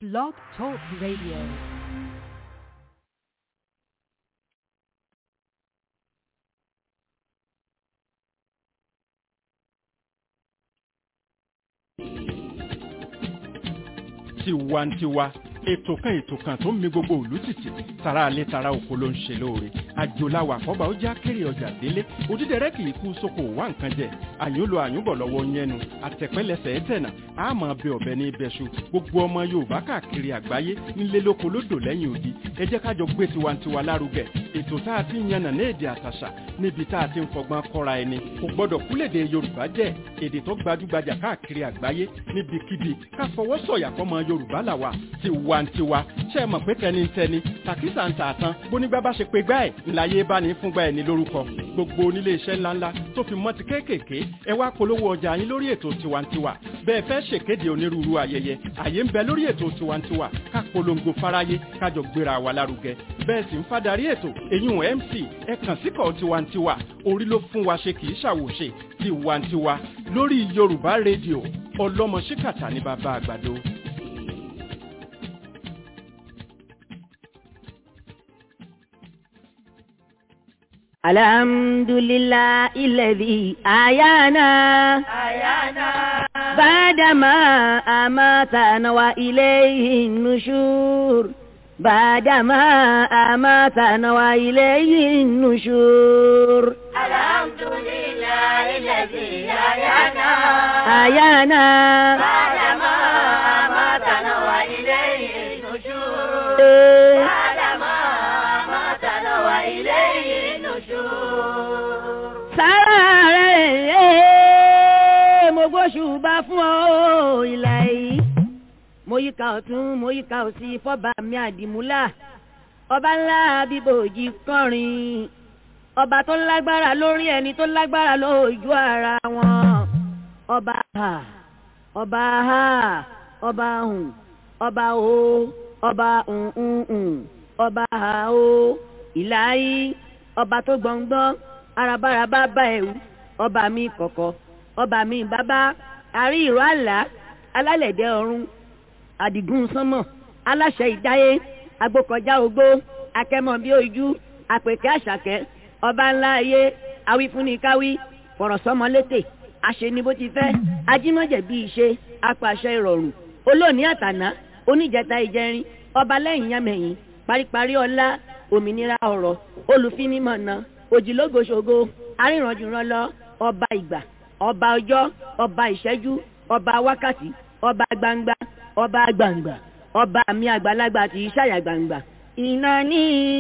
Blog Talk Radio. tiwantiwa ètò kan ètò kan tó ń mi gbogbo òlú tìtì tara alẹ́ tara oko ló ń ṣe lóore àjòláwà àkọ́bà ó já kéré ọjà délé òdídẹrẹ́ kì í kú sóko wá nǹkan jẹ àyúnlo àyúnbọ̀ lọ́wọ́ yẹnu àtẹ̀pẹ́lẹsẹ̀ ẹ̀tẹ̀nà àmọ́ ọbẹ̀ ọ̀bẹ ní ibẹ̀ṣu gbogbo ọmọ yorùbá káàkiri àgbáyé nílé lóko lódò lẹ́yìn odi ẹ jẹ́ kájọ gbé tiwantiwa lárugẹ ètò tá a ti ń yànnà ní èdè àtàṣà níbi tá a ti ń fọgbọ́n kọ́ra ẹni kò gbọ́dọ̀ kúlèdè yorùbá jẹ́ èdè tó gbajúgbajà káàkiri àgbáyé níbikíbi ká fọwọ́ sọ̀yà fọmọ yorùbá làwà tiwantiwa ṣe é mọ̀ pé tẹnitẹni tàkísà ń tà tán bónígbà bá ṣe pé gbá ẹ̀ ńláyé bá ní fúngbà ẹ̀ ní lórúkọ gbogbo onílé iṣẹ́ ńláńlá tó fi mọ́ ti kéékèèké ẹ wá polówó ọjà yín lórí ètò tiwantiwa bẹ́ẹ̀ fẹ́ ṣèkéde onírúurú ayẹyẹ àyè ń bẹ lórí ètò tiwantiwa ká polongo fáráyé kájọ gbéra wa lárugẹ bẹ́ẹ̀ sì ń fadarí ètò èyún mc ẹ kàn síkọ̀ tiwantiwa orí ló fún wa ṣe kì í ṣàwòṣe tiwantiwa lórí yorùbá rédíò ọlọ́mọ ṣíkàtà ní bàbá àgbàdo. الحمد لله الذي أحيانا أحيانا بعدما أماتنا وإليه النشور بعدما أماتنا وإليه النشور الحمد لله الذي أحيانا أحيانا بعدما أماتنا وإليه النشور إيه. بعدما أماتنا وإليه النشور sára rẹ̀ mo gbóṣùbà fún ọ ìlà yìí mo yíká ọ̀tún mo yíká òsì fọ́ba mi àdìmúlà ọba ńlá bíbòjì kọrin ọba tó lágbára lórí ẹni tó lágbára lójú ara wọn ọba ha ọba ha ọba hùn ọba o ọba hùn ọba ha o ìlà yìí ọba tó gbọ̀ngbọ́n arabaraba bá ẹ̀wù ọba mi kọ̀kọ̀ ọba mi bàbá àrí ìró àlá alálẹ̀dẹ̀ ọ̀run àdìgún sánmọ̀ aláṣẹ ìdáyé agbókọjá ogbó akẹ́mọ̀ bí ojú àpèkẹ́ àṣàkẹ́ ọba ńlá ayé awífúnnikáwí fọ̀rọ̀sọ́mọlétè àṣeni bó ti fẹ́ ajímọ̀jẹ̀ bí ìṣe apàṣẹ ìrọ̀rùn olóòní àtàná oníjẹta ìjẹrin ọba lẹ́yìn yámẹ̀yìn paríparí ọlá òmìnira ọ̀rọ̀ olùfinimọ̀nà òjìlógoṣogo arìnrànjùrànlọ ọba ìgbà ọba ọjọ́ ọba ìṣẹ́jú ọba wákàtí ọba gbangba ọba gbangba ọba mi àgbàlagbà tí í ṣàyà gbangba. ìnáni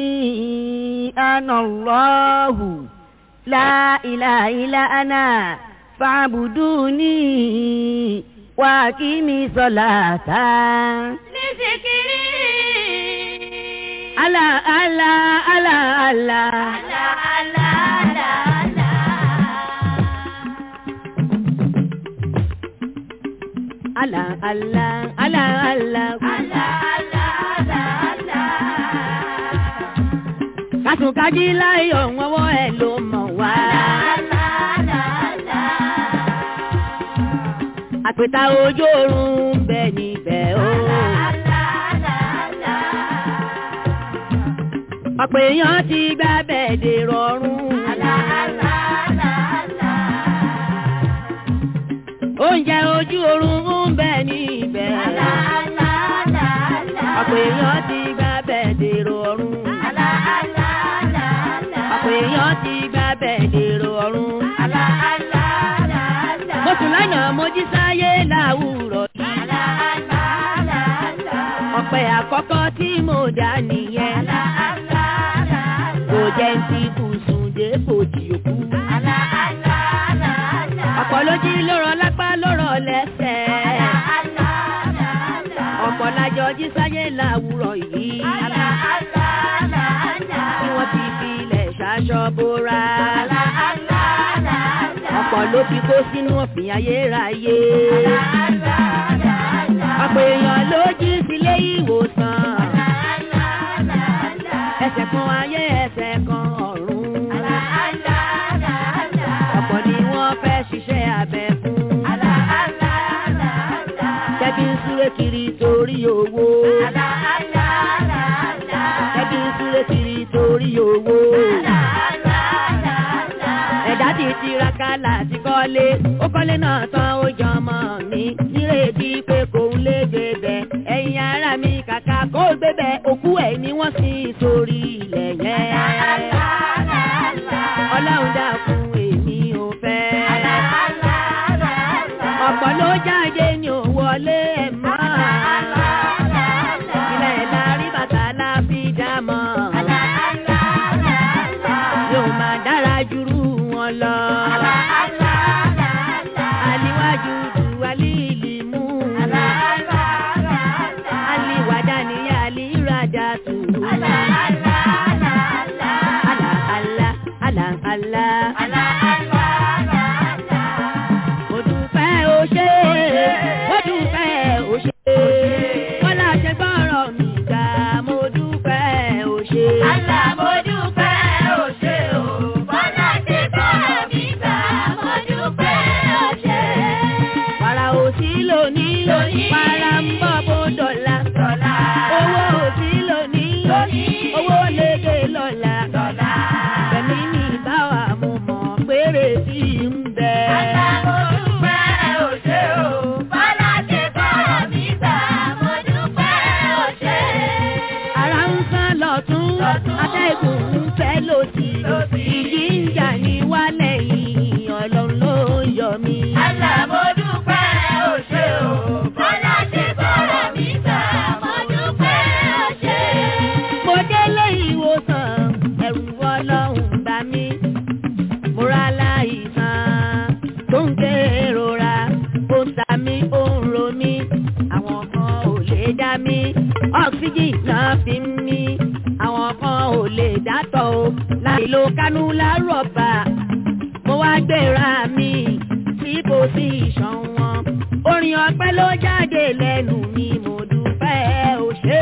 anallahu la ilaha illa ana fa'buduni wa kimi salata. لذكري ala ala ala ala. لا لا لا لا ala ala ala ala. kásùnkájí láyọ̀ wọ́wọ́ ẹ̀ ló mọ̀ wá. àpèta ojú oorun ń bẹ níbẹ̀ o. ọ̀pọ̀ èèyàn ti gbá bẹ̀ẹ̀dẹ̀ rọrùn. oúnjẹ ojú oorun ń bẹ níbẹ̀. ọ̀pọ̀ èèyàn ti gbá bẹ̀ẹ̀dẹ̀ rọrùn. ọ̀pọ̀ èèyàn ti gbá bẹ̀ẹ̀dẹ̀ rọrùn. mo sùn lánàá mo jí sáyé láwùrọ̀ yìí. ọ̀pẹ àkọ́kọ́ tí mo dá nìyẹn. kò jẹ́ ń ti bùsùn dé bòdì òkú. ọ̀pọ̀ ló jí lórọ̀ lápá lórọ̀ lẹ́sẹ̀. ọ̀pọ̀ lájọ jí sáyé láwùrọ̀ yìí. tí wọ́n ti fi ilẹ̀ ṣaṣọ bóra. ọ̀pọ̀ ló fi kó sínú ọ̀fìn ayérayé. ọ̀pọ̀ èèyàn ló jí sílé ìwòsàn. ẹsẹ̀ kan ayé ẹsẹ̀ kan ọ̀run. ọ̀pọ̀ ni wọ́n fẹ́ ṣiṣẹ́ abẹ fún. tẹ́bí ń súré kiri torí owó. kọ́lé ó kọ́lé náà tán ó jọ ọmọ mi nírètí pé kò ń lè gbébẹ̀ ẹ̀yin ara mi kàkà kó gbébẹ̀ òkú ẹ̀ ni wọ́n sì sórí ilẹ̀ yẹn ọlọ́run dákun èmi ò fẹ́ ọ̀pọ̀ ló jáde ní ò wọlé ẹ̀ mọ́ ilẹ̀ la rí bàtà la fi dá mọ́ yóò máa dára jùrú wọn lọ. aliwájú ju alíìlì mú. aliwàdà ni alíradà tù. ala ala ala ala. mo dúpẹ́ o ṣé mo dúpẹ́ o ṣé wọ́n láṣẹ gbọ́rọ̀ mi gbà mo dúpẹ́ o ṣé. Para òsì lónìí, para ń bọ̀ bó dọ̀la. Owó òsì lónìí, owó lédè lọ́la. Bẹ̀mí ní báwa mo mọ̀ péré sí ń bẹ. Ara ń sán lọ́tún, atẹ́gùn ń fẹ́ lòsì. Ìjì ń jà ní wálẹ̀ yìí, ọlọ́run ló ń yọ mí. Mo délé ìwòsàn, ẹ̀rù ọlọ́run bá mi. Mo ra láìsàn tó ń kérora, ó ń ta mí, ó ń ro mí. Àwọn kan ò lè dá mi, ọ́ksíjì náà fi ń mí. Àwọn kan ò lè dátọ̀ o, láì lo kánúlá rọ̀bà. Mo wá gbéra mi sí pòsíṣàn wọn. Orin ọpẹ́ ló jáde lẹ́nu mi, mo dúpẹ́ o ṣé.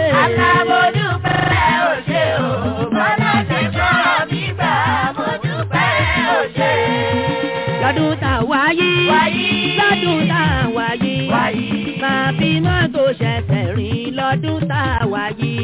lọ́dún tá a wáyé lọ́dún tá a wáyé máa fi mọ́tò ṣẹ̀ṣẹ̀ rìn lọ́dún tá a wáyé.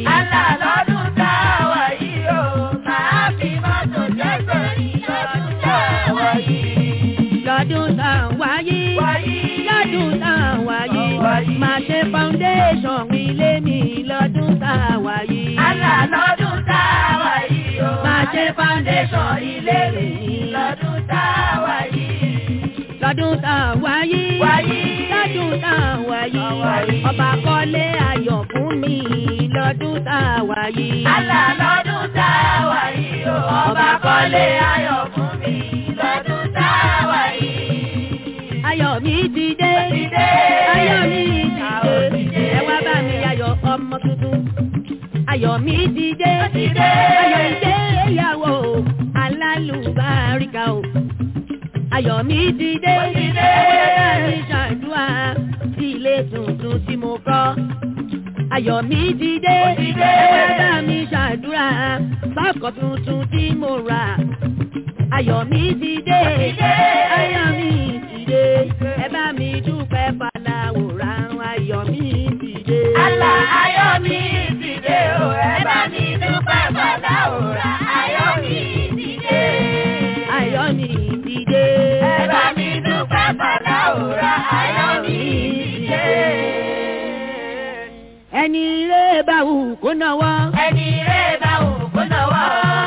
lọ́dún tá a wáyé lọ́dún tá a wáyé máa ṣe foundation ilé mi lọ́dún tá a wáyé. máa ṣe foundation ilé mi Lọ́dún tá a wáyé. lọ́dún tá a wáyé lọ́dún tá a wáyé ọba kọ́lé ayọ̀ fún mi lọ́dún tá a wáyé. Àlà lọ́dún tá a wà yìí o, ọba kọ́lé ayọ̀ fún mi lọ́dún tá a wà yìí. ayọ̀ mi ti dé Ti dé. ayọ̀ mi Ayọ̀ ti ti dé dé. ẹ wá bá mi ayọ̀ ọmọ tuntun ayọ̀ mi ti dé Ti dé. ayọ̀ ìgbéyàwó alálùbáríkà o ayọ̀ mi ti dé Ti dé. ẹ wá bá mi ṣàdúrà sí ilé tuntun tí mo kọ́ ayọ̀ mi ti dé Ti dé. ẹ wá bá mi ṣàdúrà sọ́kọ̀ tuntun tí mo rà ayọ̀ mi ti dé Ti dé. ayọ̀ mi ti dé ẹ bá mi dúpẹ́ faláwòrán ayọ̀ mi ti dé. Àlà ayọ̀ mi ti dé o, ẹ bá mi dúpẹ́ bàdá òrà ayọ̀ mi ti dé. ayọ̀ mi ti dé. Ẹ bá mi dúpẹ́ bàdá òrà ayọ̀ mi ti dé. ẹni ilé bá wù kó náwó. Ẹni rẹ̀ bá wù kó náwó.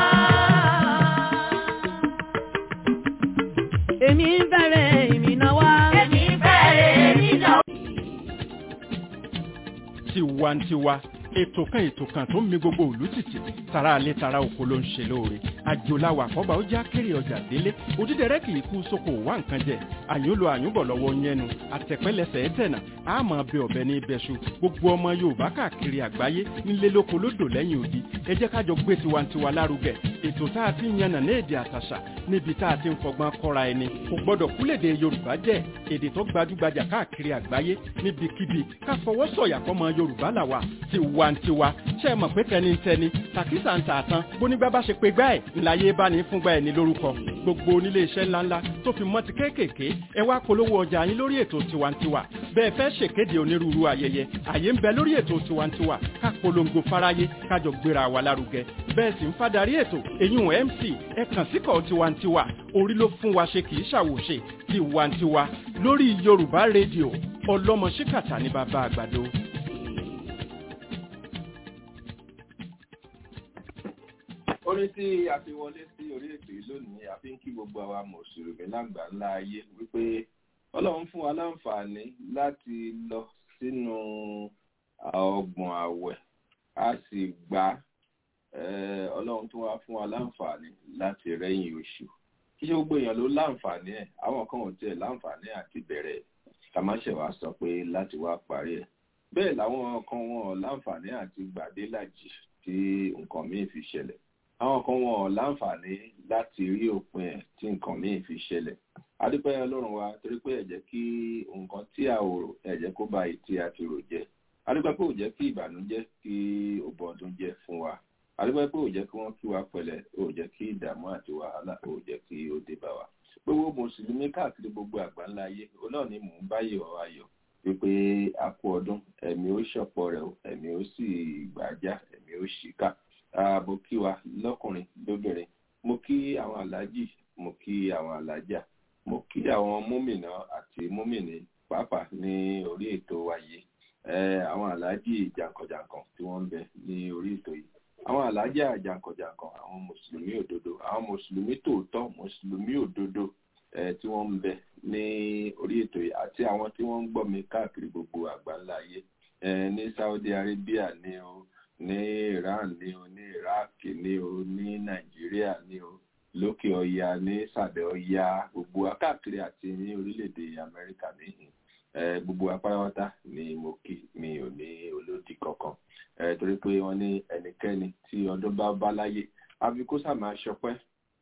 èmi ń bẹ̀rẹ̀ èmi náwó. Èmi fẹ́rẹ̀ mi náà. tiwantiwa ètò kan ètò kan tó ń mi gbogbo òlú tìtì tara alẹ́ tara oko ló ń ṣe lóore àjòláwà àkọ́bà ó já kéré ọjà délé òdídẹrẹ́ kì í kú sóko wá nǹkan jẹ àyúnlò àyúnbọ̀ lọ́wọ́ yẹnu àtẹ̀pẹ́lẹsẹ̀ ẹ̀tẹ̀nà àmọ́ bẹ ọ̀bẹ ní ibẹ̀ṣu gbogbo ọmọ yorùbá káàkiri àgbáyé nílé lóko lódò lẹ́yìn odi ẹ jẹ́ kájọ gbé tiwantiwa lárugẹ ètò tá a ti ń yànnà ní èdè àtàṣà níbi tá a ti ń fọgbọ́n kọ́ra ẹni kò gbọ́dọ̀ kúlèdè yorùbá jẹ́ èdè tó gbajúgbajà káàkiri àgbáyé níbikíbi ká fọwọ́ sọ̀yà fọmọ yorùbá làwà tiwantiwa ṣe é mọ̀ pé tẹnitẹni tàkísà ń tà tán bónígbà bá ṣe pé gbá ẹ̀ ńláyé bá ní fúngbà ẹ̀ ní lórúkọ gbogbo onílé iṣẹ́ ńláńlá tó fi mọ́ ti kéékèèké ẹ wá polówó ọjà yín lórí ètò tiwantiwa bẹ́ẹ̀ fẹ́ ṣèkéde onírúurú ayẹyẹ àyè ń bẹ lórí ètò tiwantiwa ká polongo fáráyé kájọ gbéra wa lárugẹ bẹ́ẹ̀ sì ń fadarí ètò èyún mc ẹ kàn síkọ̀ tiwantiwa orí ló fún wa ṣe kì í ṣàwòṣe tiwantiwa lórí yorùbá rédíò ọlọ́mọ ṣíkàtà ní bàbá àgbàdo. orin tí a fi wọlé sí orí ètò yìí lónìí a fi ń kí gbogbo àwa mùsùlùmí lágbà ńlá ayé wípé ọlọ́run fún wa láǹfààní láti lọ sínú ọgbọ̀n àwẹ̀ a sì gbà ọlọ́run tún wá fún wa láǹfààní láti rẹ́yìn oṣù kí ṣe gbogbo èèyàn ló láǹfààní ẹ̀ àwọn kan ò tiẹ̀ láǹfààní àti bẹ̀rẹ̀ kàmáṣẹ̀ wá sọ pé láti wá parí ẹ̀ bẹ́ẹ̀ làwọn kan wọn ò láǹfààní àti gbàdélàjì tí nǹkan míì fi ṣẹlẹ̀ àwọn kan wọn ò láǹfààní láti rí òpin ẹ̀ tí nǹkan míì fi ṣẹlẹ̀ adúpẹ́ ọlọ́run wa torí pé ẹ jẹ́ kí nǹkan tí a ò rò ẹ jẹ́ kó ba ìtí àti rò jẹ́ adúpẹ́ pé ò jẹ́ kí ìbànújẹ́ kí ó bọ́ ọdún jẹ́ fún wa adúpẹ́ pé ò jẹ́ kí wọ́n kí wa pẹ̀lẹ́ ò jẹ́ kí ìdààmú àti wàhálà ò jẹ́ kí ó dé bá wa gbogbo mùsùlùmí káàkiri gbogbo àgbáńlá ayé òun náà ni mò ń báyìí ọ̀ ayọ̀ wípé a kú ọdún ẹ̀mí ó ṣọ̀pọ̀ rẹ̀ ẹ̀mí ó sì gbàjá ẹ̀mí ó ṣìkà mo kí wa lọ́kùnrin lóbìnrin mo kí àwọn aláàjì mo kí àwọn aláàjà mo kí àwọn múmìnà àti múmìnì pàápàá ní orí ètò wa yìí àwọn aláàjì jàǹkànjàǹkàn tí wọ́n ń bẹ ní orí ètò yìí àwọn aláàjà jàǹkànjàǹkàn àwọn mùsùlùmí òdodo àwọn mùsùlùmí tòótọ́ mùsùlùmí òdodo tí wọ́n ń bẹ ní orí ètò yìí àti àwọn tí wọ́n ń gbọ́ mi káàkiri gbogbo àgbáńlá ayé ní Saudi Arabia ní o ní Iran ní o ní Iraq ní o ní Nàìjíríà ní o lókè ọya ní sàbẹ̀ ọya gbogbo akáàkiri àti ní orílẹ̀-èdè Amẹ́ríkà níhìn gbogbo apáráwátá ni mo kí mi ò ní olódì kankan torí pé wọ́n ní ẹnikẹ́ni tí ọdún bá bá láyé àfi kó sá máa ṣọpẹ́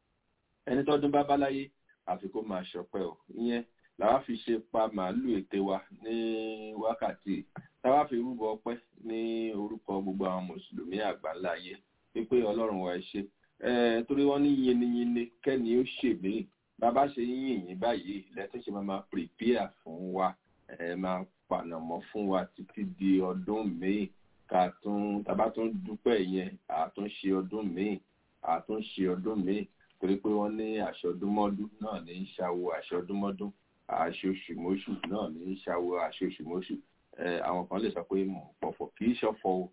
ẹni tọ́dún bá bá láyé àfi kó máa ṣọpẹ́ o ìyẹn làwa fi ṣe pa màálù ète wa ní wákàtí táwa fi rúbọ ọpẹ́ ní orúkọ gbogbo àwọn mùsùlùmí àgbáńlá ayé wípé Ọlọ́run wa ẹ ṣé torí wọ́n ní yinniyinni kẹ́ni ó ṣèmí bàbá ṣe yín yín báyìí lẹ́tún ṣe máa máa prepare fún wa ẹ máa pànàmọ́ fún wa títí di ọdún míì ká tún tàbá tún dúpẹ́ yẹn àtúnṣe ọdún míì àtúnṣe ọdún míì torí pé wọ́n ní aṣọdúnmọ́dún náà ní í ṣàwò aṣọdúnmọ́dún aṣoṣùmọ́ṣù náà ní í ṣàwò aṣoṣùmọ́ṣù àwọn kan lè sọ pé mò ń pọ̀fọ̀ kì í ṣọ̀fọ̀ o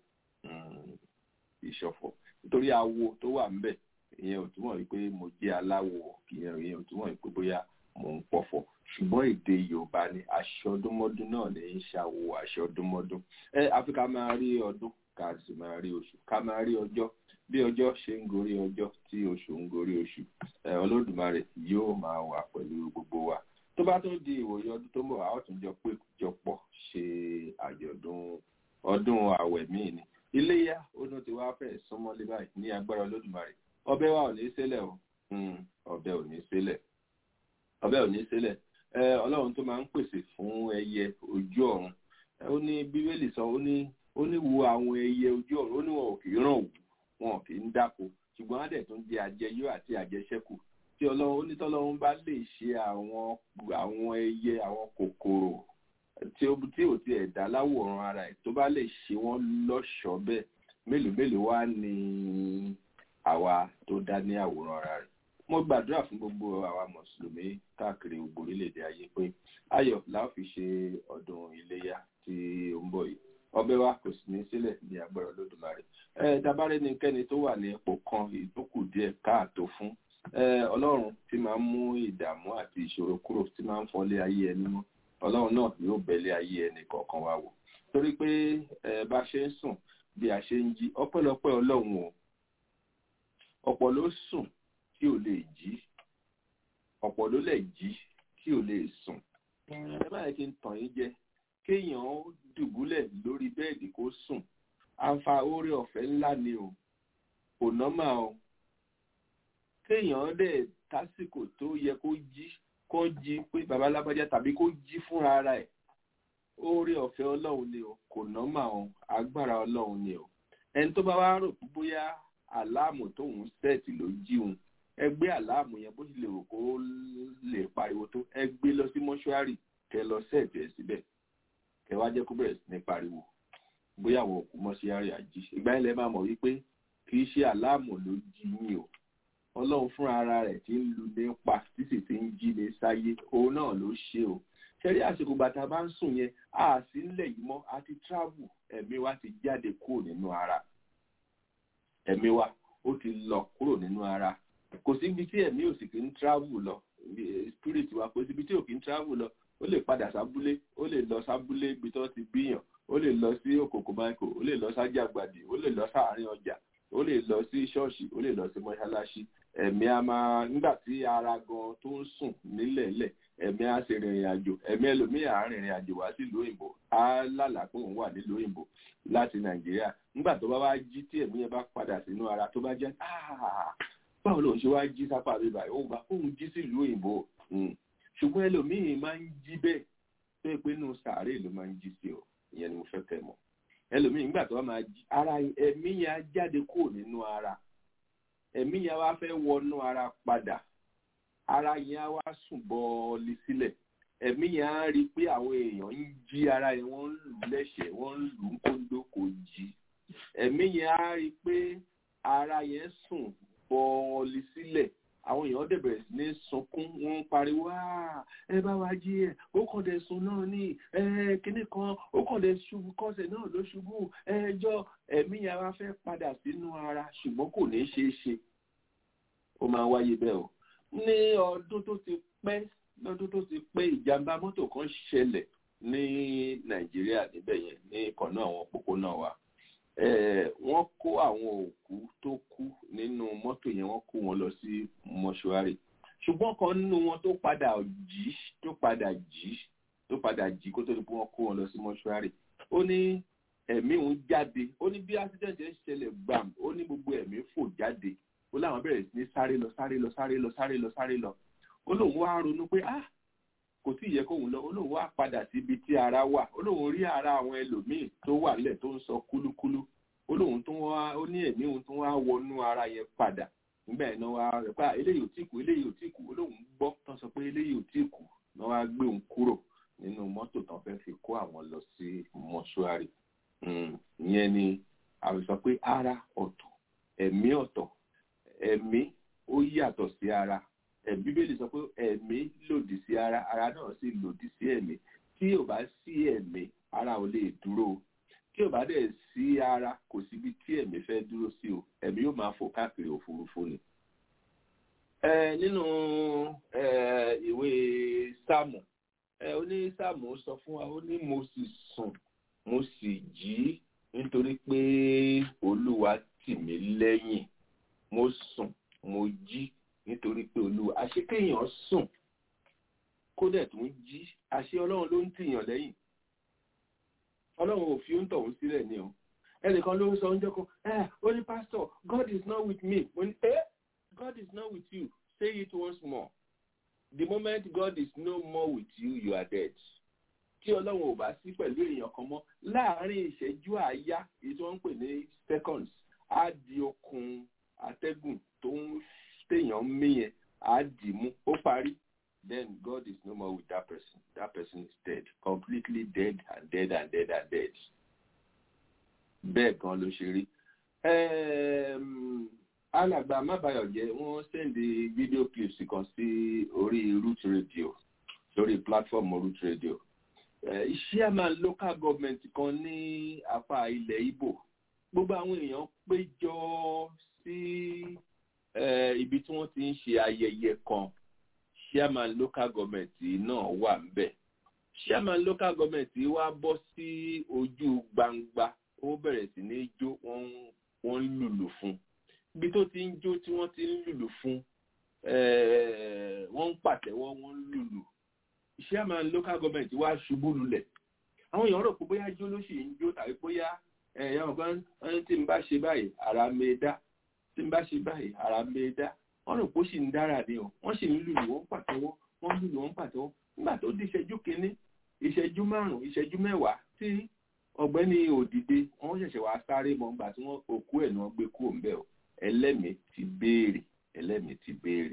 kì í ṣọ̀fọ̀ nítorí awo tó wà ńbẹ̀ ìyẹn ò túmọ̀ wípé mo jẹ́ aláwo ìyẹn ìyẹn ò túmọ̀ wípé bóyá mò ń pọ̀fọ̀ ṣùgbọ́n èdè yorùbá ni aṣọdúnmọ́dún náà ní í ṣàwò aṣọdúnmọ́dún ẹ àfi ká máa rí ọdún ká sì máa rí oṣù ká máa rí ọjọ́ bí ọjọ́ ṣe ń gorí ọjọ́ tí oṣù ń gorí oṣù ẹ olódùmarè yóò máa wà pẹ̀lú gbogbo wa tó bá tún di ìwòye ọdún tó ń bọ̀ àwọn tún jọ pé jọpọ̀ ṣe àjọ̀dún ọdún àwẹ̀ míì ni iléyà ọdún tí wàá fẹ́ súnmọ́lé báyìí ní agbára olódùmarè ọbẹ̀ wa ò ní ṣẹlẹ̀ o ọbẹ̀ ò ní ṣẹlẹ̀ ọbẹ̀ ò ní ṣẹlẹ̀ ọlọ́run tó máa ń pèsè fún ẹyẹ ojú ọ̀run ó ní bíbélì sọ ó ní ó ní wo àwọn ẹyẹ ojú ọ̀run ó ní wọn ò kì í ràn wù wọn kì í dáko ṣùgbọ́n á dẹ̀ tún jẹ àjẹyó àti àjẹṣẹ́kù tí ọlọ́run ó ní tọ́lọ́run bá lè ṣe àwọn àwọn ẹyẹ àwọn kòkòrò tí ó tí ò tiẹ̀ dá láwòrán ara ẹ̀ tó bá lè ṣe wọ́n lọ́ṣọ̀ọ́ bẹ́ẹ̀ mélòó mélòó wá ní àwa tó dá ní àwòrán ara rẹ̀ mo gbàdúrà fún gbogbo àwa mùsùlùmí káàkiri gbogbo orílẹ̀-èdè ayé pé ayọ̀ la ó fi ṣe ọdún iléyà tí ó ń bọ̀ yìí ọbẹ̀ wa kò sì ní sílẹ̀ ní agbára olódùmarè ẹ dabarẹ́ ni kẹ́ni tó wà ní ipò kan ìtókù díẹ̀ káàtó fún ọlọ́run tí máa ń mú ìdààmú àti ìṣòro kúrò tí máa ń fọlé ayé ẹni mọ́ ọlọ́run náà yóò bẹ̀lẹ̀ ayé ẹnì kọ̀ọ̀kan wa wò torí pé bá ṣe ń sùn bí a ṣe ń jí ọpẹ́lọpẹ́ ọlọ́run o ọ̀pọ̀ ló sùn tí ò lè jí ọ̀pọ̀ ló lè jí tí ò lè sùn ẹ má yẹ kí n tàn yín jẹ kéèyàn dùbúlẹ̀ lórí bẹ́ẹ̀dì kó sùn àǹfà oore ọ̀fẹ́ ńlá ni o kò nọ́mà o kéèyàn dẹ̀ tásìkò tó yẹ kó jí kó jí pé babalábájá tàbí kó jí fúnra ara ẹ̀ oore ọ̀fẹ́ ọlọ́run ni o kò nọ́mà o agbára ọlọ́run ni o ẹni tó bá wá rò bóyá àláàmù tóun sẹ́ẹ̀tì ló jíun ẹ gbé àláàmù yẹn bó ṣe lè rò kó lè pariwo tó ẹ gbé lọ sí mọ́ṣúárì kẹ lọ sẹ́ẹ̀tì ẹ̀ síbẹ̀ kẹ wá jẹ́ kó bẹ̀rẹ̀ sí ní pariwo bóyá àwọn òkú mọ́ṣúárì àjí ìgbà yẹn lẹ máa mọ̀ wípé kì í ṣe àláàmù ló jí yín o ọlọ́run fúnra ara rẹ̀ tí ń lu ní pa tí sì ti ń jí ní sáyé òun náà ló ṣe o ṣẹ́rí àsìkò bàtà bá ń sùn yẹn a sì ń lẹ̀ yìí mọ́ a ti travel ẹ̀mí wa ti jáde kúrò nínú ara ẹ̀mí wa ó ti lọ kúrò nínú ara kò síbi tí ẹ̀mí ò sì kì í travel lọ spirit wa kò síbi tí ò kì í travel lọ ó lè padà sábúlé ó lè lọ sábúlé ibi tó ti bíyàn ó lè lọ sí òkòkò michael ó lè lọ sájàgbàdì ó lè lọ sáàárín ọjà ó lè lọ sí ṣọ́ọ̀ṣì ó lè lọ sí mọ́ṣáláṣí ẹ̀mí a máa nígbà tí ara gan tó ń sùn nílẹ̀ẹ́lẹ̀ ẹ̀mí á ṣe rìnrìn àjò ẹ̀mí ẹlòmíì á rìnrìn àjò wá sílùú òyìnbó á lálàá pé òun wà nílùú òyìnbó láti nàìjíríà nígbà tó bá wá jí tí ẹ̀mí yẹn bá padà sínú ara tó bá jẹ́ báwo lòun ṣe wá jí sápá mi báyìí òun bá òun jí sílùú òyìnbó ṣùgbọ́n ẹlòmíì máa ń jí bẹ́ẹ̀ tó yẹ pé inú sàárè ló máa ń jí sí o ìyẹn ni mo fẹ́ kẹ́ mọ̀ ẹlòmíì nígbà tó bá máa jí ara ẹ̀mí yẹn á jáde kúrò nínú ara ẹ̀mí yẹn wá fẹ́ wọnú ara padà ara yẹn á wá sùn bọ́ọ̀lì sílẹ̀ ẹ̀mí yẹn á rí i pé àwọn èèyàn ń jí ara yẹn wọ́n ń lù ú lẹ́sẹ̀ wọ́n ń lù ú kóńdó kò jí ẹ̀mí yẹn á rí i pé ara yẹn sùn bọ́ọ̀lì sílẹ̀ àwọn èèyàn dẹ̀ bẹ̀rẹ̀ sí ní sunkún wọ́n ń pariwo ẹ bá wa jí ẹ ó kàn dé sun náà ní ẹ kíní kan ó kàn dé ṣubú kọ́sẹ̀ náà ló ṣubú ẹjọ́ ẹ̀mí yẹn wá fẹ́ padà sínú ara ṣùgbọ́n kò ní ṣeé ṣe ó máa wáyé bẹ́ẹ̀ o ní ọdún tó ti pẹ́ lọ́dún tó ti pẹ́ ìjàmbá mọ́tò kan ṣẹlẹ̀ ní nàìjíríà níbẹ̀ yẹn ní ìkànnà àwọn òpópónà wa wọ́n kó àwọn òkú tó kú nínú mọ́tò yẹn wọ́n kó wọn lọ sí mọ́ṣúárì ṣùgbọ́n kan nínú wọn tó padà jí tó padà jí tó padà jí kó tó di pé wọ́n kó wọn lọ sí mọ́ṣúárì ó ní ẹ̀mí òun jáde ó ní bí accident yẹn ṣẹlẹ̀ gbàm ó ní gbogbo ẹ̀mí fò jáde ó láwọn bẹ̀rẹ̀ sí ní sáré lọ sáré lọ sáré lọ sáré lọ sáré lọ ó lóun wá ronú pé ah kò tí ì yẹ kóun lọ ó lóun wá padà síbi tí ara wà ó lóun rí ara àwọn ẹlòmíì tó wà nílẹ̀ tó ń sọ kúlúkúlú ó lóun tó wá ó ní ẹ̀mí òun tó wá wọnú ara yẹn padà nígbà yẹn náà wá rẹ̀ pé eléyìí ò tí kù eléyìí ò tí kù ó lóun gbọ́ tán sọ pé eléyìí ò tí kù náà wá gbé òun kúrò nínú mọ́tò tán fẹ́ fi kó àwọn lọ sí mọ́ṣúárì ìyẹn ni àwọn sọ pé ara ọ̀tọ̀ ẹ̀mí ọ̀tọ̀ ẹ̀mí ó yàtọ̀ sí ara bíbélì sọ pé ẹ̀mí lòdì sí ara ara náà sì lòdì sí ẹ̀mí tí ò bá sí ẹ̀mí ara ò lè dúró tí ò bá dẹ̀ sí ara kò síbi tí ẹ̀mí fẹ́ dúró sí o ẹ̀mí yóò máa fò káàkiri òfurufú ni. nínú ìwé sáàmù ó ní sáàmù sọ fún wa ó ní mo sì sùn mo sì jí nítorí pé olúwa tì mí lẹ́yìn mo sùn mo jí nítorí pé olúwa àṣekéèyàn sùn kó dẹ̀ tún jí àṣẹ ọlọ́run ló ń tìyàn lẹ́yìn ọlọ́run ò fi ó ń tọ̀hún sílẹ̀ ni o ẹnìkan ló ń sọ oúnjẹ kan ẹ ó ní pastor God is not with me mo ní ẹ God is not with you say it once more the moment God is no more with you you are dead tí ọlọ́run ò bá sí pẹ̀lú èèyàn kan mọ́ láàárín ìṣẹ́jú àáyá èyí tí wọ́n ń pè ní seconds á di okùn atẹ́gùn tó ń téèyàn mí yẹn á dì mú ó parí then God is no more with that person that person is dead completely dead and dead and dead and dead bẹ́ẹ̀ gan ló ṣe rí alàgbà mábàyọ̀jẹ́ wọ́n sẹ́ndì fídíò clips kan sí orí root radio lórí platform root radio chairman local government kan ní apá ilẹ̀ Ìgbò gbogbo àwọn èèyàn péjọ sí ibi tí wọ́n ti ń ṣe ayẹyẹ kan chairman local government náà wà ńbẹ̀ chairman local government wá bọ́ sí ojú gbangba ó bẹ̀rẹ̀ sí ní jó wọ́n ń lùlù fún ibi tó ti ń jó tí wọ́n ti ń lùlù fún wọ́n ń pàtẹ́wọ́ wọ́n ń lùlù chairman local government wá ṣubú lulẹ̀ àwọn èèyàn rò pé bóyá jó ló sì ń jó tàbí bóyá ẹ̀yàn ọ̀gbọ́n tí n bá ṣe báyìí ara mi dá tí n bá ṣe báyìí ara mi dá wọ́n rò pé ó sì ń dára ni o wọ́n sì ń lùlù wọ́n pàtẹ́wọ́ wọ́n lùlù wọ́n pàtẹ́wọ́ nígbà tó di ìṣẹ́jú kínní ìṣẹ́jú márùn-ún ìṣẹ́jú mẹ́wàá tí ọ̀gbẹ́ni òdìdé wọ́n ṣẹ̀ṣẹ̀ wá sáré mọ́ nígbà tí wọ́n òkú ẹ̀ náà gbé kúrò ńbẹ̀ o ẹlẹ́mìí ti béèrè ẹlẹ́mìí ti béèrè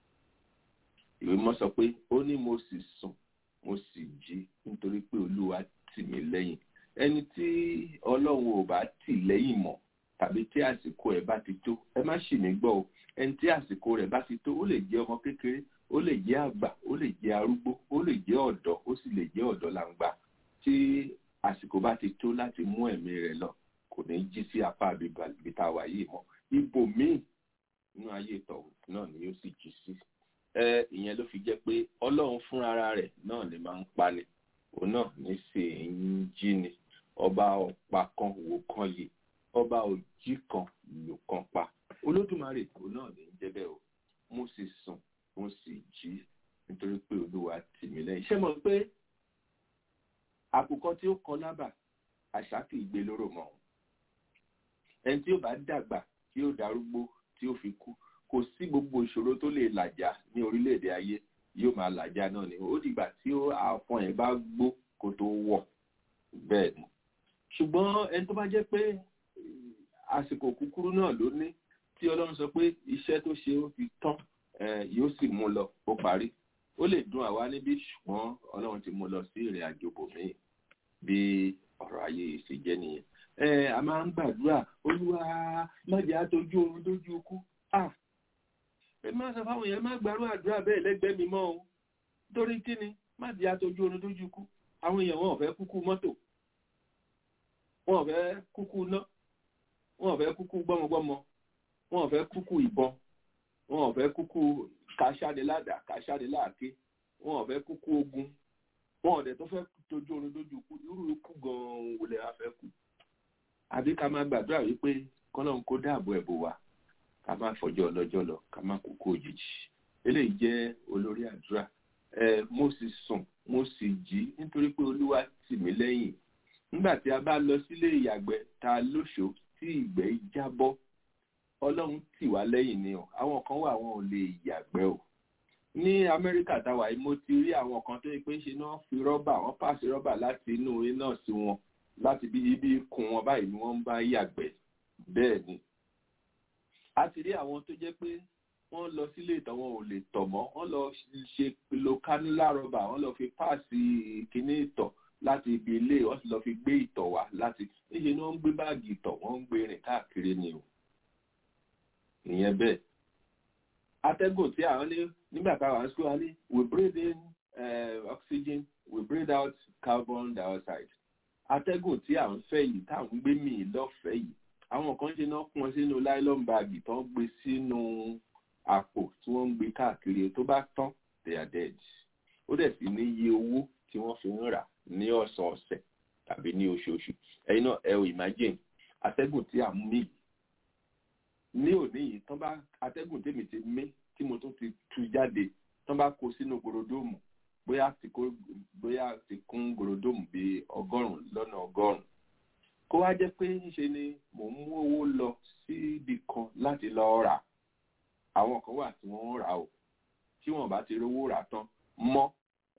ìwé mọ́ sọ pé ó ní mo sì sùn mo sì jí nítorí pé olúwa tì mí lẹ́yìn ẹni tí ọlọ́run ò bá tì lẹ́yìn mọ́ tàbí tí àsìkò ẹ̀ bá ti tó ẹ má ṣì mí gbọ́ o ẹni tí àsìkò rẹ̀ bá ti tó ó lè jẹ́ ọmọ kékeré ó lè jẹ́ àgbà ó lè jẹ́ arúgbó ó lè jẹ́ ọ̀dọ́ ó sì lè jẹ́ ọ̀dọ́ làǹgbà tí àsìkò bá ti tó láti mú ẹ̀mí rẹ̀ lọ kò ní jí sí apá àbí tá a wà yìí mọ́ ibò míì nínú ayé tọ̀hún náà ni yóò sì jí sí ẹ ìyẹn ló fi jẹ́ pé ọlọ́run fúnra rẹ̀ náà ni máa ń pani òun náà ní sì ń jí ni ọba ọ̀pá kan wò kan yìí ọba òjì kan lò kan pa olódùmarè òun náà ní í jẹ́ bẹ́ẹ̀ o mo sì sùn mo sì jí nítorí pé olúwa tì mí lẹ́yìn ṣé mo pé àkùkọ tí ó kọ lábà àṣà kì í gbé lóró mọ́ ẹni tí ó bá dàgbà tí ó darúgbó tí ó fi kú kò sí gbogbo ìṣòro tó lè làjà ní orílẹ̀-èdè ayé yóò máa làjà náà ni ó dìgbà tí àfọn ẹ̀ bá gbó kó tó wọ̀ bẹ́ẹ̀ ni ṣùgbọ́n ẹni tó bá jẹ́ pé àsìkò kúkúrú náà ló ní tí ọlọ́run sọ pé iṣẹ́ tó ṣe ó ti tán yóò sì mú lọ ó parí ó lè dùn àwa níbí ṣùgbọ́n ọlọ́run ti mú lọ sí ìrìn àjò bòmíì bí ọ̀rọ̀ ayé ṣe jẹ́ nìyẹn a máa ń gbàdúrà olúwa má jẹ́ àtọ́jú oorun dójú ikú ẹ má sọ fáwọn èèyàn má gbàrú àdúrà bẹ́ẹ̀ lẹ́gbẹ̀ẹ́ mi mọ́ o torí kí ni má jẹ́ àtọ́jú oorun dójú ikú àwọn èèyàn wọn ò fẹ́ kúkú mọ́tò wọn ò fẹ́ kúkú ná wọn ò fẹ́ kúkú gbọ́mọgbọ́mọ wọn ò fẹ́ kúkú ìbọn wọn ò fẹ́ kúkú kàṣáde ládàá kàṣáde láàké wọn ò fẹ́ kúkú ogun wọn ò dẹ̀ tó fẹ́ tójú oorun dójú ikú irú ikú gan-an wò lè wá fẹ́ kú àbí ká máa gbàdúrà wípé kọ́lọ́n kó dáàbò ẹ̀bò wa ká má fọjọ́ ọlọ́jọ́ lọ ká má kúkú òjijì eléyìí jẹ́ olórí àdúrà ẹ mo sì sùn mo sì jí nítorí pé olúwa tì mí lẹ́yìn nígbà tí a bá lọ sílé ìyàgbẹ́ ta lóṣò tí ìgbẹ́ jábọ́ ọlọ́run tì wá lẹ́yìn ni o àwọn kan wà wọn ò lè yàgbẹ́ o ní amẹ́ríkà táwa yìí mo ti rí àwọn kan tó yẹ pé ṣe náà fi rọ́bà wọ́n pàṣẹ rọ́bà láti inú iná sí wọn láti bí ibi kun wọn báyìí ni wọ́n ń bá yàgbẹ́ bẹ́ẹ̀ ni a ti rí àwọn tó jẹ́ pé wọ́n lọ sílé ìtọ̀ wọn ò lè tọ̀ mọ́ wọ́n lọ ṣe lo kánúlá rọ́bà wọ́n lọ fi páàsì kíní ìtọ̀ láti ibi ilé wọ́n sì lọ fi gbé ìtọ̀ wá láti níṣẹ́ ni wọ́n ń gbé báàgì ìtọ̀ wọ́n ń gbé rìn káàkiri ni o ìyẹn bẹ́ẹ̀ atẹ́gùn tí àwọn ní nígbà táwọn school wa ní we breathe in uh, oxygen we breathe out carbon dioxide atẹ́gùn tí à ń fẹ́ yìí tá à ń gbé mì lọ́fẹ̀ẹ́ yìí àwọn kan ṣe náà kún ọ sínú nylon bag tó ń gbé sínú àpò tí wọ́n ń gbé káàkiri tó bá tán they are dead ó dẹ̀ sì ní iye owó tí wọ́n fi ń rà ní ọ̀sọ̀ọ̀sẹ̀ tàbí ní oṣooṣù ẹ̀yin náà ẹ ò imagine atẹ́gùn tí à ń mì ní òní yìí tán bá atẹ́gùn tèmi ti mí tí mo tún ti tú jáde tán bá kó sínú gorodomu bóyá ti kó bóyá ti kún gorodomu bíi ọgọ́rùn-ún lọ́nà ọgọ́rùn-ún kó wá jẹ́ pé ńṣe ni mò ń mú owó lọ síbi kan láti lọ rà àwọn kan wà tí wọ́n ń rà o tí wọ́n bá ti rówó rà tán mọ́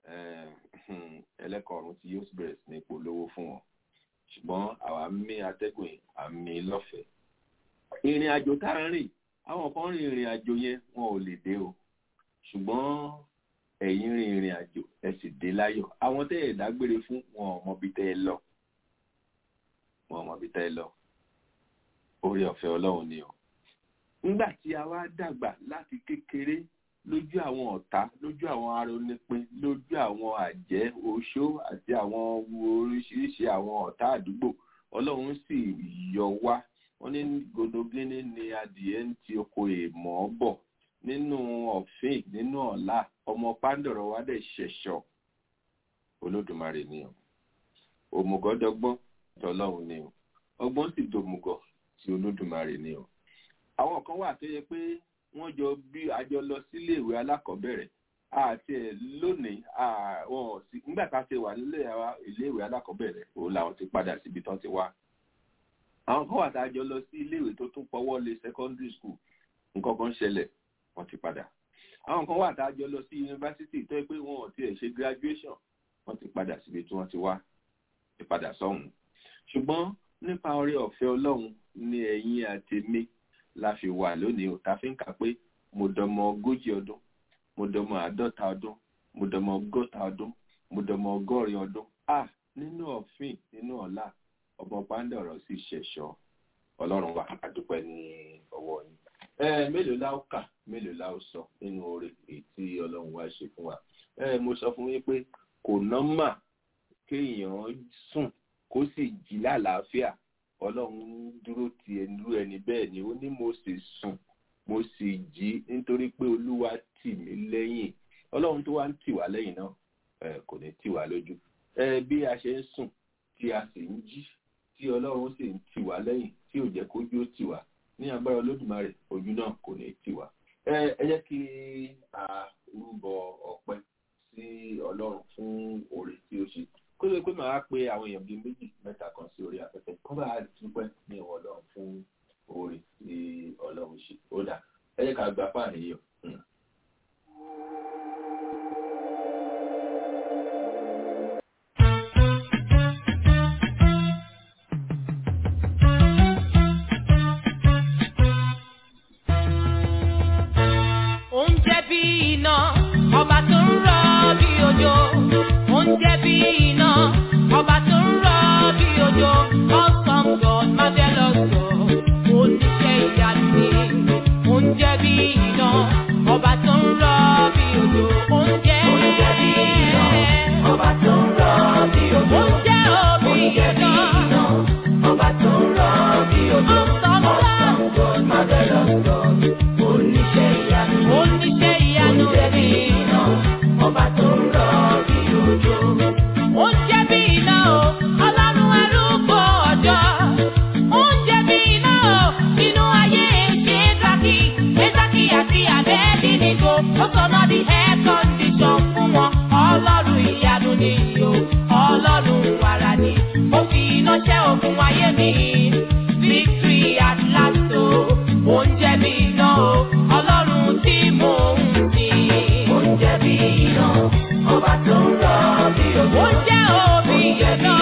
ẹlẹ́kọ̀ọ́rùn tí yóò bẹ̀rẹ̀ sí ní polówó fún wọn ṣùgbọ́n àwa mí atẹ́gùn yìí à ń mí lọ́fẹ̀ẹ́ ìrìn àjò tá à ń rìn àwọn kan rìn ìrìn àjò yẹn wọn ò lè dé o ṣùgbọ́n ẹ̀yin rìn ìrìn àjò ẹ sì dé láyọ̀ àwọn tẹ́ ẹ̀ dágbére fún wọn ò mọbi tẹ́ ẹ lọ wọn ò mọbi tẹ́ ẹ lọ orí ọ̀fẹ́ ọlọ́run ni o nígbà tí a wá dàgbà láti kékeré lójú àwọn ọ̀tá lójú àwọn arónípin lójú àwọn àjẹ́ oṣó àti àwọn oríṣiríṣi àwọn ọ̀tá àdúgbò ọlọ́run sì yọ wá wọ́n ní godogini ni adìẹ ń ti oko èèmọ̀ bọ̀ nínú ọ̀fìn nínú ọ̀la ọmọ pàǹdọ̀rọ̀ wa dẹ̀ ṣẹ̀ṣọ̀ olódùmarè ni o òmùgọ́dọ́gbọ́n tọlọ́run ni o ọgbọ́n sì dòmùgọ̀ tí olódùmarè ni o àwọn kan wà tó yẹ pé wọ́n jọ bí àjọ lọ sílé ìwé alákọ̀ọ́bẹ̀rẹ̀ àti ẹ̀ lónìí àwọn nígbà tá a ṣe wà nílé ilé ìwé alákọ̀ọ́bẹ̀rẹ̀ òun làwọn ti padà síbi tán ti wá àwọn kan wà tá a jọ lọ sí iléèwé tó tún pọwọ́ lé secondary school nǹkan kan ṣẹlẹ̀ wọ́n ti padà àwọn kan wà tá a jọ lọ sí yunifásitì tó yẹ pé wọn ò tiẹ̀ ṣe graduation wọ́n ti padà síbi tí wọ́n ti wá ti padà sọ́hùn ṣùgbọ́n nípa oore ọ̀fẹ́ ọlọ́run ní ẹ̀yin àti mi la fi wà lónìí ò ta fi ń kà pé mo dọmọ ogójì ọdún mo dọmọ àádọ́ta ọdún mo dọmọ ọgọ́ta ọdún mo dọmọ ọgọ́rin ọdún ah nínú ọ̀fìn nínú ọ̀la ọmọ pàǹdọ̀rọ̀ sì ṣẹ̀ṣọ́ ọlọ́run wa àdúpẹ́ ní ọwọ́ yín. ẹ mélòó la ó kà mélòó la ó sọ nínú oore èyí tí ọlọ́run wa ṣe fún wa. ẹ mo sọ fún yín pé kò nọ́mà kéèyàn sùn kó sì jí lálàáfíà ọlọ́run dúró ti ẹnu ẹni bẹ́ẹ̀ ni ó ní mo sì sùn mo sì jí nítorí pé olúwa tì mí lẹ́yìn ọlọ́run tó wá ń tì wá lẹ́yìn náà kò ní tì wá lójú. ẹ bí a ṣe ń sùn tí a sì ń jí tí ọlọ́run sì ń tì wá lẹ́yìn tí ò jẹ́ kójú ó tì wá ní agbára olódùmarè ojú náà kò ní tì wá. ẹ jẹ́ kí a rúbọ ọpẹ́ sí ọlọ́run fún oore tí ó ṣe kó lè pé màá pe àwọn èèyàn bíi méjì mẹ́ta kan sí orí afẹ́fẹ́ kó bá dúpẹ́ ní ìwọ ọlọ́run fún oore tí ọlọ́run ṣe ó dà ẹ jẹ́ ká gba fáàní yìí o. Oúnjẹ bí iná, ọba tó ń rọ bí òjò. Oúnjẹ bí iná, ọba tó ń rọ bí òjò. Awesome God, marvelous God, oníṣẹ́ ìyanu ni. Oúnjẹ bí iná, ọba tó ń rọ bí òjò. Oúnjẹ Oúnjẹ bí iná, ọba tó ń rọ bí òjò. Oúnjẹ òbí iná, ọba tó ń rọ bí òjò. Awesome God, marvelous God, oníṣẹ́ ìyanu. Oníṣẹ́ ìyanu rẹ̀ bí iná, ọba tó ń rọ bí òjò. Oúnjẹ bí iná o, ọlọ́run arúgbó ọjọ́. Oúnjẹ bí iná o, inú ayé ṣe é dákì. Édákì àti Abẹ́dínígò, ó sọ̀nà di air condition fún wọn. Ọlọ́run ìyanu ni o, ọlọ́run wàrà ni. Ó fi iná ṣẹ́ ogun ayé mi. Victory at last o, oúnjẹ bí iná o, ọlọ́run tí mò ń sìn. Oúnjẹ bí iná, ọba tó ń rọ bí òjò. Oúnjẹ òbí iná,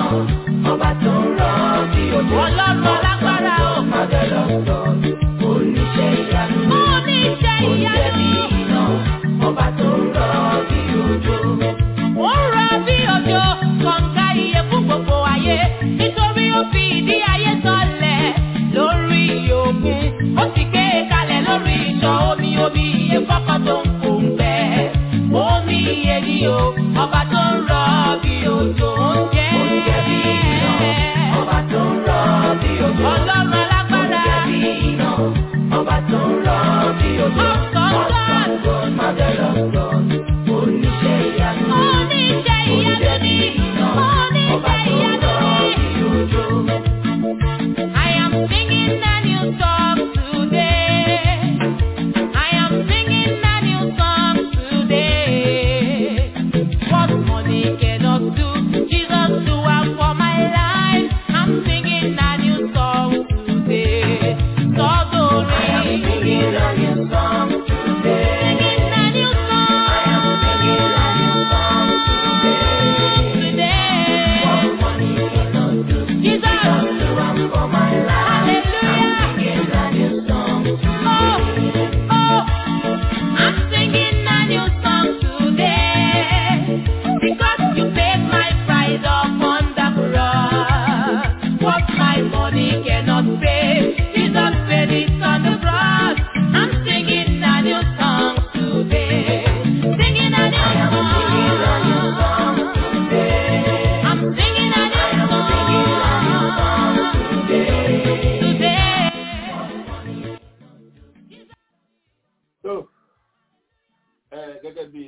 ọba tó ń rọ bí òjò. Ọlọ́run alágbára o. Mọ̀dẹ́lọ́ sọ, oníṣẹ́ ìyanu. Oníṣẹ́ ìyanu. Oúnjẹ bí iná, ọba tó ń rọ bí òjò. Ó ń rọ bí òjò, kọ̀ǹga iye fún gbogbo ayé. Nítorí ó fi ìdí ayé sọlẹ̀ lórí òkun. Ó sì gbé e kalẹ̀ lórí ìṣàn omi omi iye fọ́kàn tó ń kò ń gbẹ. Omi iye ni o, ọba tó ń rọ bí òjò ń jẹ́. Oúnjẹ bí iná, ọba tó ń rọ bí òjò. Ọlọ́run alágbára. Oúnjẹ bí iná, ọba tó ń rọ bí òjò. Ọ̀sán God, marvelous God, oníṣẹ́ ìyanu. Oníṣẹ́ ìyanu ni. Oníṣẹ́ ìyanu ni. I am singing a new song today. I am singing a new song today. What money cannot do, Jesus do it for my life. I'm singing a new song today. So I am singing a new song today. Singing a new song. I am singing a new song today. Today. What money cannot do, Jesus do it for my life. Hallelujah. I'm singing a new song today. Oh, oh. I'm singing a new song today because you paid my price upon the cross. What my money cannot pay, Jesus paid it on the cross. I'm singing a new song today, singing a new song. I'm singing a new song today. tó ẹ gẹ́gẹ́ bí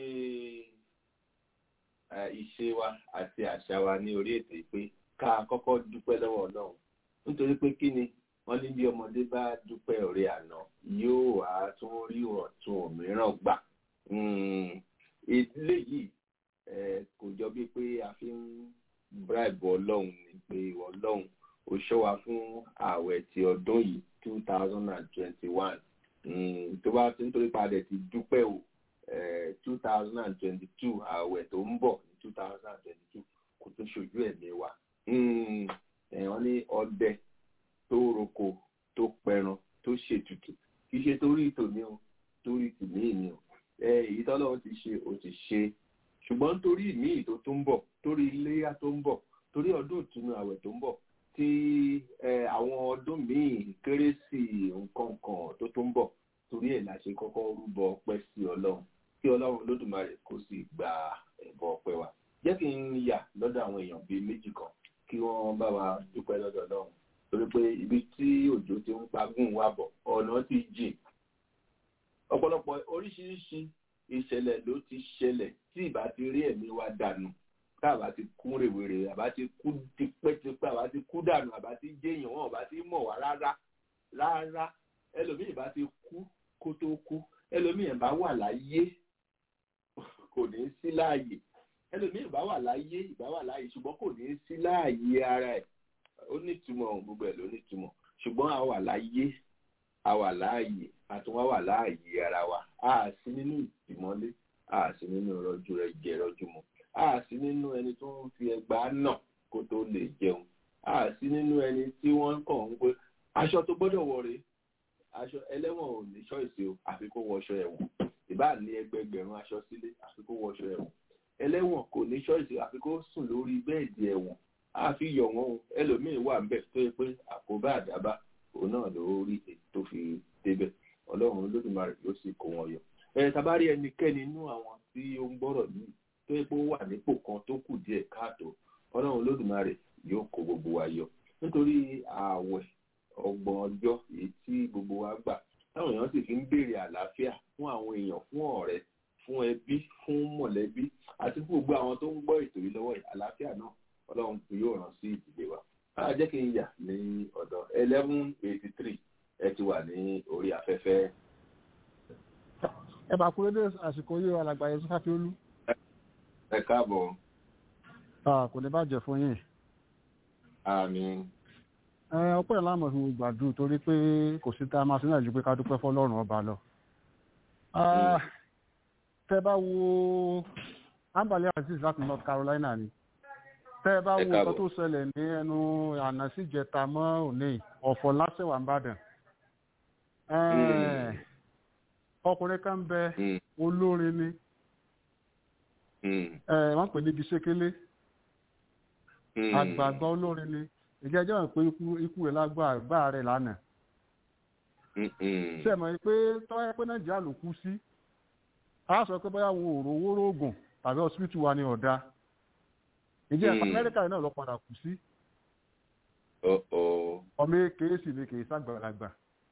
ẹ, ìṣe wa àti àṣà wa ní orí ètò yìí pé ká kọ́kọ́ dúpẹ́ lọ́wọ́ Ọlọ́run nítorí pé kí ni wọ́n ní bí ọmọdé bá dúpẹ́ ọ̀rẹ́ àná yóò wá tún rí ọ̀tún òmíràn gbà Mm, ilé yìí ẹ, kò jọ bíi pé a fi ń bribe Ọlọ́run ni pé Ọlọ́run ó ṣọ́ wa fún ààwẹ̀ ti ọdún yìí two thousand and twenty-one tó bá ti nítorí padà ti dúpẹ́ o two thousand and twenty-two ààwẹ̀ tó ń bọ̀ ní two thousand and twenty-two kò tún ṣojú ẹ̀mí wa Mm, eh, wọ́n ní ọdẹ tó roko tó pẹran tó ṣètùtù kì í ṣe torí tòní o torí tìmí ni o èyí tọ́lọ́run ti ṣe ó ti ṣe ṣùgbọ́n torí ìmíì tó tó ń bọ̀ torí iléyà tó ń bọ̀ torí ọdún ìtúnu àwẹ̀ tó ń bọ̀ tí àwọn ọdún míì kérésì nǹkan kan tó tó ń bọ̀ torí ẹ̀ la ṣe kọ́kọ́ rúbọ ọpẹ́ sí ọlọ́run kí ọlọ́run olódùmarè kó sì gba ẹ̀bọ ọpẹ́ wa jẹ́ kí n yà lọ́dọ̀ àwọn èèyàn bíi méjì kan kí wọ́n bá wa dúpẹ́ lọ́dọ̀ ọlọ́run torí pé ibi tí òjò ti ń pagún wa bọ̀ ọ̀nà ti jìn ọ̀pọ̀lọpọ̀ oríṣiríṣi ìṣẹ̀lẹ̀ ló ti ṣẹlẹ̀ tí ìbá ti rí ẹ̀mí wa dànù káàbá ti kú rèwerè àbá ti kú tipẹ́tipẹ́ àbá ti kú dànù àbá ti jẹ́yàn wọn àbá ti mọ̀ wá rárá rárá ẹlòmíì bá ti kú kó tó kú ẹlòmíì bá wà láyé kò ní sí láàyè ẹlòmíì bá wà láyé ìbá wà láàyè ṣùgbọ́n kò ní sí láàyè ara ẹ̀ ó nítumọ̀ gbogbo ẹ̀ ló nítumọ̀ ṣùgbọ́n a wà láyé a wà láàyè a tún wá wà láàyè ara wa a sí nínú ìtìmọ́lé a sí nínú rọjú rẹ jẹ rọjú mu a sí nínú ẹni tó ń fi ẹgbàá nà kó tó lè jẹun a sí nínú ẹni tí wọ́n kàn ń pé aṣọ tó gbọ́dọ̀ wọ̀ rèé aṣọ ẹlẹ́wọ̀n ò ní ṣọ́ọ̀ṣì o àfi kó wọṣọ ẹ̀wọ̀n ìbá ní ẹgbẹgbẹ̀rún aṣọ sílé àfi kó wọṣọ ẹ̀wọ̀n ẹlẹ́wọ̀n kò ní ṣọ́ọ̀ṣì àfi kó sùn lórí bẹ́ẹ̀dì ẹ̀wọ̀n àfi yọ̀ wọ́n o ẹlòmíín wà ń bẹ̀ tó yẹ pé àkóbá àdábá òun náà ló rí èyí tó fi débẹ̀ ọlọ́run olódùmarè ló sì kó wọn yọ. ẹ tabari ẹnikẹ́ni inú àwọn tí ó ń gbọ́rọ̀ yìí tó yẹ pé ó wà nípò kan tó kù díẹ̀ káàtó ọlọ́run olódùmarè yóò kó gbogbo wa yọ nítorí ààwẹ̀ ọgbọ̀n ọjọ́ èyí tí gbogbo wa gbà táwọn èèyàn sì fi ń béèrè àlàáfíà fún àwọn èèyàn fún ọ̀rẹ́ fún ẹbí fún mọ̀lẹ́bí àti fún gbogbo àwọn tó ń gbọ́ ètò yìí lọ́wọ́ yìí àlàáfíà náà ọlọ́run kò yóò ràn sí ìdílé wa á jẹ́ kí n yà ní ọ̀dọ̀ eleven eighty three ẹ ti wà ní orí afẹ́fẹ́. ẹ bá kúrò dé àsìkò yìí alàgbà yẹn sọ́fà fiolú. ẹ káàbọ̀. kò ní bàjẹ́ fún yín. àmín ọpẹ́ ìlànà fún gbàdúrà torí pé kò sí tá a máa sílẹ̀ ju pé ká dúpẹ́ fọlọ́run ọba lọ. tẹ bá wo ambali aziz láti north carolina ni tẹ bá wo nǹkan tó ṣẹlẹ̀ ní ẹnu àná sí ìjẹta mọ́ òní ọ̀fọ̀ lásẹ̀wà ń bàdàn. ọkùnrin kan bẹ olórin ni wọ́n pè níbi ṣékélé àgbààgbà olórin ni ìjẹ́jọ́ hàn pé ikú rẹ̀ lágbà rẹ̀ lánàá. ṣe mọ̀ pé tọ́wọ́ pé nàìjíríà ló kú sí a sọ pé bóyá wo òrò owó rògùn tàbí hospital wa ní ọ̀dà ìjẹ́ amẹ́ríkà náà lọ padà kú sí. ọmọ èké sì ni kì í ṣàgbàlagbà.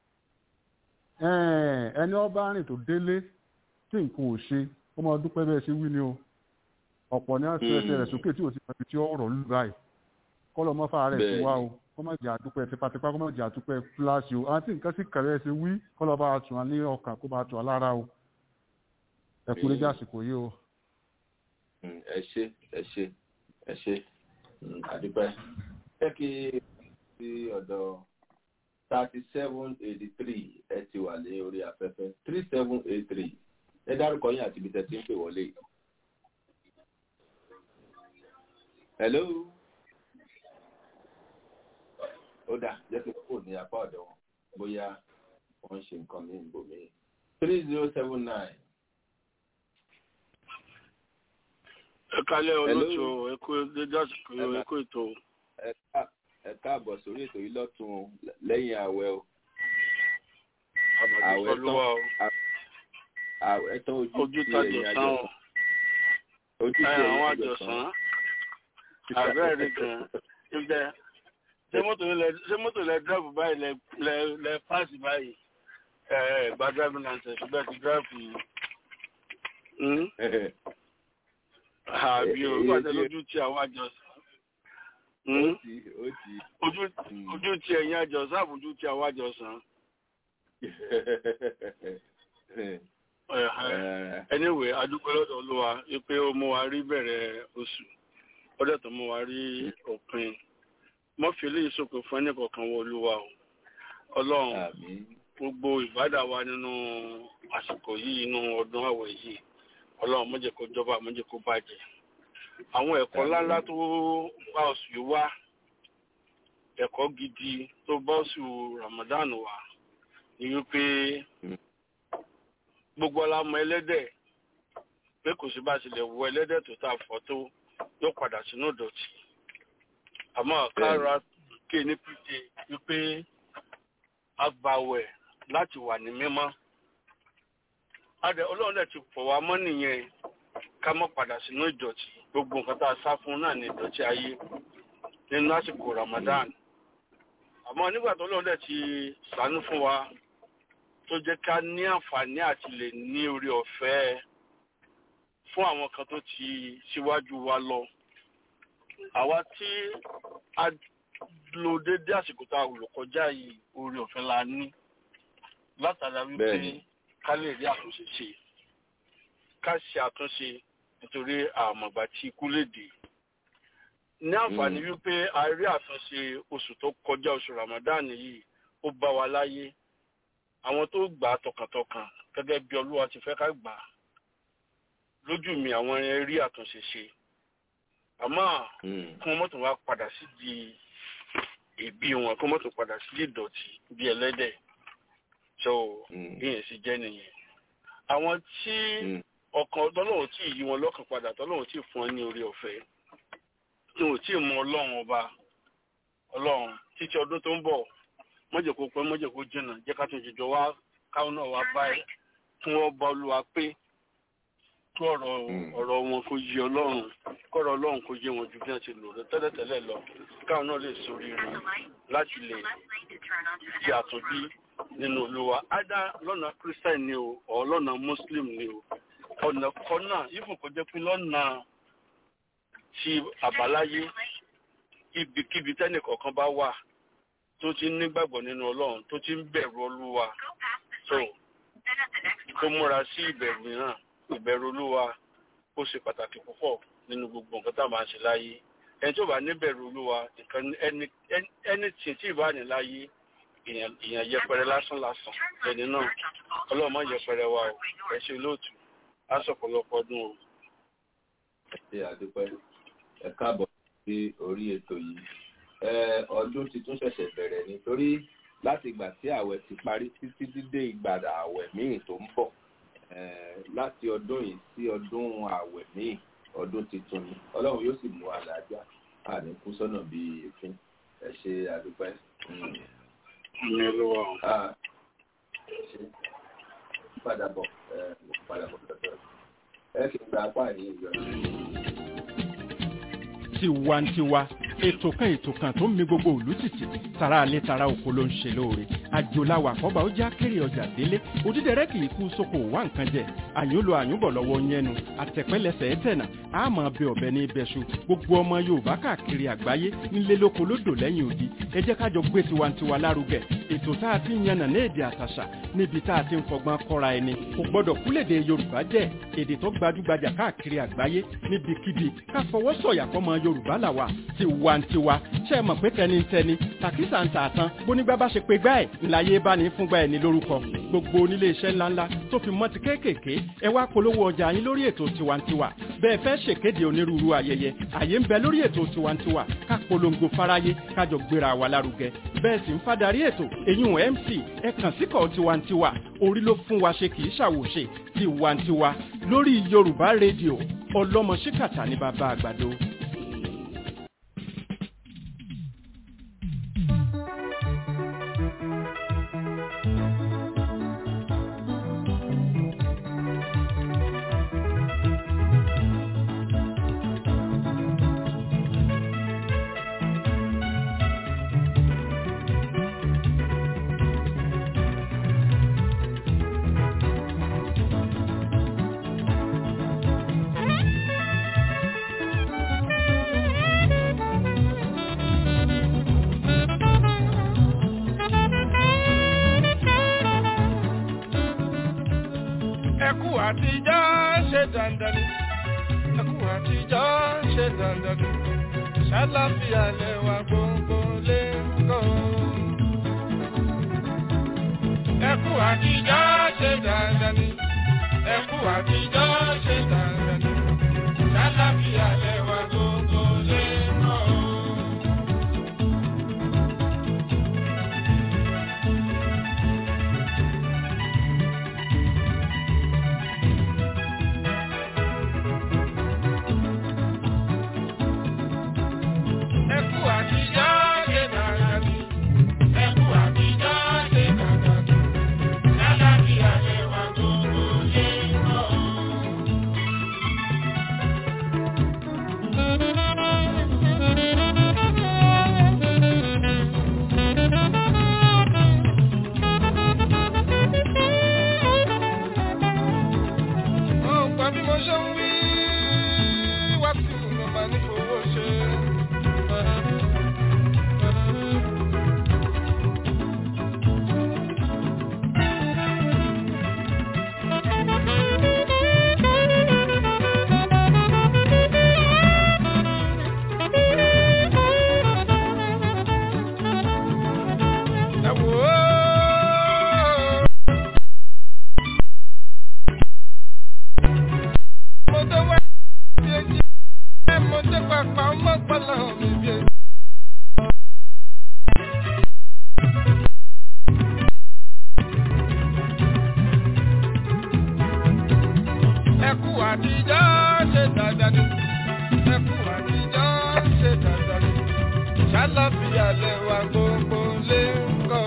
ẹni ọba rìn tó délé tí nǹkan ò ṣe ó máa dúpẹ́ bẹ́ẹ̀ ṣe wí ni o ọ̀pọ̀ ní àti ẹsẹ̀ rẹ̀ sókè tí ò ti mọ̀ ibi tí ọ̀rọ̀ lù báyìí kọlọ mọ fara rẹ sí wa o kọ má jẹ àdúpẹ́ tipátipá kọ má jẹ àdúpẹ́ fúláṣí o àti nǹkan sì kẹrẹ ṣe wí kọlọ bá tún wa ní ọkàn kó bá tún wa lára o ẹ kú lójú àsìkò yìí o. ẹ ṣe ẹ ṣe ẹ ṣe àdúpẹ́ ẹ kí sí ọ̀dọ̀ thirty seven eighty three ẹ ti wà ní orí afẹ́fẹ́ three seven eight three ẹ dárúkọ yín àti ibi tẹ́ ti ń pè wọlé. hello ó dà jẹ́ pé kò ní apá ọ̀dọ̀ wọn bóyá wọ́n ń ṣe nǹkan ní ibòmí. three zero seven nine. ẹ kálẹ̀ olóòtú ẹkú dédásìkò ẹkú ètò. ẹ káàbọ̀ sórí ètò yìí lọ́tún lẹ́yìn ààwẹ̀ o. àwẹ̀ tán àwẹ̀ tán ojú tí ẹ̀yìn àjọsán. ojú tí àwọn ẹ̀yìn àjọsán àbẹ́rẹ́ gan-an ibẹ̀ ṣé mọ́tò lẹ ṣé mọ́tò lẹ dírẹ́fù báyìí lẹ lẹ lẹ páàsì báyìí ẹ ẹ gba driving license ṣùgbọ́n ti dírẹ́fù àbí o nígbà tẹ lójú tí àwọn àjọsán ojú ojú tí ẹ̀yin àjọsán àbójú tí àwọn àjọsán. anyway adúpẹ́ lọ́dọ̀ olúwa pé ó mú wa rí bẹ̀rẹ̀ oṣù ó dẹ̀ tó mú wa rí òpin mọ́fìlì ìsopọ̀ fún ẹnì kọ̀ọ̀kan wọ olúwa o ọlọ́run gbogbo ìbádà wa nínú àsìkò yìí inú ọdún àwẹ̀ yìí ọlọ́run má jẹ́ kó jọba má jẹ́ kó bàjẹ́ àwọn ẹ̀kọ́ ńláńlá tó bá oṣù yìí wá ẹ̀kọ́ gidi tó bá oṣù Ramadan wá ni wípé gbogbo ọlámọ ẹlẹ́dẹ̀ pé kò sí bá a ṣe lè wọ ẹlẹ́dẹ̀ tó tà fọ́ tó yóò padà sínú ìdọ̀tí àmọ́ kára ké ní pété wípé agbawẹ̀ láti wà ní mímọ́ adẹ ọlọ́run dẹ̀ ti fọ̀ wá mọ́ nìyẹn ká má padà sínú ìdọ̀tí gbogbo nǹkan tá a sá fún náà ní ìdọ̀tí ayé nínú àsìkò Ramadan àmọ́ nígbà tó ọlọ́run dẹ̀ ti ṣàánú fún wa tó jẹ́ ká ní àǹfààní àti lè ní orí ọ̀fẹ́ fún àwọn kan tó ti síwájú wa lọ àwa tí a lo déédéé àsìkò tá a lò kọjá yìí orí ọ̀fẹ́ la ní látara wípé Bẹ́ẹ̀ni. ká lè rí àtúnṣe ṣe ká ṣe àtúnṣe nítorí àmọ̀gbà tí ikú lè dé ní àǹfààní Mm. wípé a rí àtúnṣe oṣù tó kọjá oṣù Ramadan yìí ó bá wa láyé àwọn tó gbà á tọkàntọkàn gẹ́gẹ́ bí Olúwa ti fẹ́ ká gbà á lójú mi àwọn yẹn rí àtúnṣe ṣe àmọ́ Mm. kí wọ́n mọ̀tò wá padà sí di ìbí wọn kí wọ́n mọ̀tò padà sí di ìdọ̀tí bí ẹlẹ́dẹ̀ so Mm. ìyẹn sì jẹ́ nìyẹn àwọn tí Mm. ọkàn tọ́lọ́wọ́ tí yí wọn lọ́kàn padà tọ́lọ́wọ́ tí fún ọ ní orí ọ̀fẹ́ tí wọn ò tí ì mọ ọlọ́run ọba ọlọ́run títí ọdún tó ń bọ̀ mọ́jẹ̀ kó pẹ́ mọ́jẹ̀ kó jìnnà jẹ́ ká tún jìjọ wá káwọn náà wá bá ẹ kí wọ́n bá olúwa pé kí ọ̀rọ̀ Mm. ọ̀rọ̀ wọn kó yé ọlọ́run kọ́rọ̀ ọlọ́run kó yé wọn ju bí wọ́n ti lò lọ tẹ́lẹ̀tẹ́lẹ̀ lọ káwọn náà lè sórí rẹ̀ láti lè di àtúnbí nínú olúwa ádá lọ́nà christian ni o ọ̀ lọ́nà muslim ni o ọ̀nà kan náà ifun kò jẹ́ pé lọ́nà ti àbáláyé ibikíbi tẹ́nìkọ̀ọ̀kan bá wà tó ti ń nígbàgbọ́ nínú ọlọ́run tó ti ń bẹ̀rù olúwa so kó múra sí ìbẹ̀rù mìíràn ìbẹ̀rù olúwa ó ṣe pàtàkì púpọ̀ nínú gbogbo nǹkan tá a máa ń ṣe láyé ẹni tó bá níbẹ̀rù olúwa nǹkan ẹni ẹni tí tí ì bá ní láyé èèyàn èèyàn yẹpẹrẹ lásán lásán ẹni náà ọlọ́run má yẹpẹrẹ wa o ẹ ṣe lóòtú á sọ̀pọ̀lọpọ̀ ọdún o. ẹ ṣe àdúpẹ́ ẹ káàbọ̀ sí orí ètò yìí ẹ ọdún ti tún ṣẹ̀ṣẹ̀ bẹ̀rẹ̀ nítorí láti ìgbà tí ààwẹ̀ ti parí títí dídé ìgbà ààwẹ̀ míì tó ń bọ̀ ẹ láti ọdún yìí sí ọdún ààwẹ̀ míì ọdún tuntun ni ọlọ́run yóò sì mú àlàájá àní kú sọ́nà bíi èéfín ẹ ṣe àdúpẹ́. Mm. ní olúwa o. Ah, ẹ ṣe padà bọ̀ ẹ mo padà bọ̀ tọ́tọ́ ẹ kì í gba apá yìí yọ. tiwantiwa ètò kan ètò kan tó ń mi gbogbo òlú tìtì tara alẹ́ tara oko ló ń ṣe lóore àjòláwà àkọ́bà ó já kéré ọjà délé òdídẹrẹ́ kì í kú sóko wá nǹkan jẹ àyúnlò àyúnbọ̀ lọ́wọ́ yẹnu àtẹ̀pẹ́lẹsẹ̀ ẹ̀tẹ̀nà àmọ́ bẹ ọ̀bẹ ní ibẹ̀ṣu gbogbo ọmọ yorùbá káàkiri àgbáyé nílé lóko lódò lẹ́yìn odi ẹ jẹ́ ká jọ gbé tiwantiwa lárugẹ ètò tá a ti ń yànnà ní èdè àtàṣà níbi tá a ti ń fọgbọ́n kọ́ra ẹni kò gbọ́dọ̀ kúlèdè yorùbá jẹ́ èdè tó gbajúgbajà káàkiri àgbáyé níbikíbi ká fọwọ́ sọ̀yà fọmọ yorùbá làwà tiwantiwa ṣe é mọ̀ pé tẹnitẹni tàkísà ń tà tán bónígbà bá ṣe pé gbá ẹ̀ ńláyé bá ní fúngbà ẹ̀ ní lórúkọ gbogbo onílé iṣẹ́ ńláńlá tó fi mọ́ ti kéékèèké ẹ wá polówó ọjà yín lórí ètò tiwantiwa bẹ́ẹ̀ fẹ́ ṣèkéde onírúurú ayẹyẹ àyè ń bẹ lórí ètò tiwantiwa ká polongo fáráyé kájọ gbéra wa lárugẹ bẹ́ẹ̀ sì ń fadarí ètò èyún mc ẹ kàn síkọ̀ tiwantiwa orí ló fún wa ṣe kì í ṣàwòṣe tiwantiwa lórí yorùbá rédíò ọlọ́mọ ṣíkàtà ní bàbá àgbàdo. ẹkú àtijọ́ ṣe dandan ni ẹkú àtijọ́ ṣe dandan ni ṣàlàfíà lẹwà gbogbo lè kọ́. ẹkú àtijọ́ ṣe dandan ni ẹkú àtijọ́ ṣe dandan ni ṣàlàfíà lẹwà gbogbo lè kọ́. alẹ́ wa gbogbo lé kọ́.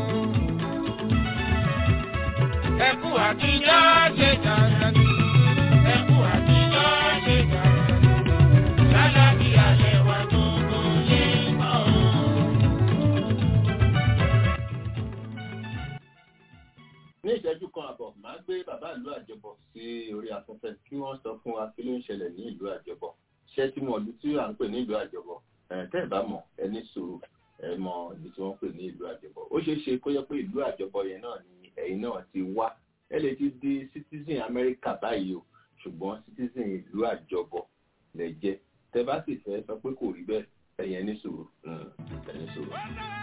Ẹkú àtijọ́ ṣe dandan ni. Ẹkú àtijọ́ ṣe dandan ni. Lálàbí alẹ́ wa gbogbo lé kọ́. ní ìṣẹ́jú kan àbọ̀ máa gbé bàbá ìlú àjọbọ sí orí afẹ́fẹ́ kí wọ́n sọ fún wa kí ló ń ṣẹlẹ̀ ní ìlú àjọbọ ṣé tí mo ọdún tí à ń pè ní ìlú àjọbọ ẹ̀ tẹ́ ẹ̀ bá mọ̀ ẹ ní sùúrù ẹ mọ ibi tí wọ́n pè ní ìlú àjọbọ ó ṣeé ṣe kó yẹ pé ìlú àjọbọ yẹn náà ni ẹ̀yin náà ti wá ẹ lè ti di citizen Amẹ́ríkà báyìí o ṣùgbọ́n citizen ìlú àjọbọ lẹ jẹ́ tẹ́ bá sì fẹ́ sọ pé kò rí bẹ́ẹ̀ ẹ̀yin ẹ ní sùúrù mm, ẹ ní sùúrù.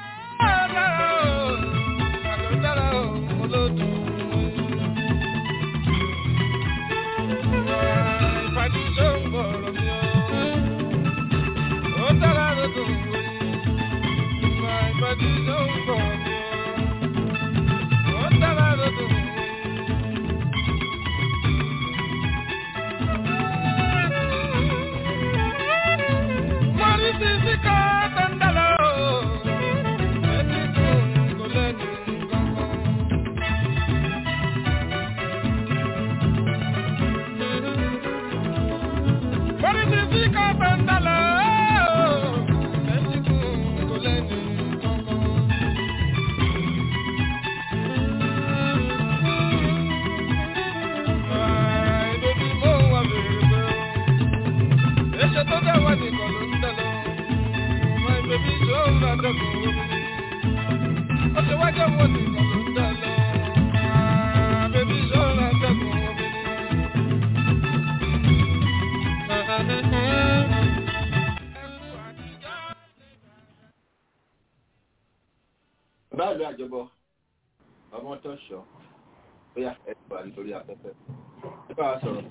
báàlú àjọbọ ọmọ tó ṣọ bóyá ẹ ti wà nítorí afẹ́fẹ́ ẹ bá wa sọ̀rọ̀.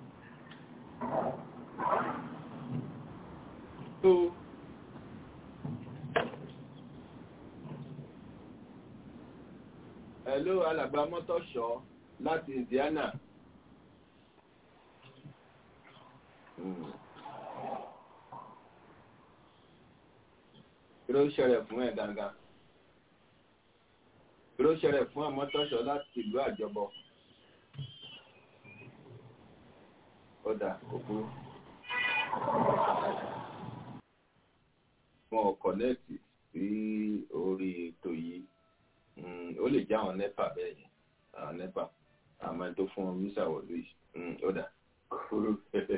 tó hello alàgbà mọ́tòṣọ́ láti Indiana. Hmm. kí ló ń ṣẹlẹ̀ fún ẹ̀ gangan? ló ṣẹlẹ̀ fún àmọ́tọ́ṣọ́ láti ìlú àjọbọ. ọ̀dà òkú. wọn ò kọ̀nẹ́ẹ̀tì sí orí ètò yìí ó lè jẹ́ àwọn nẹ́pà bẹ́ẹ̀ yẹn àwọn nẹ́pà àmọ́ ẹni tó fún wọn mísà wọ̀lú yìí ọ̀dà kúrú.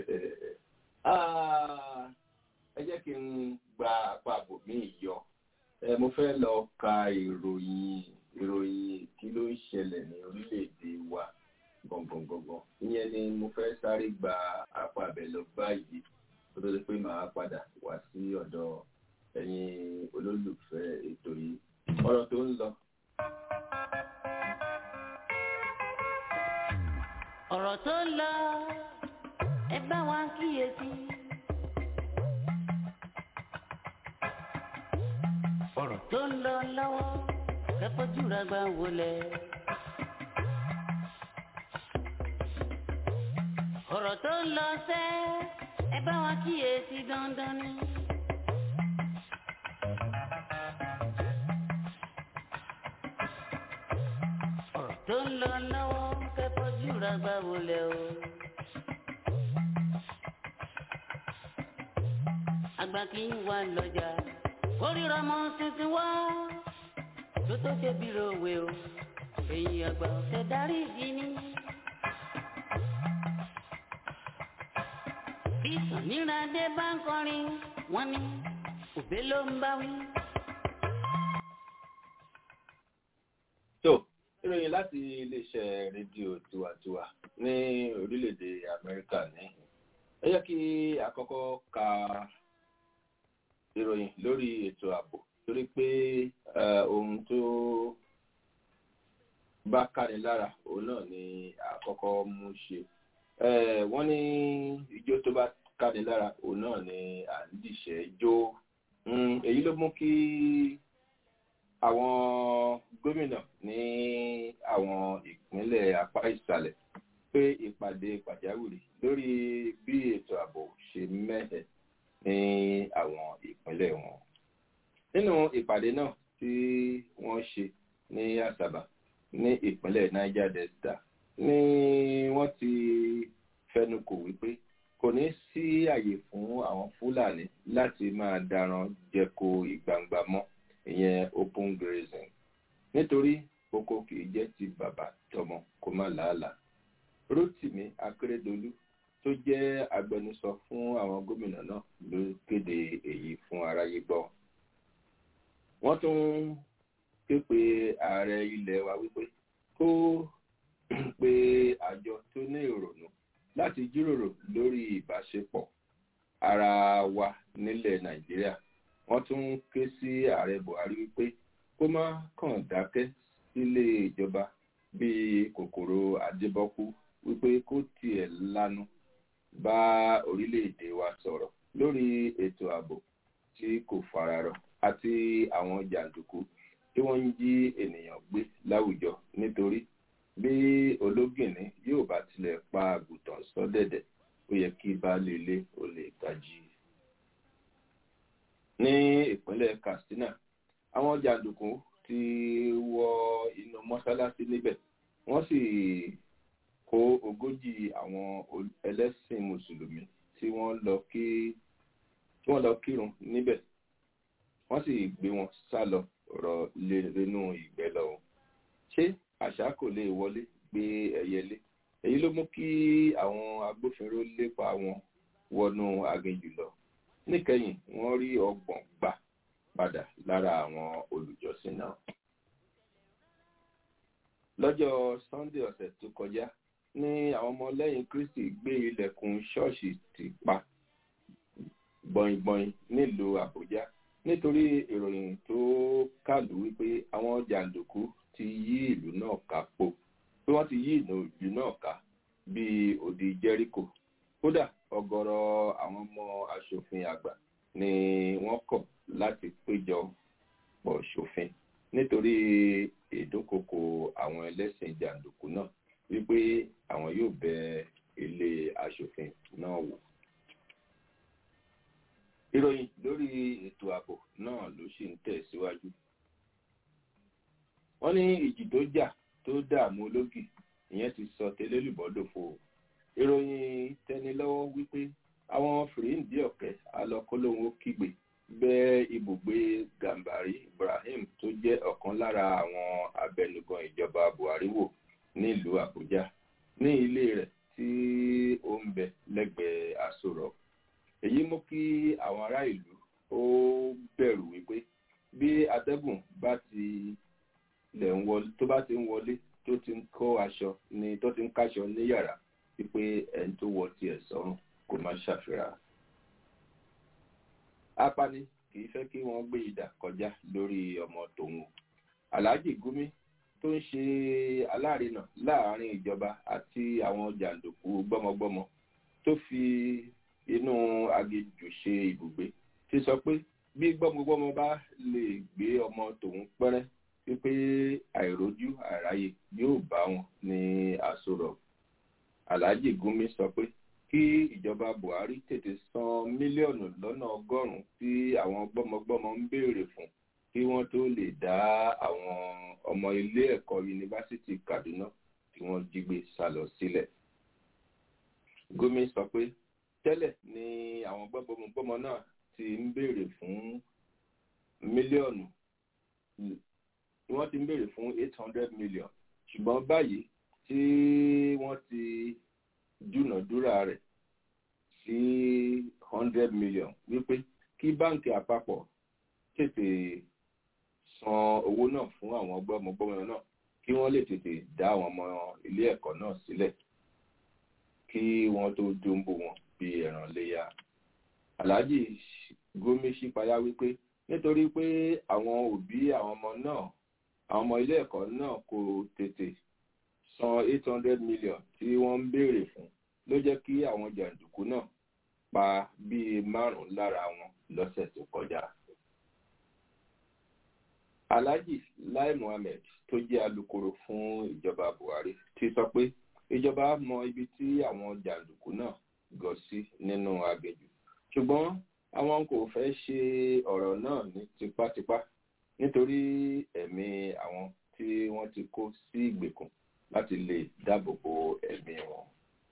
ẹ jẹ́ kí n gba apá àbò mi yọ mo fẹ́ lọ ka ìròyìn ìròyìn kí ló ń ṣẹlẹ̀ ní orílẹ̀-èdè wa gbọ̀ngbọ̀ngbọ̀ngbọ̀n ìyẹn ni mo fẹ́ sáré gba apá abẹ lọ báyìí tó tó di pé màá padà wá sí ọ̀dọ̀ ẹ̀yin olólùfẹ́ ètò yìí ọ̀rọ̀ tó ń lọ. ọ̀rọ̀ tó ń lọ ẹ bá wa kíyèsí. ọ̀rọ̀ tó ń lọ lọ́wọ́ kẹfọ́júra gbà wọlé. ọ̀rọ̀ tó ń lọ sẹ́ ẹ bá wa kíyèsí dandan ni. ọ̀rọ̀ tó ń lọ lọ́wọ́ kẹfọ́júra gbà wọlé o. àgbà kì í wà lọ́jà kórìíra mọ́ tuntun wá tó tó ṣe bí rowe o èyí àgbà ọ̀sẹ̀ darí ìdí ni. bí sàníràdé bá ń kọrin wọ́n ní òbé ló ń bá wí. tó ìròyìn láti iléeṣẹ́ rédíò tiwantiwa ní orílẹ̀-èdè amẹ́ríkà ní ẹ jẹ́ kí àkọ́kọ́ ka ìròyìn lórí ètò ààbò torí pé ohun tó bá káni lára òun náà ni àkọ́kọ́ mú ṣe wọ́n ní ijó tó bá káni lára òun náà ni à ń dìṣẹ́ jó èyí ló mú kí àwọn gómìnà ní àwọn ìpínlẹ̀ apá ìsàlẹ̀ pé ìpàdé pàjáwìrì lórí bí ètò ààbò ṣe mẹ́hẹ̀ ní àwọn ìpínlẹ̀ wọn nínú ìpàdé náà tí wọ́n ṣe ní àsàbà ní ìpínlẹ̀ niger delta ni wọ́n ti fẹnu kò wípé kò ní sí àyè fún àwọn fúlàní láti máa daran jẹko ìgbangba mọ́ ìyẹn open grazing nítorí oko kìí jẹ́ ti bàbá tọmọ kó má làálàá rotimi akérèdọlù tó jẹ́ agbẹnusọ fún àwọn gómìnà náà ló kéde èyí fún aráyé gbọ́ wọ́n tún ké pe ààrẹ ilẹ̀ wa wípé kó pe àjọ tó ní ìrònú láti jíròrò lórí ìbáṣepọ̀ ara wa nílẹ̀ nàìjíríà wọ́n tún ké sí ààrẹ buhari wípé kó má kàn dákẹ́ sílé ìjọba bíi kòkòrò àdébọ́kú wípé kó tiẹ̀ lanu bá orílẹ̀-èdè wa sọ̀rọ̀ lórí ètò ààbò tí kò fararọ àti àwọn jàǹdùkú tí wọ́n ń jí ènìyàn gbé láwùjọ nítorí bí ológìnní yóò bá tilẹ̀ pa àgùntàn sọ́dẹ̀dẹ̀ ó yẹ kí baálé ilé ó lè tají. ní ìpínlẹ̀ katsina àwọn jàǹdùkú ti wọ inú mọ́ṣáláṣí níbẹ̀ wọ́n sì kó ogójì àwọn ẹlẹ́sìn mùsùlùmí tí wọ́n lọ kí tí wọ́n lọ kírun níbẹ̀ wọ́n sì gbé wọn sá lọ rọ lẹ́nu ìgbẹ́ lọ. ṣé àṣà kò lè wọlé gbé ẹyẹlé èyí ló mú kí àwọn agbófinró lépa wọn wọnú aginjù lọ níkẹyìn wọ́n rí ọgbọ̀n gbà padà lára àwọn olùjọsìn náà. lọ́jọ́ sunday ọ̀sẹ̀ tó kọjá ní àwọn ọmọlẹ́yìn kristi gbé ilẹ̀kùn ṣọ́ọ̀ṣì ti pa gbọ̀ngbọ̀n nílùú àbújá nítorí ìròyìn tó kàlù wípé àwọn jàǹdùkú ti yí ìlú náà ká po pé wọ́n ti yí ìlú náà ká bíi òdì jẹ́ríkò kódà ọ̀gọ̀rọ̀ àwọn ọmọ asòfin àgbà ni wọ́n kọ̀ láti péjọ pọ̀ ṣòfin nítorí ìdúnkokò àwọn ẹlẹ́sìn jàǹdùkú náà wípé àwọn yóò bẹ ilé asòfin náà wò ìròyìn lórí ètò ààbò náà ló sì ń tẹ̀síwájú. wọ́n ní ìjì tó jà tó dààmú ológì ìyẹn ti sọ tẹlẹ́lùbọ́dòfo. ìròyìn tẹnilọ́wọ́ wípé àwọn fìrìǹdì ọ̀kẹ́ alọ́kọ́lóhun kígbe bẹ́ ibùgbé gàmbàrí ibrahim tó jẹ́ ọ̀kan lára àwọn abẹnugan ìjọba buhari wò nílùú àbújá ní ilé rẹ̀ tí ó ń bẹ lẹ́gbẹ̀ẹ́ aṣọ rock èyí mú kí àwọn ará ìlú ó bẹ̀rù wípé bí atẹ́gùn bá ti lẹ̀ ń wọlé tó bá ti ń wọlé tó ti ń kó aṣọ ni tó ti ń káṣọ ní yàrá wípé ẹni tó wọ tiẹ̀ sọ́run kò má ṣàfihàn. apani kì í fẹ́ kí wọ́n gbé ìdà kọjá lórí ọmọ tòun alhaji gumi tó ń ṣe alárinà láàrin ìjọba àti àwọn jàǹdùkú gbọ́mọgbọ́mọ tó fi inú aginjù ṣe ibùgbé ti sọ pé bí gbọ́mọgbọ́mọ bá lè gbé ọmọ tòun pẹ́rẹ́ wípé àìrójú àráyè yóò bá wọn ní àsọ̀rọ̀ alhaji gumi sọ pé kí ìjọba buhari tètè san mílíọ̀nù lọ́nà ọgọ́rùn-ún tí àwọn gbọ́mọgbọ́mọ ń béèrè fún kí wọ́n tó lè dá àwọn ọmọ ilé ẹ̀kọ́ yunifásitì kaduna tí wọ́n jí gbé sá lọ sílẹ̀ gumi sọ pé tẹ́lẹ̀ ni àwọn gbọ́mọgbọ́mọ náà ti ń béèrè fún mílíọ̀nù wọ́n ti ń béèrè fún eight hundred million ṣùgbọ́n báyìí tí wọ́n ti dúnàdúrà rẹ̀ sí hundred million wípé kí báǹkì àpapọ̀ tètè san owó náà fún àwọn gbọ́mọgbọ́mọ náà kí wọ́n lè tètè dá àwọn ọmọ ilé ẹ̀kọ́ náà sílẹ̀ kí wọ́n tó dóńbò wọn bí ẹ̀ràn léyà. Alhaji Gómi ṣípayá wípé nítorí pé àwọn òbí àwọn ọmọ náà àwọn ọmọ ilé ẹ̀kọ́ náà kò tètè san eight hundred million tí wọ́n ń béèrè fún ló jẹ́ kí àwọn jàǹdùkú náà pa bíi márùn-ún lára wọn lọ́sẹ̀ tó kọjá. Alhaji Lai Muhammed tó jẹ́ alukoro fún ìjọba Buhari ti sọ pé ìjọba mọ ibi tí àwọn jàǹdùkú náà gọ sí nínú aginjù ṣùgbọ́n àwọn kò fẹ́ ṣe ọ̀rọ̀ náà ní tipátipá nítorí ẹ̀mí àwọn tí wọ́n ti kó sí ìgbèkùn láti lè dáàbò bo ẹ̀mí wọn.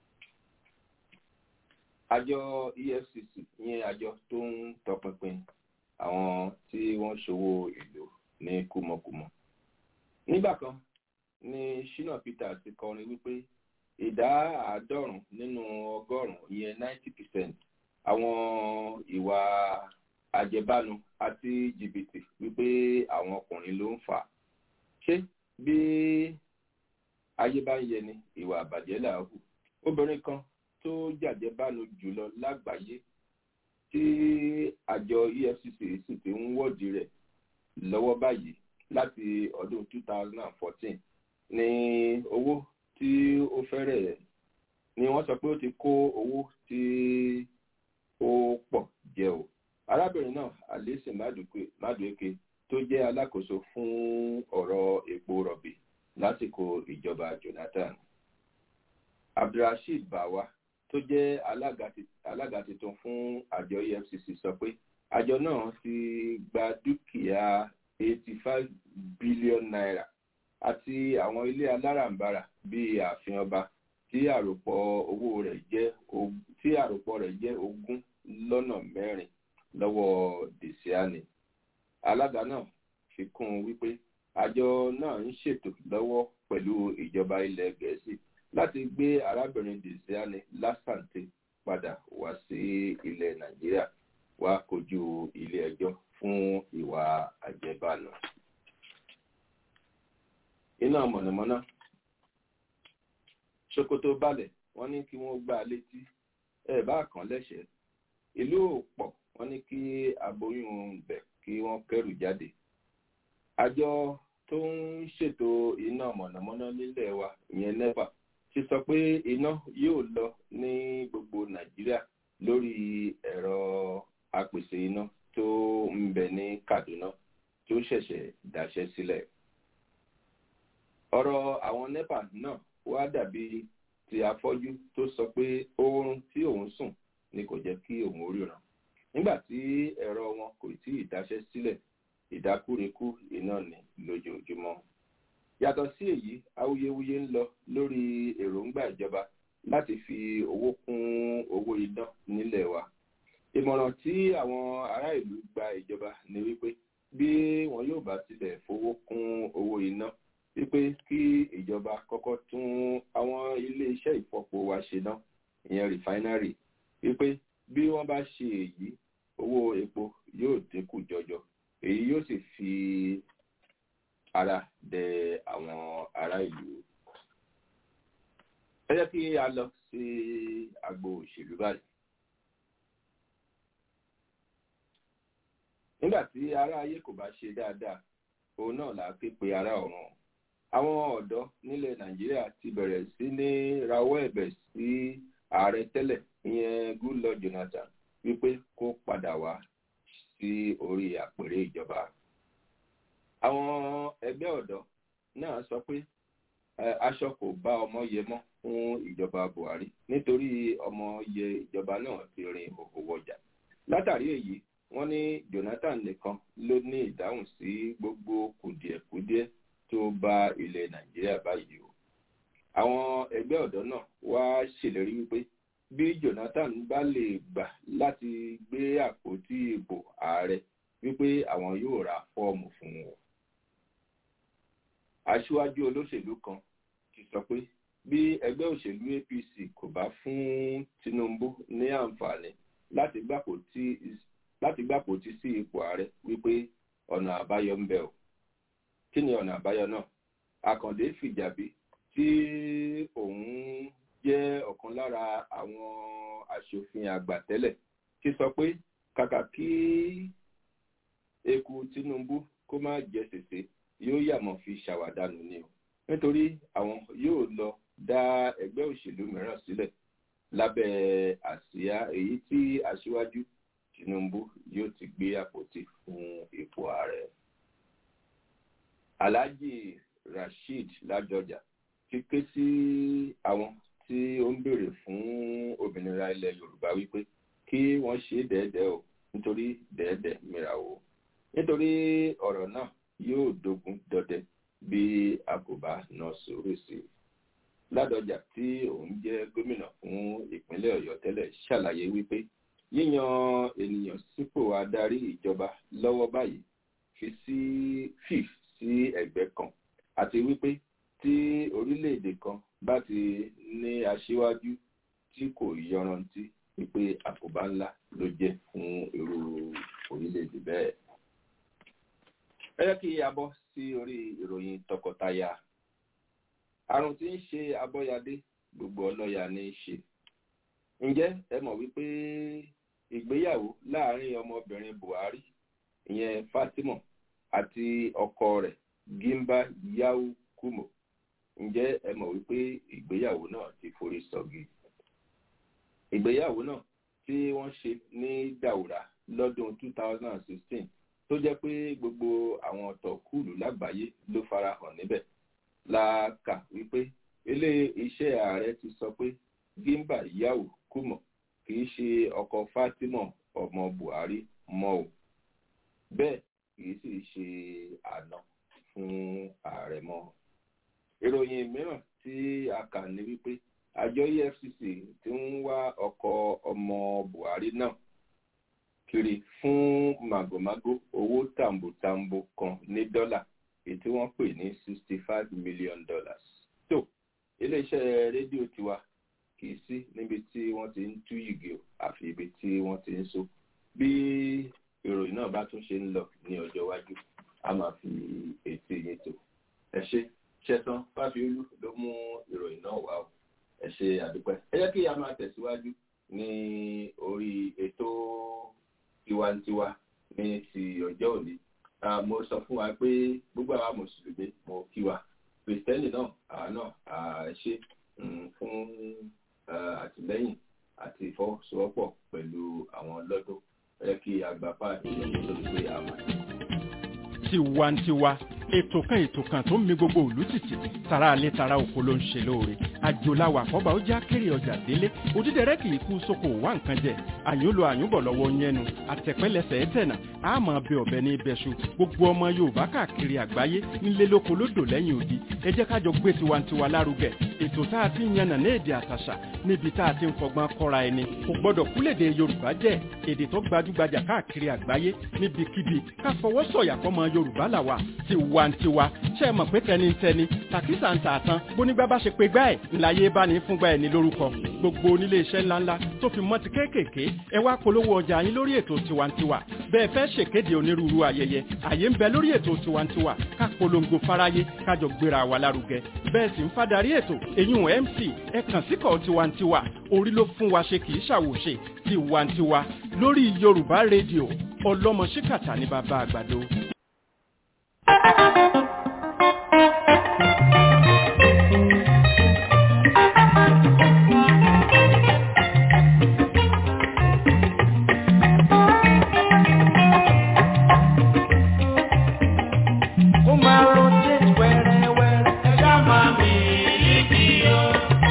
àjọ efcc yẹn àjọ tó ń tọpinpin àwọn tí wọ́n ṣòwò ìlú ní kúmọkùmọ. nígbà kan ni shina peter ti kọrin wípé ìdá àádọ́rùn-ún nínú ọgọ́rùn-ún ìyẹn ninety percent àwọn ìwà àjẹbánu àti jìbìtì wípé àwọn ọkùnrin ló ń fà á ṣé bí ayé bá ń yẹni ìwà àbàjẹ́ là hù obìnrin kan tó jàjẹbánu jùlọ lágbàáyé tí àjọ efcc sì ti ń wọ́ọ̀dì rẹ̀ lọ́wọ́ báyìí láti ọdún two thousand and fourteen ní owó tí ó fẹ́rẹ̀ ni wọ́n sọ pé ó ti kó owó tí ó pọ̀ jẹ o arábìnrin náà alice madueke tó jẹ́ alákòóso fún ọ̀rọ̀ epo rọ̀bì lásìkò ìjọba jonathan abdulrasheed bawa tó jẹ́ alága tuntun fún àjọ efcc sọ pé àjọ náà ti gba dúkìá eighty five billion naira àti àwọn ilé alárànbarà bíi ààfin ọba tí àròpọ̀ owó rẹ̀ jẹ́ tí àròpọ̀ rẹ̀ jẹ́ ogún lọ́nà mẹ́rin lọ́wọ́ desiani alága náà fi kún un wípé àjọ náà ń ṣètò lọ́wọ́ pẹ̀lú ìjọba ilẹ̀ gẹ̀ẹ́sì láti gbé arábìnrin desiani lásàntè padà wá sí ilẹ̀ nàìjíríà wá kojú ilé ẹjọ́ fún ìwà àjẹbánu iná mọ̀nàmọ́ná ṣòkòtò balẹ̀ wọ́n ní kí wọ́n gbá a létí ẹ bá kàn lẹ́sẹ̀ ìlú òpọ̀ wọ́n ní kí aboyún bẹ̀ kí wọ́n kẹ́rù jáde àjọ tó ń ṣètò iná mọ̀nàmọ́ná nílẹ̀ wa ìyẹn nepa ti sọ pé iná yóò lọ ní gbogbo nàìjíríà lórí ẹ̀rọ apèsè iná tó ń bẹ ní kaduna tó ṣẹ̀ṣẹ̀ dáṣẹ́ sílẹ̀ ọ̀rọ̀ àwọn nepa náà wá dàbí ti afọ́jú tó sọ pé oorun tí òun sùn ni kò jẹ́ kí òun ríran nígbà tí ẹ̀rọ wọn kò tí ì dáṣẹ́ sílẹ̀ ìdákúrekú iná ní lójoojúmọ́ yàtọ̀ sí èyí awuyewuye ń lọ lórí èròǹgbà ìjọba láti fi owó kún owó iná nílẹ̀ wa ìmọ̀ràn tí àwọn ará ìlú gba ìjọba ni wípé bí wọn yóò bá tilẹ̀ fowó kún owó iná wípé kí ìjọba kọ́kọ́ tún àwọn ilé-iṣẹ́ ìfọpo wa ṣe ná ìyẹn rìfáínárì wípé bí wọ́n bá ṣe èyí owó epo yóò dínkù jọjọ èyí yóò sì fi ara dẹ àwọn ará ìlú. ẹ jẹ́ kí a lọ sí agbo òṣèlú báyìí. nígbà tí ará ayé kò bá ṣe dáadáa òun náà là á ké pe ará ọ̀run àwọn ọ̀dọ́ nílẹ̀ nàìjíríà ti bẹ̀rẹ̀ sí ní rawọ́ ẹ̀bẹ̀ sí ààrẹ tẹ́lẹ̀ ìyẹn goodluck jonathan wípé kó padà wá sí orí àpèrè ìjọba. àwọn ẹgbẹ́ ọ̀dọ́ náà sọ pé aṣọ kò bá ọmọ yẹ mọ́ fún ìjọba buhari nítorí ọmọ yẹ ìjọba náà ti rin òkò wọjà. látàrí èyí wọ́n ní jonathan nìkan ló ní ìdáhùn sí gbogbo kùdìẹ̀kudiẹ tó bá ilẹ̀ nàìjíríà báyìí o. àwọn ẹgbẹ́ ọ̀dọ́ náà wá ṣèlérí wípé bí jonathan bá lè gbà láti gbé àpótí ìbò ààrẹ wípé àwọn yóò ra fọ́ọ̀mù fún wọn. aṣíwájú olóṣèlú kan ti sọ pé bí ẹgbẹ́ òṣèlú apc kò bá fún tinubu ní àǹfààní láti gbàpótí sí ipò ààrẹ wípé ọ̀nà àbáyọ ń bẹ o kí ni ọ̀nà àbáyọ náà àkàndé fìjàbí tí òun jẹ́ ọ̀kan lára àwọn aṣòfin àgbà tẹ́lẹ̀ ti sọ pé kàkà kí eku tinubu kó má jẹ sèse yóò yàmọ̀ fi ṣàwádànù ni o nítorí àwọn yóò lọ dá ẹgbẹ́ òṣèlú mìíràn sílẹ̀ lábẹ́ àsíá èyí tí aṣíwájú tinubu yóò ti gbé àpótí fún ipò ààrẹ alhaji rasheed ládọjà ti ké sí àwọn tí ó ń béèrè fún òmìnira ilẹ̀ yorùbá wípé kí wọ́n ṣe é dẹ́ẹ́dẹ́ o nítorí dẹ́ẹ̀dẹ́ mìràwó nítorí ọ̀rọ̀ náà yóò dogun dọdẹ bí a kò bá nà sórí sí i ládọjà tí òun jẹ́ gómìnà fún ìpínlẹ̀ ọ̀yọ́ tẹ́lẹ̀ ṣàlàyé wípé yíyan ènìyàn sípò adarí ìjọba lọ́wọ́ báyìí fi sí fif sí ẹ̀gbẹ́ kan àti wípé tí orílẹ̀-èdè kan bá ti ní aṣíwájú tí kò yọrantí wípé àkóbá ńlá ló jẹ́ fún irú orílẹ̀-èdè bẹ́ẹ̀. ẹ jẹ́ kí a bọ́ sí orí ìròyìn tọkọtaya àrùn tí ń ṣe abọ́yadé gbogbo ọlọ́ya ní í ṣe ǹjẹ́ ẹ mọ̀ wípé ìgbéyàwó láàrin ọmọbìnrin buhari ìyẹn fatima àti ọkọ rẹ̀ gimba yau kumo ǹjẹ́ ẹ mọ̀ wípé ìgbéyàwó náà ti forí sọgi ìgbéyàwó náà tí wọ́n ṣe ní dàwúrà lọ́dún 2016 tó jẹ́ pé gbogbo àwọn ọ̀tọ̀kùlù lágbàáyé ló farahàn níbẹ̀ la kà wípé ilé iṣẹ́ ààrẹ ti sọ pé gimba yau kumo kì í ṣe ọkọ fatima ọmọ buhari mọ́ o bẹ́ẹ̀ kì í sì ṣe àná fún ààrẹ mọ́ ìròyìn mìíràn tí a kà ní wípé àjọ efcc ti ń wá ọkọ ọmọ buhari náà kiri fún màgòmágó owó tàǹbòtàǹbò kan ní dọ́là èyí tí wọ́n pè ní sixty five million dollars. tó iléeṣẹ́ rédíò tiwa kì í sí níbi tí wọ́n ti ń tú yìgì o àfi ibi tí wọ́n ti ń so bí ìròyìn náà bá tún ṣe ń lọ ní ọjọ́ iwájú a máa fi ètò yẹn tó ẹ ṣe ṣẹtàn fáfiolú ló mú ìròyìn náà wá o ẹ ṣe àdúpẹ́ ẹ jẹ́ kí a máa tẹ̀síwájú ní orí ètò tiwantiwa ní ti ọjọ́ òní mo sọ fún wa pé gbogbo àwa mùsùlùmí mo kí wa kìrìsìtẹ́nì náà àwa náà ṣe fún àtìlẹ́yìn àti ìfọwọ́sowọ́pọ̀ pẹ̀lú àwọn lọ́dún ẹ kí àgbà páàdì lọ́dún tó ti pé àwọn. tiwantiwa ètò kan ètò kan tó ń mi gbogbo òlú títì tara alẹ́ tara oko ló ń ṣe lóore àjòláwà àkọ́bà ó já kéré ọjà délé òdídẹrẹ́ kì í kú sóko wá nǹkan jẹ àyúnlo àyúnbọ̀ lọ́wọ́ yẹnu àtẹ̀pẹ́lẹsẹ̀ ẹ̀tẹ̀nà àmọ́ bẹ ọ̀bẹ ní ibẹ̀ṣu gbogbo ọmọ yorùbá káàkiri àgbáyé nílé lóko lódò lẹ́yìn odi ẹ jẹ́ kájọ gbé tiwantiwa lárugẹ ètò tá a ti ń yànnà ní èdè àtàṣà níbi tá a ti ń fọgbọ́n kọ́ra ẹni kò gbọ́dọ̀ kúlèdè yorùbá jẹ́ èdè tó gbajúgbajà káàkiri àgbáyé níbikíbi ká fọwọ́ sọ̀yà fọmọ yorùbá làwà tiwantiwa ṣe é mọ̀ pé tẹnitẹni tàkísà ń tà tán bónígbà bá ṣe pé gbá ẹ̀ ńláyé bá ní fúngbà ẹ̀ ní lórúkọ gbogbo onílé iṣẹ́ ńláńlá tó fi mọ́ ti kéékèèké ẹ wá polówó ọjà yín lórí ètò tiwantiwa bẹ́ẹ̀ fẹ́ ṣèkéde onírúurú ayẹyẹ àyè ń bẹ lórí ètò tiwantiwa ká polongo fáráyé kájọ gbéra wa lárugẹ bẹ́ẹ̀ sì ń fadarí ètò èyún mc ẹ kàn síkọ̀ tiwantiwa orí ló fún wa ṣe kì í ṣàwòṣe tiwantiwa lórí yorùbá rédíò ọlọ́mọ ṣíkàtà ní bàbá àgbàdo. Ó máa rotate wẹ́rẹ́wẹ́rẹ́. Ẹ̀dá máa mi líkì o.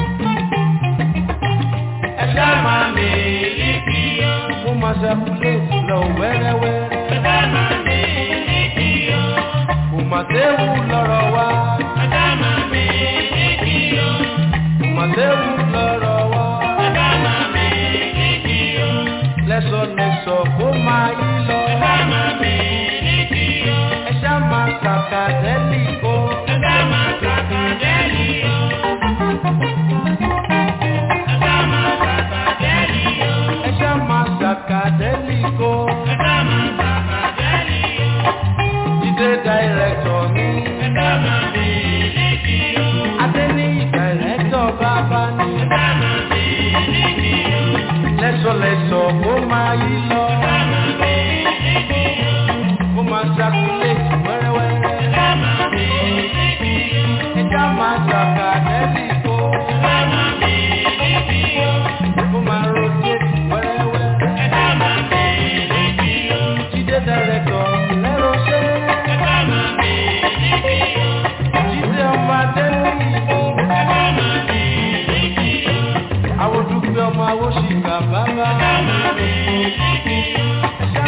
Ẹ̀dá máa mi líkì o. Ó máa circulate lọ wẹ́rẹ́wẹ́rẹ́. Ẹ̀dá máa mi líkì o. Kò máa séwu lọ́rọ̀ wa. Ẹ̀dá máa mi líkì o. Kò máa séwu lọ́rọ̀ wa. Ẹ̀dá máa mi líkì o. Lẹ́sọ̀lẹ́sọ̀ kó máa yí lọ. Ẹ̀dá máa mi líkì o. Ẹ̀dá máa kàkà dẹ́lì o. Ẹ̀dá máa kàkà dẹ́lì o. Ẹ̀dá máa kàkà dẹ́lì o. Ẹ̀dá máa kàkà dẹ́lì o. Ẹ̀dá máa kàkà dẹ́lì o. Jídé dàírẹ́tọ̀ mi. Ẹ̀dá máa mi líkì o. Adé ní dàírẹ́tọ̀ bàbá ni. Ẹ̀dá máa mi líkì o. Lẹ́sọ̀lẹ́sọ̀ kó máa yí lọ. Ẹ̀dá máa mi líkì o. Kó máa circulate wẹ́rẹ́wẹ́rẹ́. Ẹ̀dá máa mi líkì o. Ẹ̀dá máa kàkà dẹ́lì o. Ẹ̀dá máa mi líkì o. Kó máa rotate wẹ́rẹ́wẹ́rẹ́. Ẹ̀dá máa mi líkì o. Jídé dàírẹ́tọ̀ lẹ́rọ̀ ṣe. Ẹ̀dá máa mi líkì o. Jídé ọmọ adé ní ìbò. Ẹ̀dá máa mi líkì o. Àwọn dúpẹ́ ọmọ awóṣìkà bàbá. Ẹ̀dá máa mi líkì o.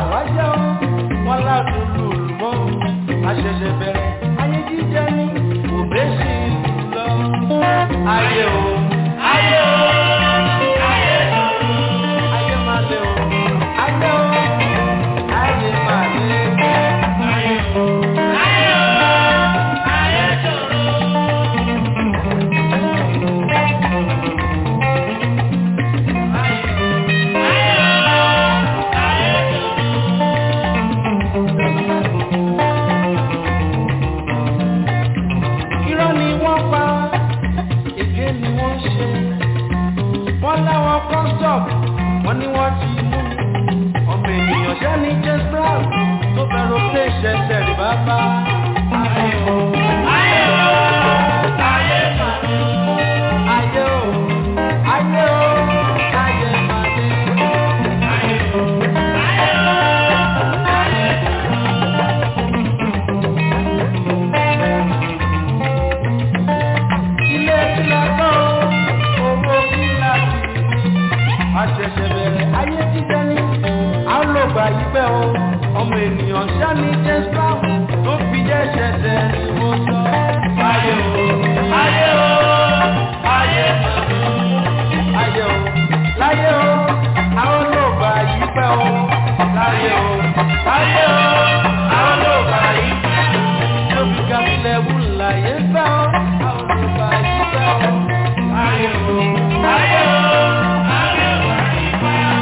làwa jẹ́ o wọn ládùn lùlù mọ́ àṣẹ̀ṣẹ̀ bẹ̀rẹ̀ ayé jíjẹ ní òbẹ́ sí lọ. ayé o ayé o ayé o ayé máa lé o ayé o ayé máa lé ayé o ayé o ayé ṣòro. irọ́ ni wọ́n pa èké ni wọ́n ṣe wọ́n láwọn kọ́ńtọ̀p wọ́n ní wọ́n ti mú ọmọ ènìyàn ṣẹ́ ní james brown tó fẹ́ràn pé ṣẹ̀ṣẹ̀ rí bàbá. ayé o ayé o ayé màdé ayé o ayé o ayé màdé ayé o ayé o ayé ilé ìlànà owó kíláàsì àṣẹ̀ṣẹ̀ bẹ̀rẹ̀ ayé jíjẹ ní àlọ́gbà yìí pẹ́ o ọmọ ènìyàn sani james brown tó fi jẹ́ ṣẹ̀ṣẹ̀ ni mo sọ. ayé o ayé o ayé ayé o láyé o àwọn ọlọ́gbà yìí pẹ́ o láyé o láyé o àwọn ọlọ́gbà yìí pẹ́ o lóbi gàmílẹ̀ wù láyé pẹ́ o àwọn ọlọ́gbà yìí pẹ́ o láyé o láyé o láyé o yìí pẹ́ o.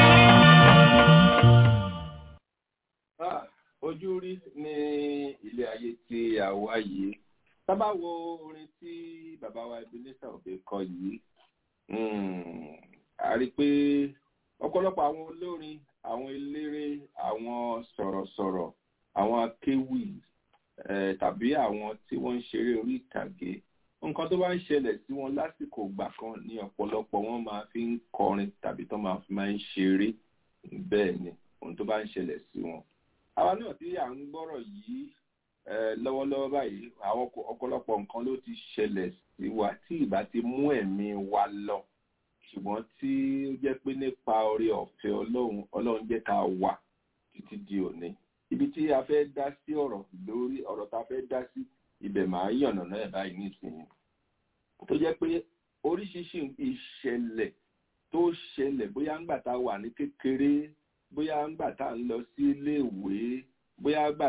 Ah, ojú rí ní ilé ayé tí a wá yìí sábà wo orin tí bàbá wa Ebenezer Obey kọ yìí mm, a rí i pé ọ̀pọ̀lọpọ̀ àwọn olórin àwọn eléré àwọn sọ̀rọ̀sọ̀rọ̀ àwọn akéwì eh, tàbí àwọn tí wọ́n ń ṣeré orí ìtàgé nǹkan tó bá ń ṣẹlẹ̀ sí wọn lásìkò ìgbà kan ní ọ̀pọ̀lọpọ̀ wọn máa fi ń kọrin tàbí tó máa fi máa ń ṣeré bẹ́ẹ̀ ni ohun tó bá ń ṣẹlẹ̀ sí wọn àwa náà tí à ń gbọ́rọ̀ yìí eh, lọ́wọ́lọ́wọ́ báyìí àwọn ọ̀pọ̀- ọ̀pọ̀lọpọ̀ nǹkan ló ti ṣẹlẹ̀ sí wa tí ìbá ti mú ẹ̀mí wa lọ ṣùgbọ́n tí ó jẹ́ pé nípa oore ọ̀fẹ́ ọlọ́run ọlọ́run jẹ́ ká wà títí di òní ibi tí a fẹ́ dá sí ọ̀rọ̀ lórí ọ̀rọ̀ tá a fẹ́ dá sí ibẹ̀ máa yànnà náà báyìí nísìnyí tó jẹ́ pé oríṣiríṣi ìṣẹ̀lẹ̀ tó ṣẹlẹ̀ bóyá ńgbà tá a wà ní kékeré bóyá ńgbà tá a ń lọ sí iléèwé bóyá ńgbà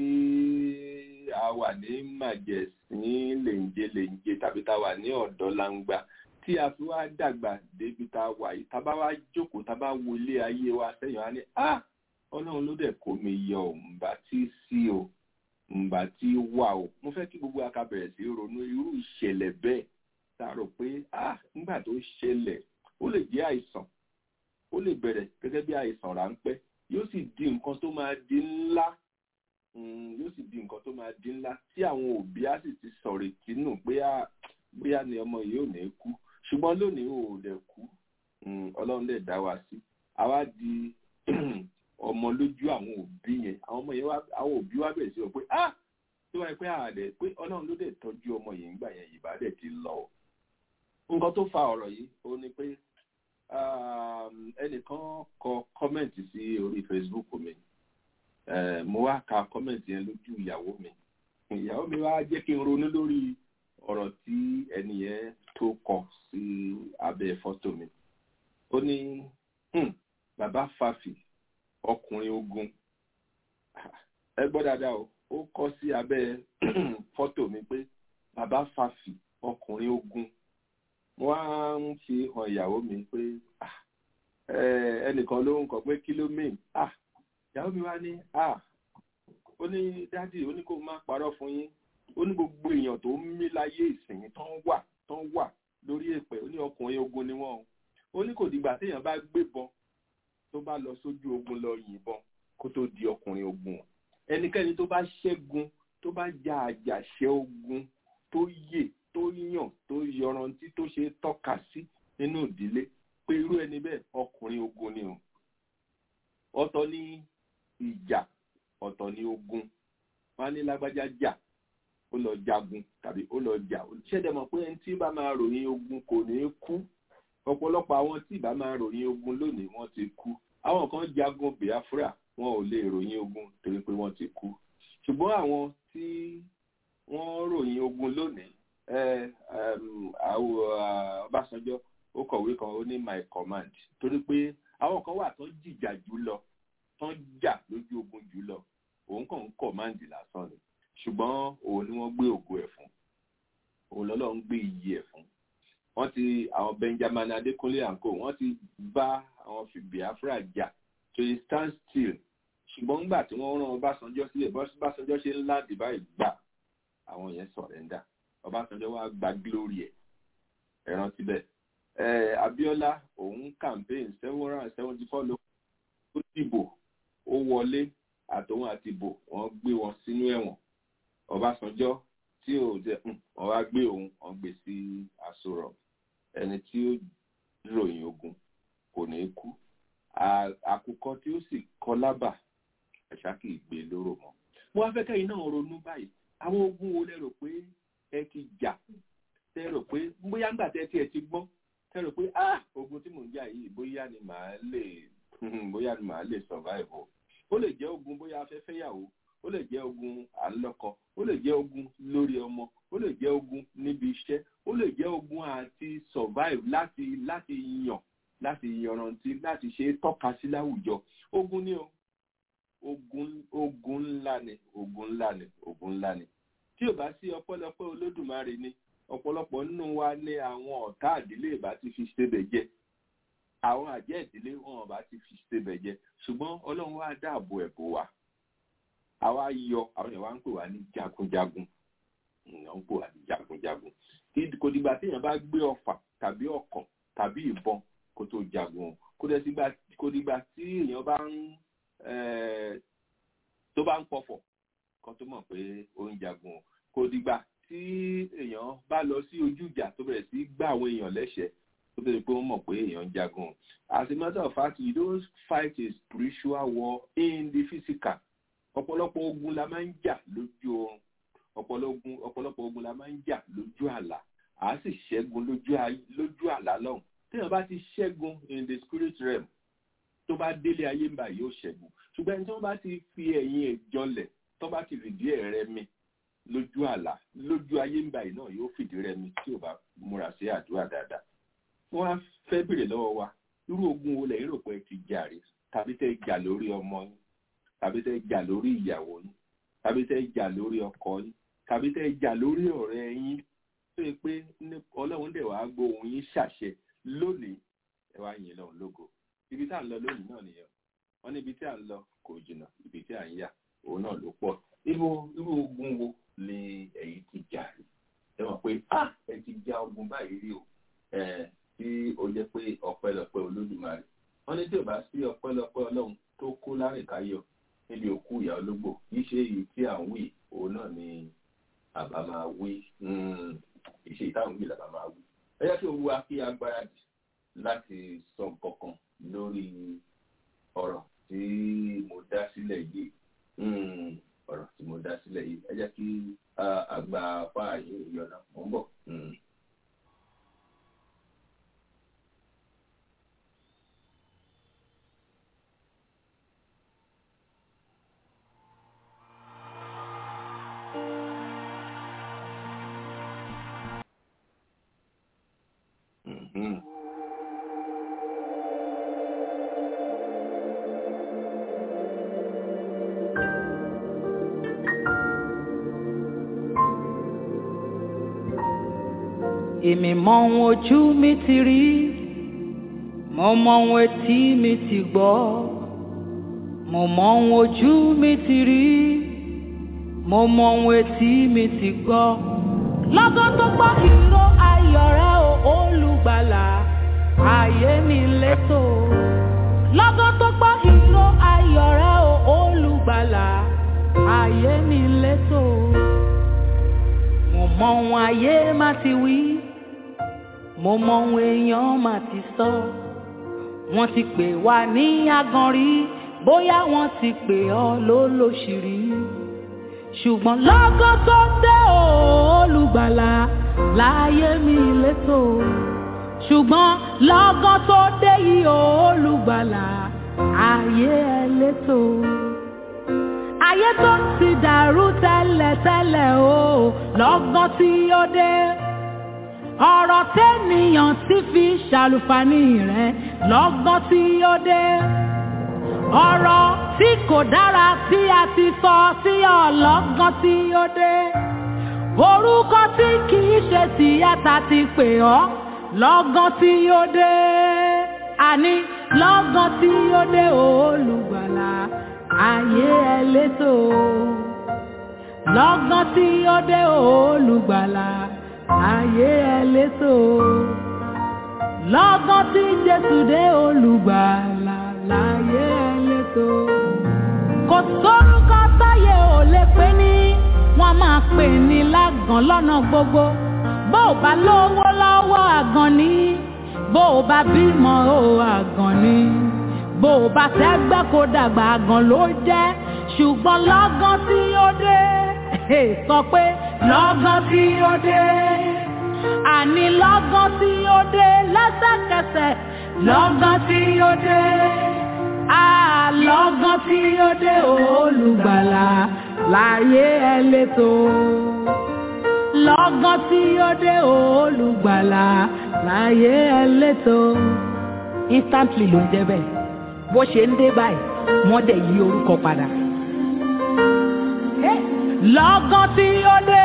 tí a wà ní màjẹ̀sín lèǹje lèǹje tàbí tá a wà ní ọ̀dọ́ langba tí a fi wá dàgbà débi tá a wà yìí tá a bá wá jókòó tá a bá wo ilé ayé wa sẹ́yìn wá ní ah ọlọ́run ló dẹ̀ kó mi yọ ò ǹbà tí sí o ǹbà tí wà o mo fẹ́ kí gbogbo aka bẹ̀rẹ̀ sí ronú irú ìṣẹ̀lẹ̀ bẹ́ẹ̀ tá a rò pé ah nígbà tó ṣẹlẹ̀ ó lè jẹ́ àìsàn ó lè bẹ̀rẹ̀ gẹ́gẹ́ bí àìsàn ráńpẹ́ yóò sì di nǹkan tó máa di ńlá mm, yóò sì di nǹkan tó máa di ńlá tí àwọn òbí á sì ti sọ̀rọ̀ ìtinú pé ah bóyá ni ọmọ yìí ò ní kú ṣùgbọ́n lónìí ò dẹ̀ kú Mm, ọlọ́run dẹ̀ dá wa sí àwa di ọmọ lójú àwọn òbí yẹn àwọn ọmọ yẹn wá àwọn òbí wa bẹ̀rẹ̀ sí ọ pé ah tó wáyé pé àdẹ pé ọlọ́run ló dẹ̀ tọ́jú ọmọ yìí ńgbà yẹn yìí bá dẹ̀ ti lọ o nǹkan tó fa ọ̀rọ̀ yìí ó ní pé um, ẹnìkan kọ kọ́mẹ̀ntì sí orí Facebook mi Eh, mo wá ka kọ́mẹ̀ntì yẹn lójú ìyàwó mi ìyàwó mi wá jẹ́ kí n ronú lórí ọ̀rọ̀ tí ẹni yẹn tó kọ sí abẹ́ fọ́tò mi ó ní "Hmm, bàbá fàfì ọkùnrin ogun ẹ gbọ́ dáadáa o ó kọ sí abẹ́ fọ́tò mi pé bàbá fàfì ọkùnrin ogun wọ́n á ń fi hàn ìyàwó mi pé "Ah, eh, ẹnìkan ló ń kọ pé kí ló mean ah ìyàwó mi wá ní ah ó ní dádì ó ní kó má parọ́ fún yín ó ní gbogbo èèyàn tó ń mí láyé ìsìn tó ń wà tó ń wà lórí èpè ó ní ọkùnrin ogun ni wọ́n o ó ní kò dìgbà téèyàn bá gbébọn tó bá lọ sójú ogun lọ yìnbọn kó tó di ọkùnrin ogun o ẹnikẹ́ni tó bá ṣẹ́gun tó bá ja àjàṣẹ́ ogun tó yè tó yàn tó yọrantí tó ṣe tọ́ka sí nínú ìdílé pé irú ẹni bẹ́ẹ̀ ọkùnrin ogun ni o ọ̀tọ̀ ní ìjà ọ̀tọ̀ ní ogun wọn á ní lágbájá jà ó lọ jagun tàbí ó lọ jà ṣẹ́dẹ̀ mọ̀ pé ẹni tí bá máa ròyìn ogun kò ní kú ọ̀pọ̀lọpọ̀ àwọn tí bá máa ròyìn ogun lónìí wọ́n ti kú àwọn kan jagun Biafra wọn ò lè ròyìn ogun torí pé wọ́n ti kú ṣùgbọ́n àwọn tí wọ́n ròyìn ogun lónìí Ọbásanjọ́ ó kọ̀wé kan ó ní my command torí pé àwọn kan wà tó ń jìjà jù lọ tó ń jà lójú ogun jù lọ òun kàn ń command lásán ni ṣùgbọ́n òun ni wọ́n gbé ògo ẹ̀ fún òun lọ́lọ́ ń gbé iyì ẹ̀ fún wọ́n ti àwọn Benjamin Adékúnlé àǹkó wọ́n ti bá àwọn fi Biafra jà to stand still ṣùgbọ́n nígbà tí wọ́n rán Ọbásanjọ́ sílẹ̀ Ọbásanjọ́ ṣe ń láǹdì báyìí gbà àwọn yẹn sọ̀rẹ́ndà Ọbásanjọ́ wá gba glory ẹ̀ ẹ rántí bẹ́ẹ̀ ẹ̀ Abíọ́lá òun campaign seven hundred and seventy four ló dìbò ó wọlé àtòun àti ìbò wọ́n gbé wọn sínú ẹ̀wọ̀n Ọbásanjọ́ tí ò jẹ wọ́n wá gbé òun wọ́n gbé sí àsọ̀rọ̀ ẹni tí ó ròyìn ogun kò ní kú àkùkọ tí ó sì kọ lábà ẹ̀ṣá kì í gbé lóró mọ́. mo wá fẹ́ kẹ́yìn náà ronú báyìí àwọn ogun wo lẹ rò pé ẹ ti jà tẹ rò pé bóyá ńgbà tẹ tiẹ̀ ti gbọ́ tẹ rò pé ah ogun tí mò ń jà yìí bóyá ni màá lè bóyá ni màá lè survive o ó lè jẹ́ ogun bóyá afẹ́fẹ́yàwó ó lè jẹ́ ogun àlọ́kọ ó lè jẹ́ ogun lórí ọmọ ó lè jẹ́ ogun níbi iṣẹ́ ó lè jẹ́ ogun àti survive láti láti yàn láti yanrantí láti ṣe é tọ́ka sí láwùjọ ogun ni o ogun ogun ńlá ni ogun ńlá ni ogun ńlá ni tí ò bá sí ọpẹ́lọpẹ́ olódùmarè ni ọ̀pọ̀lọpọ̀ nínú wa ní àwọn ọ̀tá àdílé ìbá ti fi ṣebẹ̀ jẹ àwọn àjẹ́ ìdílé wọn bá ti fi ṣebẹ̀ jẹ ṣùgbọ́n ọlọ́run wá dáàbò ẹ̀bò wa àwa yọ àwọn èèyàn wá ń pè wá ní jagunjagun èèyàn ń pè wá ní jagunjagun kò dìgbà téèyàn bá gbé ọfà tàbí ọ̀kọ̀ tàbí ìbọn kó tó jagun kó dìgbà tí èèyàn bá ń tó bá ń pọ̀fọ̀ kan tó mọ̀ pé ó ń jagun kò dìgbà tí èèyàn bá lọ sí ojú ìjà tó bẹ̀rẹ̀ sí gbá àwọn èèyàn lẹ́sẹ̀ tó bẹ̀rẹ̀ pé wọ́n mọ̀ pé èèyàn ń jagun as a matter of fact you don't fight a spiritual war in the physical ọ̀pọ̀lọpọ̀ ogun la máa ń jà lójú oorun ọ̀pọ̀lọpọ̀ ogun la máa ń jà lójú àlá àá sì ṣẹ́gun lójú àlá lọ́hùn téèyàn bá ti ṣẹ́gun in the spirit realm tó bá délé ayé ń bá yóò ṣẹ́gun ṣùgbọ́n ẹni tó bá ti fi ẹ̀yìn ẹ̀ jọlẹ̀ tó bá ti fìdí ẹ̀ rẹmi lójú àlá lójú ayé ń bá yìí náà yóò fìdí rẹmi tí ò bá múra sí àdúrà dáadáa wọ́n á fẹ́ bèrè lọ́wọ́ wa irú ogun wo lẹ́yìn rò pé ẹ ti jà rí tàbí tẹ́ jà lórí ọmọ yín tàbí tẹ́ jà lórí ìyàwó yín tàbí tẹ́ jà lórí ọkọ yín tàbí tẹ́ jà lórí ọ̀rẹ́ yín tó yẹ pé ọlọ́run dẹ̀ wá gbóhùn yín ṣàṣẹ lónìí ẹ wá yìn lọ́hùn lógo ibi tá à ń lọ lónìí náà nìyẹn wọ́n ní ibi tí à ń lọ kò jìnnà ibi tí à ń yà òun náà ló pọ̀ irú irú ogun wo ni ẹ̀yin ti jà rí ẹ mọ̀ pé ah ẹ ti já ogun báyìí rí o ẹ tí ó jẹ́ pé ọpẹ́lọpẹ́ olódùmarè wọ́n ní tí ò bá sí ọpẹ́lọpẹ́ ọlọ́run tó kó lárìnkáyọ̀ níbi òkú ìyá ológbò kì í ṣe èyí tí à ń wí òun náà ni àbá máa wí ìṣe ìtàwọn wí làbá máa wí ẹ jẹ́ kí owó wa kí agbára jù láti sọ nǹkan kan lórí ọ̀rọ̀ tí mo dá sílẹ̀ yìí ọ̀rọ̀ tí mo dá sílẹ̀ yìí ẹ jẹ́ kí àgbà fáàyè ìyọ̀nà mò ń bọ̀. èmi mọ ohun ojú mi ti rí mo mọ ohun etí mi ti gbọ́ mo mọ ohun ojú mi ti rí mo mọ ohun etí mi ti gbọ́ lọ́gán tó gbọ́ ìró ayọ̀ rẹ o olùgbàlà ayé mi létò lọ́gán tó gbọ́ ìró ayọ̀ rẹ o olùgbàlà ayé mi létò mo mọ ohun ayé má ti wí mo mọ ohun èèyàn má ti sọ wọ́n ti pè wá ní aganrí bóyá wọ́n ti pè ọ́ lólóṣìírí ṣùgbọ́n lọ́gán tó dé o olùgbàlà láyé mi létò ṣùgbọ́n lọ́gán tó dé yìí o olùgbàlà ayé ẹlẹ́tò ayé tó ti dàrú tẹ́lẹ̀tẹ́lẹ̀ o lọ́gán tí ó dé ọ̀rọ̀ tẹ́nìyàn ti fi ṣàlùfàní rẹ̀ lọ́gán tí ó dé ọ̀rọ̀ tí kò dára tí a ti sọ sí ọlọ́gán tí ó dé orúkọ tí kì í ṣe tìyàtà ti pè ọ́ lọ́gán tí ó dé àní lọ́gán tí ó dé olùgbàlà ayé ẹlẹ́tò lọ́gán tí ó dé olùgbàlà ayé ẹlẹ́tò lọ́gán tí jésù dé olùgbàlà láyé ẹlẹ́tò kò sórúkọ táyé ò lè pè ní wọ́n máa pè ní lágàn lọ́nà gbogbo bó o bá lówó lọ́wọ́ àgàn ní bó o bá bímọ o àgàn ní bó o bá tẹ́gbẹ́ kó dàgbà àgàn ló jẹ́ ṣùgbọ́n lọ́gán tí ó dé sọ pé lọ́gán tí ó dé àní lọ́gán tí ó dé lẹ́sẹ̀kẹsẹ̀ lọ́gán tí ó dé àlọ́gán tí ó dé olùgbàlà láyé ẹlẹ́tò lọ́gán tí ó dé olùgbàlà láyé ẹlẹ́tò instantly ló ń jẹ́ bẹ́ẹ̀ bó ṣe ń dé báyìí wọ́n dẹ̀ yí orúkọ padà. lọ́gán tí ó dé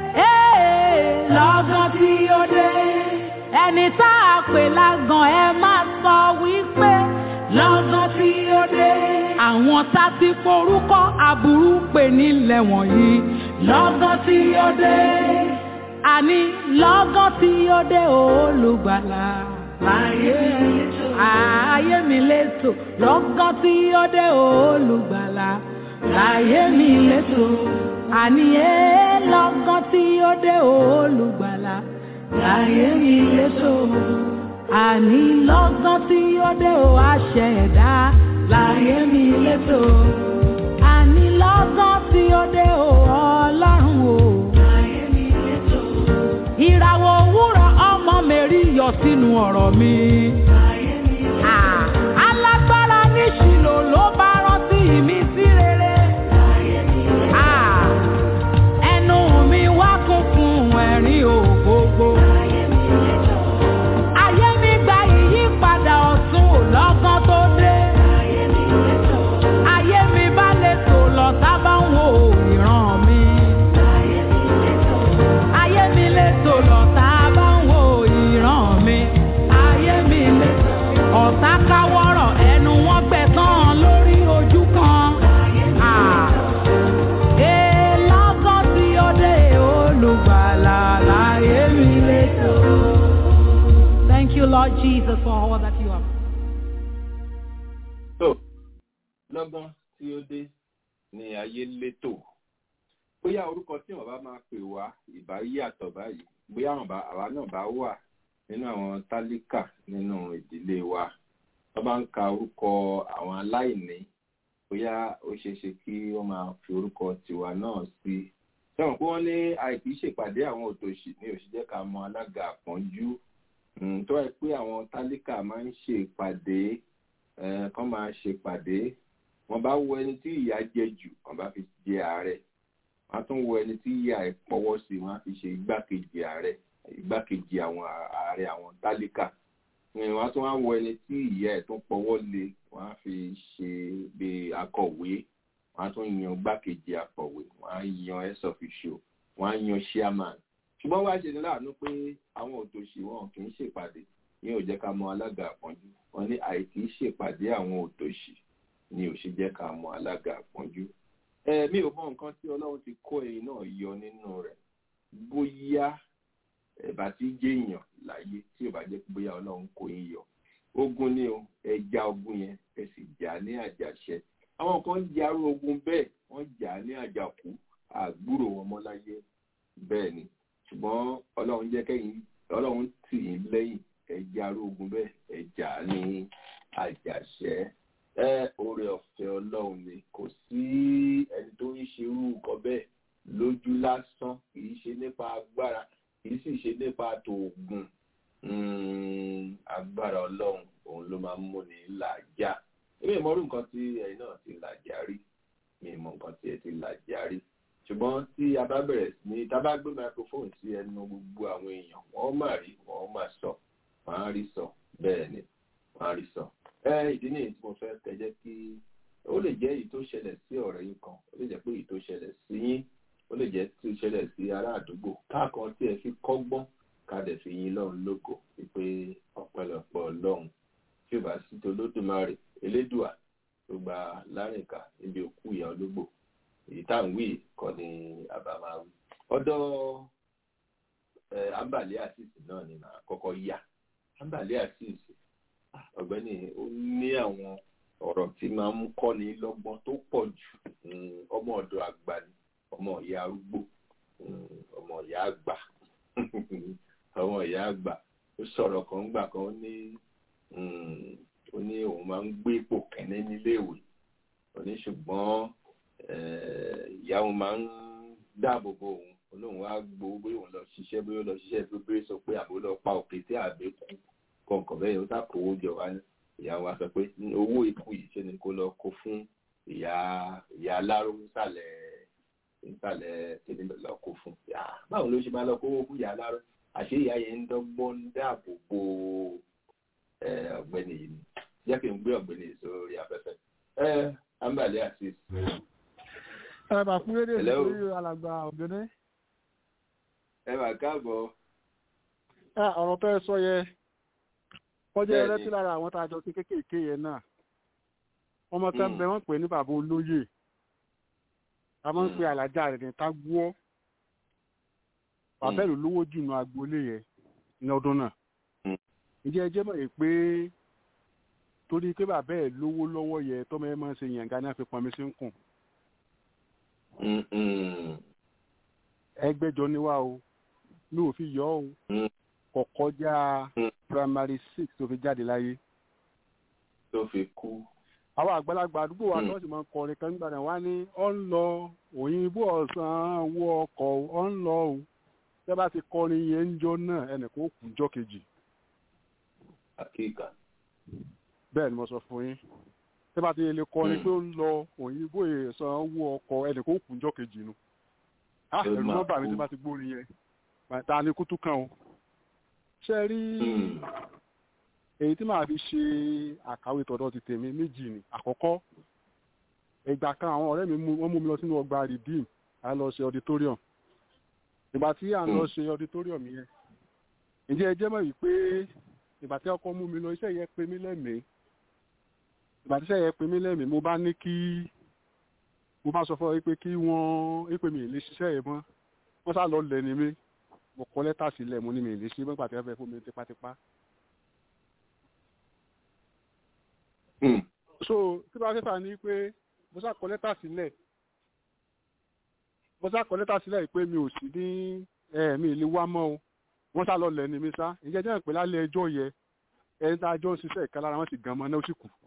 lọ́gán tí ó dé ẹni tá a pè lágàn ẹ máa sọ wípé lọ́gán tí ó dé àwọn tá ti forúkọ aburú pè nílẹ̀ wọ̀nyí lọ́gán tí ó dé àní lọ́gán tí ó dé olùgbàlà láyé ayé mi létò lọ́gán tí ó dé olùgbàlà láyé mi létò àní ẹ lọ́gán tí ó dé olùgbàlà láyé mi létò àní lọ́gán tí ó dé o àṣẹ̀dá láyé mi létò àní lọ́gán tí ó dé o ọlọ́run o láyé mi létò ìràwọ̀ òwúrọ̀ ọmọ mẹ́rí yọ sínú ọ̀rọ̀ mi. láyé mi létò alágbára ní ṣìlò ló bá rántí mi sí rere. láyé mi létò ẹnu mi wá kún fún ẹ̀rín ògbógbó. láyé mi létò ayé mi gba ìyípadà ọ̀tun ò lọ́gán tó dé. ayé mi létò ayé mi bá lè tò lọ sábà ń wo ìran mi. ayé mi létò ayé mi lè tò lọ sábà ń wo ìran mi. ayé mi létò ọ̀tá káwọ́rọ̀ ẹnu wọn gbẹ̀tàn lórí ojú kan. ayé mi létò ee lọ́gán tí ó dé olùgbàlà láyé mi létò. Thank you, Lord Jesus, for all that you have. tó lọ́gán tí ó dé ní ayé létò bóyá orúkọ tí wọn bá máa pè wá ìbá yàtọ̀ báyìí bóyá àwọn bá- àwa náà bá wà nínú àwọn tálíkà nínú ìdílé wa wọn bá ń ka orúkọ àwọn aláìní bóyá ó ṣeé ṣe kí wọ́n máa fi orúkọ tiwa náà sí sẹ́wọ̀n pé wọ́n ní àìkí ṣèpàdé àwọn òtòṣì ní òṣìṣẹ́ ká mọ alága àpọ́njú Mm, tó wáyé pé àwọn tálíkà máa ń ṣe ìpàdé eh, kán máa ṣe ìpàdé wọ́n bá wo ẹni tí ìyà jẹ jù wọ́n bá fi jẹ ààrẹ wọ́n á tún wo ẹni tí ìyà ẹ̀ pọ́wọ́ sí wọ́n á fi ṣe igbákejì ààrẹ igbákejì àwọn ààrẹ àwọn tálíkà Mm, wọ́n á tún wá wo ẹni tí ìyà ẹ̀ tún pọ́wọ́ lé wọ́n á fi ṣe bí akọ̀wé wọ́n á tún yan igbákejì akọ̀wé wọ́n á yan head official wọ́n á yan chairman ṣùgbọ́n wá ṣe ní láàánú pé àwọn òtòṣì wọn kì í ṣèpàdé ní ò jẹ́ ká mọ alága àpọ́njú wọn ní àìkí ṣèpàdé àwọn òtòṣì ni ò ṣe jẹ́ ká mọ alága àpọ́njú. ẹ mi ò mọ nǹkan tí ọlọ́run ti kó ẹyin náà yọ nínú rẹ̀ bóyá ẹ̀bà tí jẹ́yàn láyé tí ò bá jẹ́ pé bóyá ọlọ́run kó yín yọ ogun ni o ẹja ogun yẹn ẹ sì jà ní àjàṣẹ àwọn kan ń jarú ogun bẹ́ẹ̀ wọ́n jà ní àjàkú àgbúrò wọn mọ́ láyé bẹ́ẹ̀ ni ṣùgbọ́n ọlọ́run jẹ́ kẹ́yìn ọlọ́run tì í lẹ́yìn ẹja arógun bẹ́ẹ̀ ẹja ní àjàṣẹ́ ẹ oore ọ̀fẹ́ ọlọ́run ni kò sí ẹni tó ń ṣe irú nǹkan bẹ́ẹ̀ lójú lásán kì í ṣe nípa agbára kì í sì ṣe nípa tòògùn Mm, agbára ọlọ́run òun ló máa ń múni làájá èmi ì mọ̀rú nǹkan tí ẹ̀yin náà ti làjà rí mi ì mọ̀ nǹkan tí ẹ ti làjà rí ṣùgbọ́n tí a bá bẹ̀rẹ̀ sí ní tá a bá gbé microphone sí ẹnu gbogbo àwọn èèyàn wọ́n máa rí wọ́n máa sọ wọ́n á rí sọ bẹ́ẹ̀ ni wọ́n á rí sọ. ẹ ìdí nìyí tí mo fẹ́ kẹjẹ́ kí ó lè jẹ́ èyí tó ṣẹlẹ̀ sí ọ̀rẹ́ yín kan ó lè jẹ́ pé èyí tó ṣẹlẹ̀ sí yín ó lè jẹ́ tó ṣẹlẹ̀ sí ará àdúgbò káàkan tí ẹ fi kọ́gbọ́n ká dẹ̀ fi yín lọ́run lógo wípé ọ̀pẹ̀lọpọ̀ ọlọ́run tí ò bá sí tolódùmarè elédùà tó gba lárìnká níbi òkú ìyá ológbò èyí tá à ń wí kọ́ ni àbá máa wí. ọ̀dọ̀ ambale asisi náà ni màá kọ́kọ́ yà ambale asisi ọ̀gbẹ́ni ó ní àwọn ọ̀rọ̀ tí máa ń kọ́ni lọ́gbọ́n tó pọ̀ jù ọmọ ọ̀dọ̀ àgbà ni ọmọ ìyá arúgbó ọmọ ìyá àgbà ọmọ ìyá àgbà ó sọ̀rọ̀ kan gbà kan ó ní ó ní òun máa ń gbé ipò kẹ́ní níléèwé ó ní ṣùgbọ́n ìyá òun máa ń dáàbò bo òun olóhùn wá gbowó bóyá òun lọ ṣiṣẹ́ bóyá ó lọ ṣiṣẹ́ bíbélì sọ pé àbó lọ pa òkè tí àbẹ́kù kọ̀ọ̀kan bẹ́ẹ̀ ó sá kówó jọ wá ní ìyá wa sọ pé owó ikú yìí ṣe ni kó lọ kó fún ìyá ìyá aláró nísàlẹ̀ nísàlẹ̀ kíni lọ kó fún báwo ló ṣe máa lọ kówó fún ìyá aláró àṣé ìyá yẹn ń dọ́gbọ́n dáàbò bo ọ̀gbẹ́ni yìí ni jẹ́ kí n gbé ọ̀gbẹ́ni yìí sórí afẹ́fẹ́ ẹ ambale asis. ẹ bá fún rédíò sí alàgbà ọ̀gbẹ́ni. ẹ bá káàbọ̀. ọ̀rọ̀ tó ẹ sọ yẹ kọjá ẹrẹ́tí lára àwọn tá a jọ sí kéékèèké yẹn náà ọmọ tẹ́ ń bẹ wọ́n pè ní bàbá olóyè a máa ń pe àlàjá rẹ̀ ní tágbúọ́ bàbá ìlú lówó jù nù agboolé yẹn ní ọdún náà ǹjẹ́ ẹ jẹ́ mọ̀ pé torí pé bàbá ẹ̀ lówó lọ́wọ́ yẹ tọ́mọ ẹ máa ń ṣe yànga náà fi pọnmi sí ń kùn. ẹgbẹ́jọ ni wá o mi ò fi yọ o kò kọjá primary six tó fi jáde láyé. tó fi kú. àwọn àgbàlagbà àdúgbò wa tó sì máa ń kọrin kan nígbà náà wá ní ọ ń lọ òyìnbó ọ̀sán wọ ọkọ̀ ọ ń lọ o tẹ́ bá ti kọrin yẹn ń jọ náà ẹnìkan ó kù jọ kejì. àkíkà. bẹ́ẹ̀ ni mo sọ fún yín tẹ́ bá ti lè kọrin pé ó ń lọ òyìnbó ọ̀sán wọ ọkọ̀ ẹnìkan ó kù jọ kejì nu. ah ẹ̀rù nọ́mbà mi tí bá ti gbórin yẹn ta ni kútú kan o ṣe rí èyí tí màá fi ṣe àkàwé tọ̀dọ̀ ti tèmi méjì ni àkọ́kọ́ ìgbà kan àwọn ọ̀rẹ́ mi wọ́n mú mi lọ sínú ọgbà redeem a lọ ṣe auditorium ìgbà tí à ń lọ ṣe auditorium yẹn ǹjẹ́ ẹ jẹ́ mọ̀ yìí pé ìgbà tí ọkọ mú mi lọ iṣẹ́ yẹn pé mí lẹ́mìí ìgbà tí iṣẹ́ yẹn pé mí lẹ́mìí mo bá ní kí mo bá sọ fún ọ pé kí wọ́n pè mí lè ṣiṣẹ́ yẹn mọ́ wọ́n sá lọ lẹ́ni mi mo kọ lẹ́tà sílẹ̀ mo ní mi lè ṣe mọ́gbà tí wọ́n fẹ́ fún mi tipátipá. so tí bá fẹ́fà ní pé mo sá kọ lẹ́tà sílẹ̀ mo sá kọ lẹ́tà sílẹ̀ pé mi ò sí ní mi lè wá mọ́ o wọ́n sá lọ lẹ́ni mi sá ìjẹ́ jẹ́ pé lálẹ́ ẹjọ́ yẹ ẹni tá a jọ ń ṣiṣẹ́ ìka lára wọn sì gan mọ́ náà ó sì kù.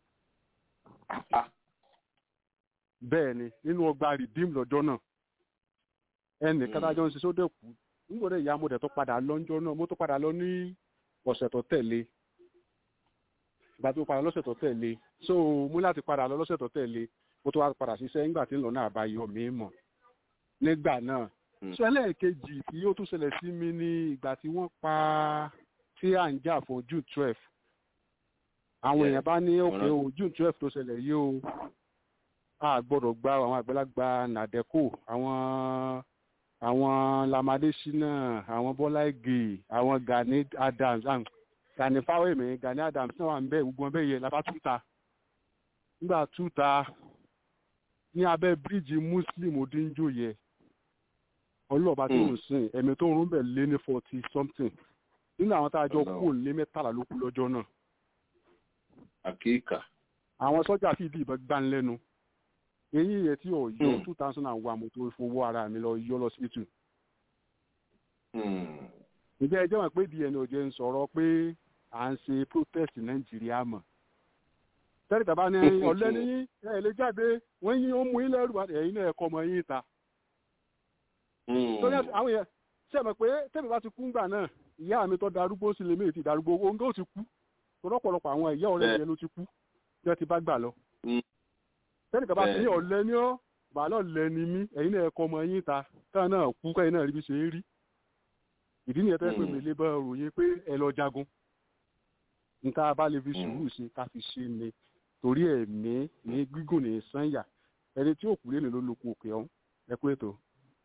bẹ́ẹ̀ ni nínú ọgbà rìdíìmù lọ́jọ́ náà ẹnì kátájọ́ ń ṣiṣẹ́ ó dẹ̀ kú nígbòdè ìyá mo dẹ̀ tó padà lọ́njọ́ náà mo tó padà lọ ní ọ̀sẹ̀ tó tẹ̀lé ìgbà tó padà lọ́sẹ̀ tó tẹ̀lé so mo láti padà lọ lọ́sẹ̀ tó tẹ̀lé mo tó wá padà ṣiṣẹ́ nígbà tí ń lọ náà bá yọ mí mọ̀ nígbà náà so ẹlẹ́ẹ̀kejì tí ó tún ṣẹlẹ̀ sí mi ní ìgbà tí wọ́n pa tí à ń jà fún june twelve àwọn èèyàn bá ní òkè o june twelve tó ṣẹlẹ̀ yìí o a gbọ́dọ̀ gba àwọn àgbàlagbà nàdẹ́kò àwọn àwọn lamadesina àwọn bọ́lá ìgè àwọn gani adams gani fáwẹ́mì gani adams náà wà ń bẹ gbogbo ọbẹ̀ yẹn lábá túta nígbà túta ní abẹ́ bíríìjì muslim odinjo yẹ ọlọ́ọ̀bá tó ń sìn ẹ̀mí tó ń rún bẹ̀ lé ní forty something nínú àwọn tá a jọ kú lé mẹ́tàlá ló kú lọ́jọ́ náà. àkíkà. àwọn sọ́jà fìdí ìbọn gbánlẹ́nu èyí yẹ tí ò yọ two thousand and one mo tó fowó ara mi lọ yọ lọ sí tù. ǹjẹ́ ẹ jẹ́ wọn pé dna ò jẹ́ ń sọ̀rọ̀ pé à ń ṣe protest nàìjíríà mọ̀. tẹ́lẹ̀ tàbá ní ọ̀lẹ́ ní ẹ̀ lè jáde wọ́n yín ó mú yín lẹ́rù ẹ̀yin náà ẹ̀kọ́ ọmọ yín ta. torí àwọn yẹn ṣe mọ̀ pé tẹ́mi bá ti kú ńgbà náà ìyá mi tó darúgbó sí lèmi ti darúgbó owó ńgá ó ti kú lọ́pọ̀lọpọ̀ àwọn ìyá ọ̀rẹ́ yẹn ló ti kú tí wọ́n ti bá gbà lọ. sẹ́nìkan bá ti ní ọ̀lẹ́ ní ọ́ bàálọ̀ lẹ́ni mí ẹ̀yin náà ẹ̀kọ́ ọmọ yín ta táwọn náà kú káyìn náà rí bí ṣe ń rí ìdí nìyẹn tó yẹ pé mi lè bá ròyìn pé ẹ lọ jagun níta bá lè fi sùúrù ṣe ká fi ṣe ni torí ẹ̀mí ní gígùn ní sànyà ẹni tí òkú lélẹ̀ ló lóko òkè ọ̀hún ẹ kú ètò.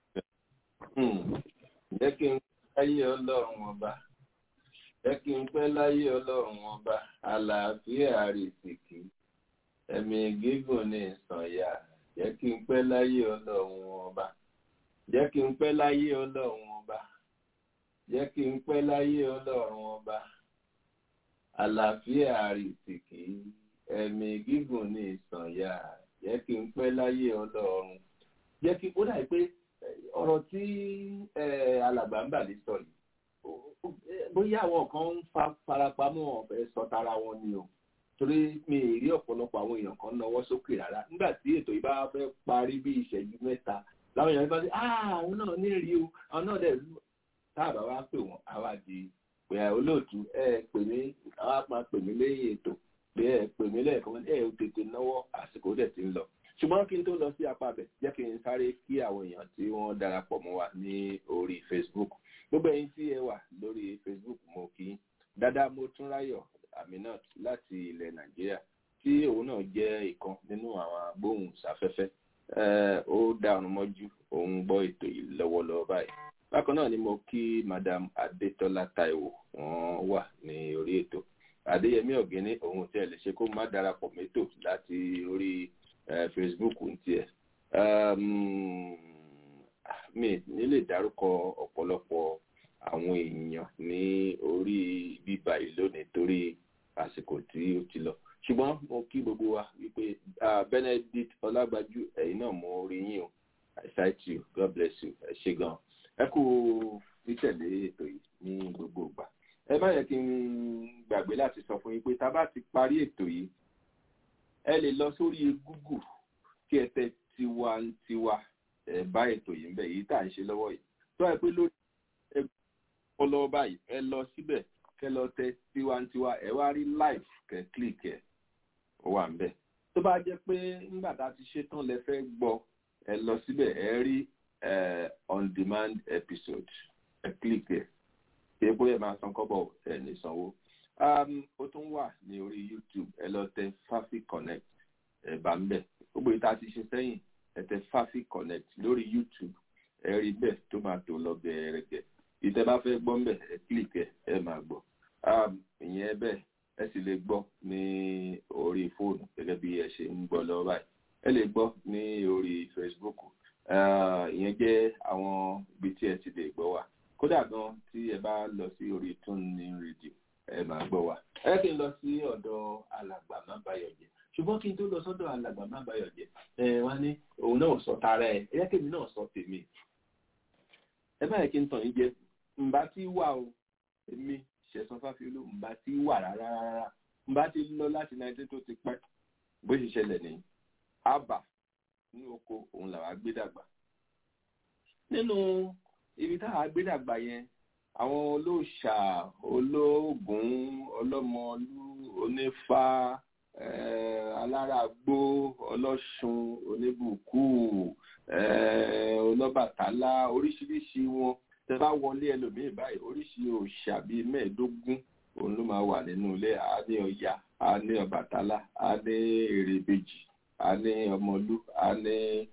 jẹ́ kí n láyé ọlọ́run ọba jẹ́ kí n pẹ́ láyé ọlọ́run ọba àlàáfíà rìsìkì ẹ̀mí gígùn ní ìsànyà jẹ́ kí n pẹ́ láyé ọlọ́run ọba jẹ́ kí n pẹ́ láyé ọlọ́run ọba jẹ́ kí n pẹ́ láyé ọlọ́run ọba àlàáfíà rìsìkì ẹ̀mí gígùn ní ìsànyà jẹ́ kí n pẹ́ láyé ọlọ́run jẹ́ kí ó dàbí pé ọ̀rọ̀ tí alàgbà ń bà lè sọ yìí bóyá àwọn kan ń fa farapamọ́ ọ̀fẹ́ sọ tara wọn ni o torí mi ì rí ọ̀pọ̀lọpọ̀ àwọn èèyàn kan náwó sókè rárá nígbà tí ètò yìí bá fẹ́ parí bí ìṣẹ́jú mẹ́ta láwọn èèyàn bá ṣe àwọn náà ní rí o àwọn náà dẹ̀ táàbà wá pè wọ́n àwa di pé olóòtú ẹ pè mí àwa máa pè mí lẹ́yìn ètò pé ẹ pè mí lẹ́ẹ̀kan ẹ ò tètè náwó àsìkò dẹ̀ ti ń lọ ṣùgbọ́n kí n tó lọ sí apá bẹ̀ jẹ́ kí n sáré kí àwọn èèyàn tí wọ́n darapọ̀ mọ́ wa ní orí Facebook gbogbo ẹ̀yin tí ẹ wà lórí Facebook mo kí dada Motúnráyọ̀ Aminat láti ilẹ̀ Nàìjíríà tí òun náà jẹ́ ìkan nínú àwọn agbóhùnsáfẹ́fẹ́ ó dá ọ̀run mọ́jú òun gbọ́ ètò yìí lọ́wọ́lọ́wọ́ báyìí bákan náà ni mo kí Madam Adétọ́lá Táíwò wọ́n wà ní orí ètò Adéyẹmí Ọ̀gẹ́ni òun tí ẹ lè ṣe kó má darapọ̀ mẹ́tò láti orí Facebook ń tiẹ̀ mi nílè dárúkọ ọ̀pọ̀lọpọ̀ àwọn èèyàn ní orí bíbá yìí lónìí torí àsìkò tí ó ti lọ ṣùgbọ́n mo kí gbogbo wa wípé Benedict Ọlágbájú ẹ̀yin náà mo rí yín o I cite you God bless you ẹ ṣé gan ẹ kú títẹ̀lé ètò yìí ní gbogbo ìgbà ẹ má yẹ kí n gbàgbé láti sọ fún yín pé tá a bá ti parí ètò yìí ẹ lè lọ sórí Google kí ẹ tẹ tiwantiwa ẹ bá ètò yìí ń bẹ yìí tá à ń ṣe lọ́wọ́ yìí tó ẹ pé lórí ẹ kọ́ lọ́wọ́ báyìí ẹ lọ síbẹ̀ kẹ lọ tẹ tiwantiwa ẹ wá rí live kẹ click ẹ ó wà ń bẹ tó bá jẹ́ pé nígbà tá a ti ṣe tán lẹ fẹ́ gbọ́ ẹ lọ síbẹ̀ ẹ rí on demand episode ẹ click ẹ kí epo yẹn máa san kọ́bọ̀ ẹ ní sanwó ó tún wà ní orí YouTube ẹ lọ tẹ Fafi Connect ẹ bá ń bẹ gbogbo ìta ti ṣe sẹ́yìn ẹ tẹ Fafi Connect lórí YouTube ẹ rí bẹ́ẹ̀ tó máa tó lọ gẹ̀ẹ́rẹ́gẹ̀ ìtẹ́ bá fẹ́ gbọ́ mbẹ̀ ẹ click ẹ ẹ máa gbọ́ ìyẹn bẹ́ẹ̀ ẹ sì lè gbọ́ ní orí fóònù gẹ́gẹ́ bí ẹ ṣe ń gbọ́ lọ́wọ́ báyìí ẹ lè gbọ́ ní orí Facebook ìyẹn jẹ́ àwọn ibi tí ẹ ti lè gbọ́ wa kódà gan tí ẹ bá lọ sí orí TuneIn Radio ẹ máa gbọ́ wa ẹ kí n lọ sí ọ̀dọ̀ alàgbà má bayọ̀ jẹ́ ṣùgbọ́n kí n tó lọ sọ́dọ̀ alàgbà má bayọ̀ jẹ́ ẹ wá ní òun náà sọ tara ẹ ẹ yẹ kí èmi náà sọ tèmi ẹ má yẹ kí n tàn yín jẹ ǹbá tí wà o èmi ṣẹ̀sán fáfiolú ǹbá tí wà rárá rárá ǹbá tí lọ láti náírà tó ti pẹ́ bó ṣe ṣẹlẹ̀ ní àbà ní oko òun làwa gbé dàgbà nínú ibi táwa gbé dàgbà yẹn àwọn olóòṣà olóògùn ọlọ́mọlú onífá alárágbó ọlọ́ṣun oníbùkú ọlọ́bàtálá oríṣiríṣi wọn tẹ bá wọlé ẹlòmíín báyìí oríṣi òòṣà bíi mẹ́ẹ̀ẹ́dógún òun ló máa wà nínú ilé a ní ọya a ní ọbàtálá a ní èrèbèjì a ní ọmọlú a ní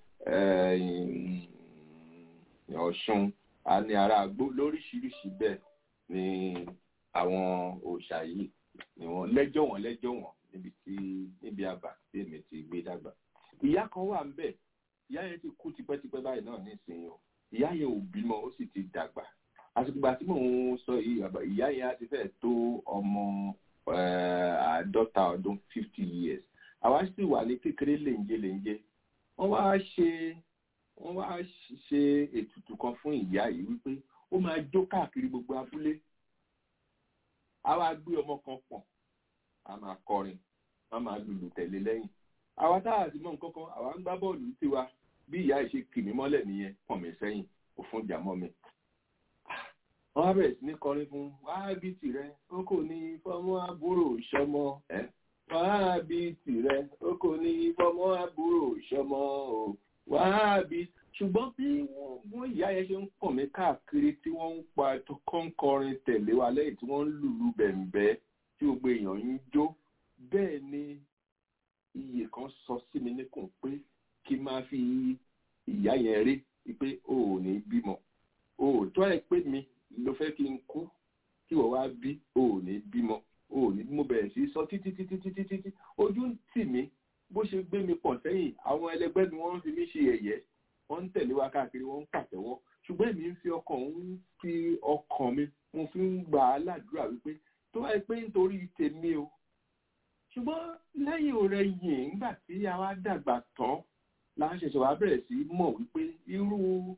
ọ̀ṣun a ní aráàgbó lóríṣiríṣi bẹ́ẹ̀ ni àwọn òòṣà yìí ni wọ́n lẹ́jọ́ wọn lẹ́jọ́ wọn níbi tí níbi àbá tí èmi ti gbé dàgbà ìyá kan wà ń bẹ̀ ìyá yẹn ti kú tipẹ́tipẹ́ báyìí náà nísìnyí o ìyá yẹn ò bímọ ó sì ti dàgbà àsìkò ìgbà tí mò ń sọ yìí ìyá yẹn á ti fẹ́ tó ọmọ àádọ́ta ọdún fifty years àwa sì wà ní kékeré lèǹjẹ lèǹjẹ wọ́n wá ṣe wọ́n wá ṣe ètùtù kan fún ìyá yìí wípé ó máa jó káàkiri gbogbo abúlé a wá gbé ọmọ kan pọ̀n a máa kọrin a máa lùlù tẹ̀lé lẹ́yìn àwa tá a sì mọ nǹkan kan àwa ń gbá bọ́ọ̀lù tiwa bí ìyá yìí ṣe kì mí mọ́lẹ̀ nìyẹn pọ̀n mí sẹ́yìn ó fún ìjà mọ́ mi. wọ́n á bẹ̀rẹ̀ sí ní kọrin fún wá bí tirẹ̀ ó kò ní fọmọ àbúrò ìṣọmọ ẹ̀ wàhábì tìrẹ ó kò ní fọmọ àbúrò ṣọmọ o wàhábì ṣùgbọ́n bí wọ́n ìyá yẹn ṣe ń pọ̀ mí káàkiri tí wọ́n ń pa kọ́ńkọrin tẹ̀lé wa lẹ́yìn tí wọ́n ń lùlù bẹ̀m̀bẹ́ tí gbogbo èèyàn ń jó bẹ́ẹ̀ ni iye kan sọ sí mi níkùn pé kí n máa fi ìyá yẹn rí pé o ò ní bímọ o ò tó ẹ pé mi ló fẹ́ kí n kú kí wọ́n wá bí o ò ní bímọ o ò ní mo bẹ̀rẹ̀ sí sọ títí títí títí títí ojú ń tì mí bó ṣe gbé mi pọ̀ sẹ́yìn àwọn ẹlẹgbẹ́ ni wọ́n ń fi mí ṣe ẹ̀yẹ́ wọ́n ń tẹ̀lé wa káàkiri wọ́n ń pàtẹ́wọ́ ṣùgbọ́n èmi ń fi ọkàn ń fi ọkàn mi mo fi ń gbà á ládùúrà wípé tó wáyé pé nítorí tèmi o ṣùgbọ́n lẹ́yìn ọ̀rẹ́ yìí nígbà tí a wá dàgbà tán la ṣẹ̀ṣẹ̀ wá bẹ̀rẹ̀ sí mọ̀ wípé irú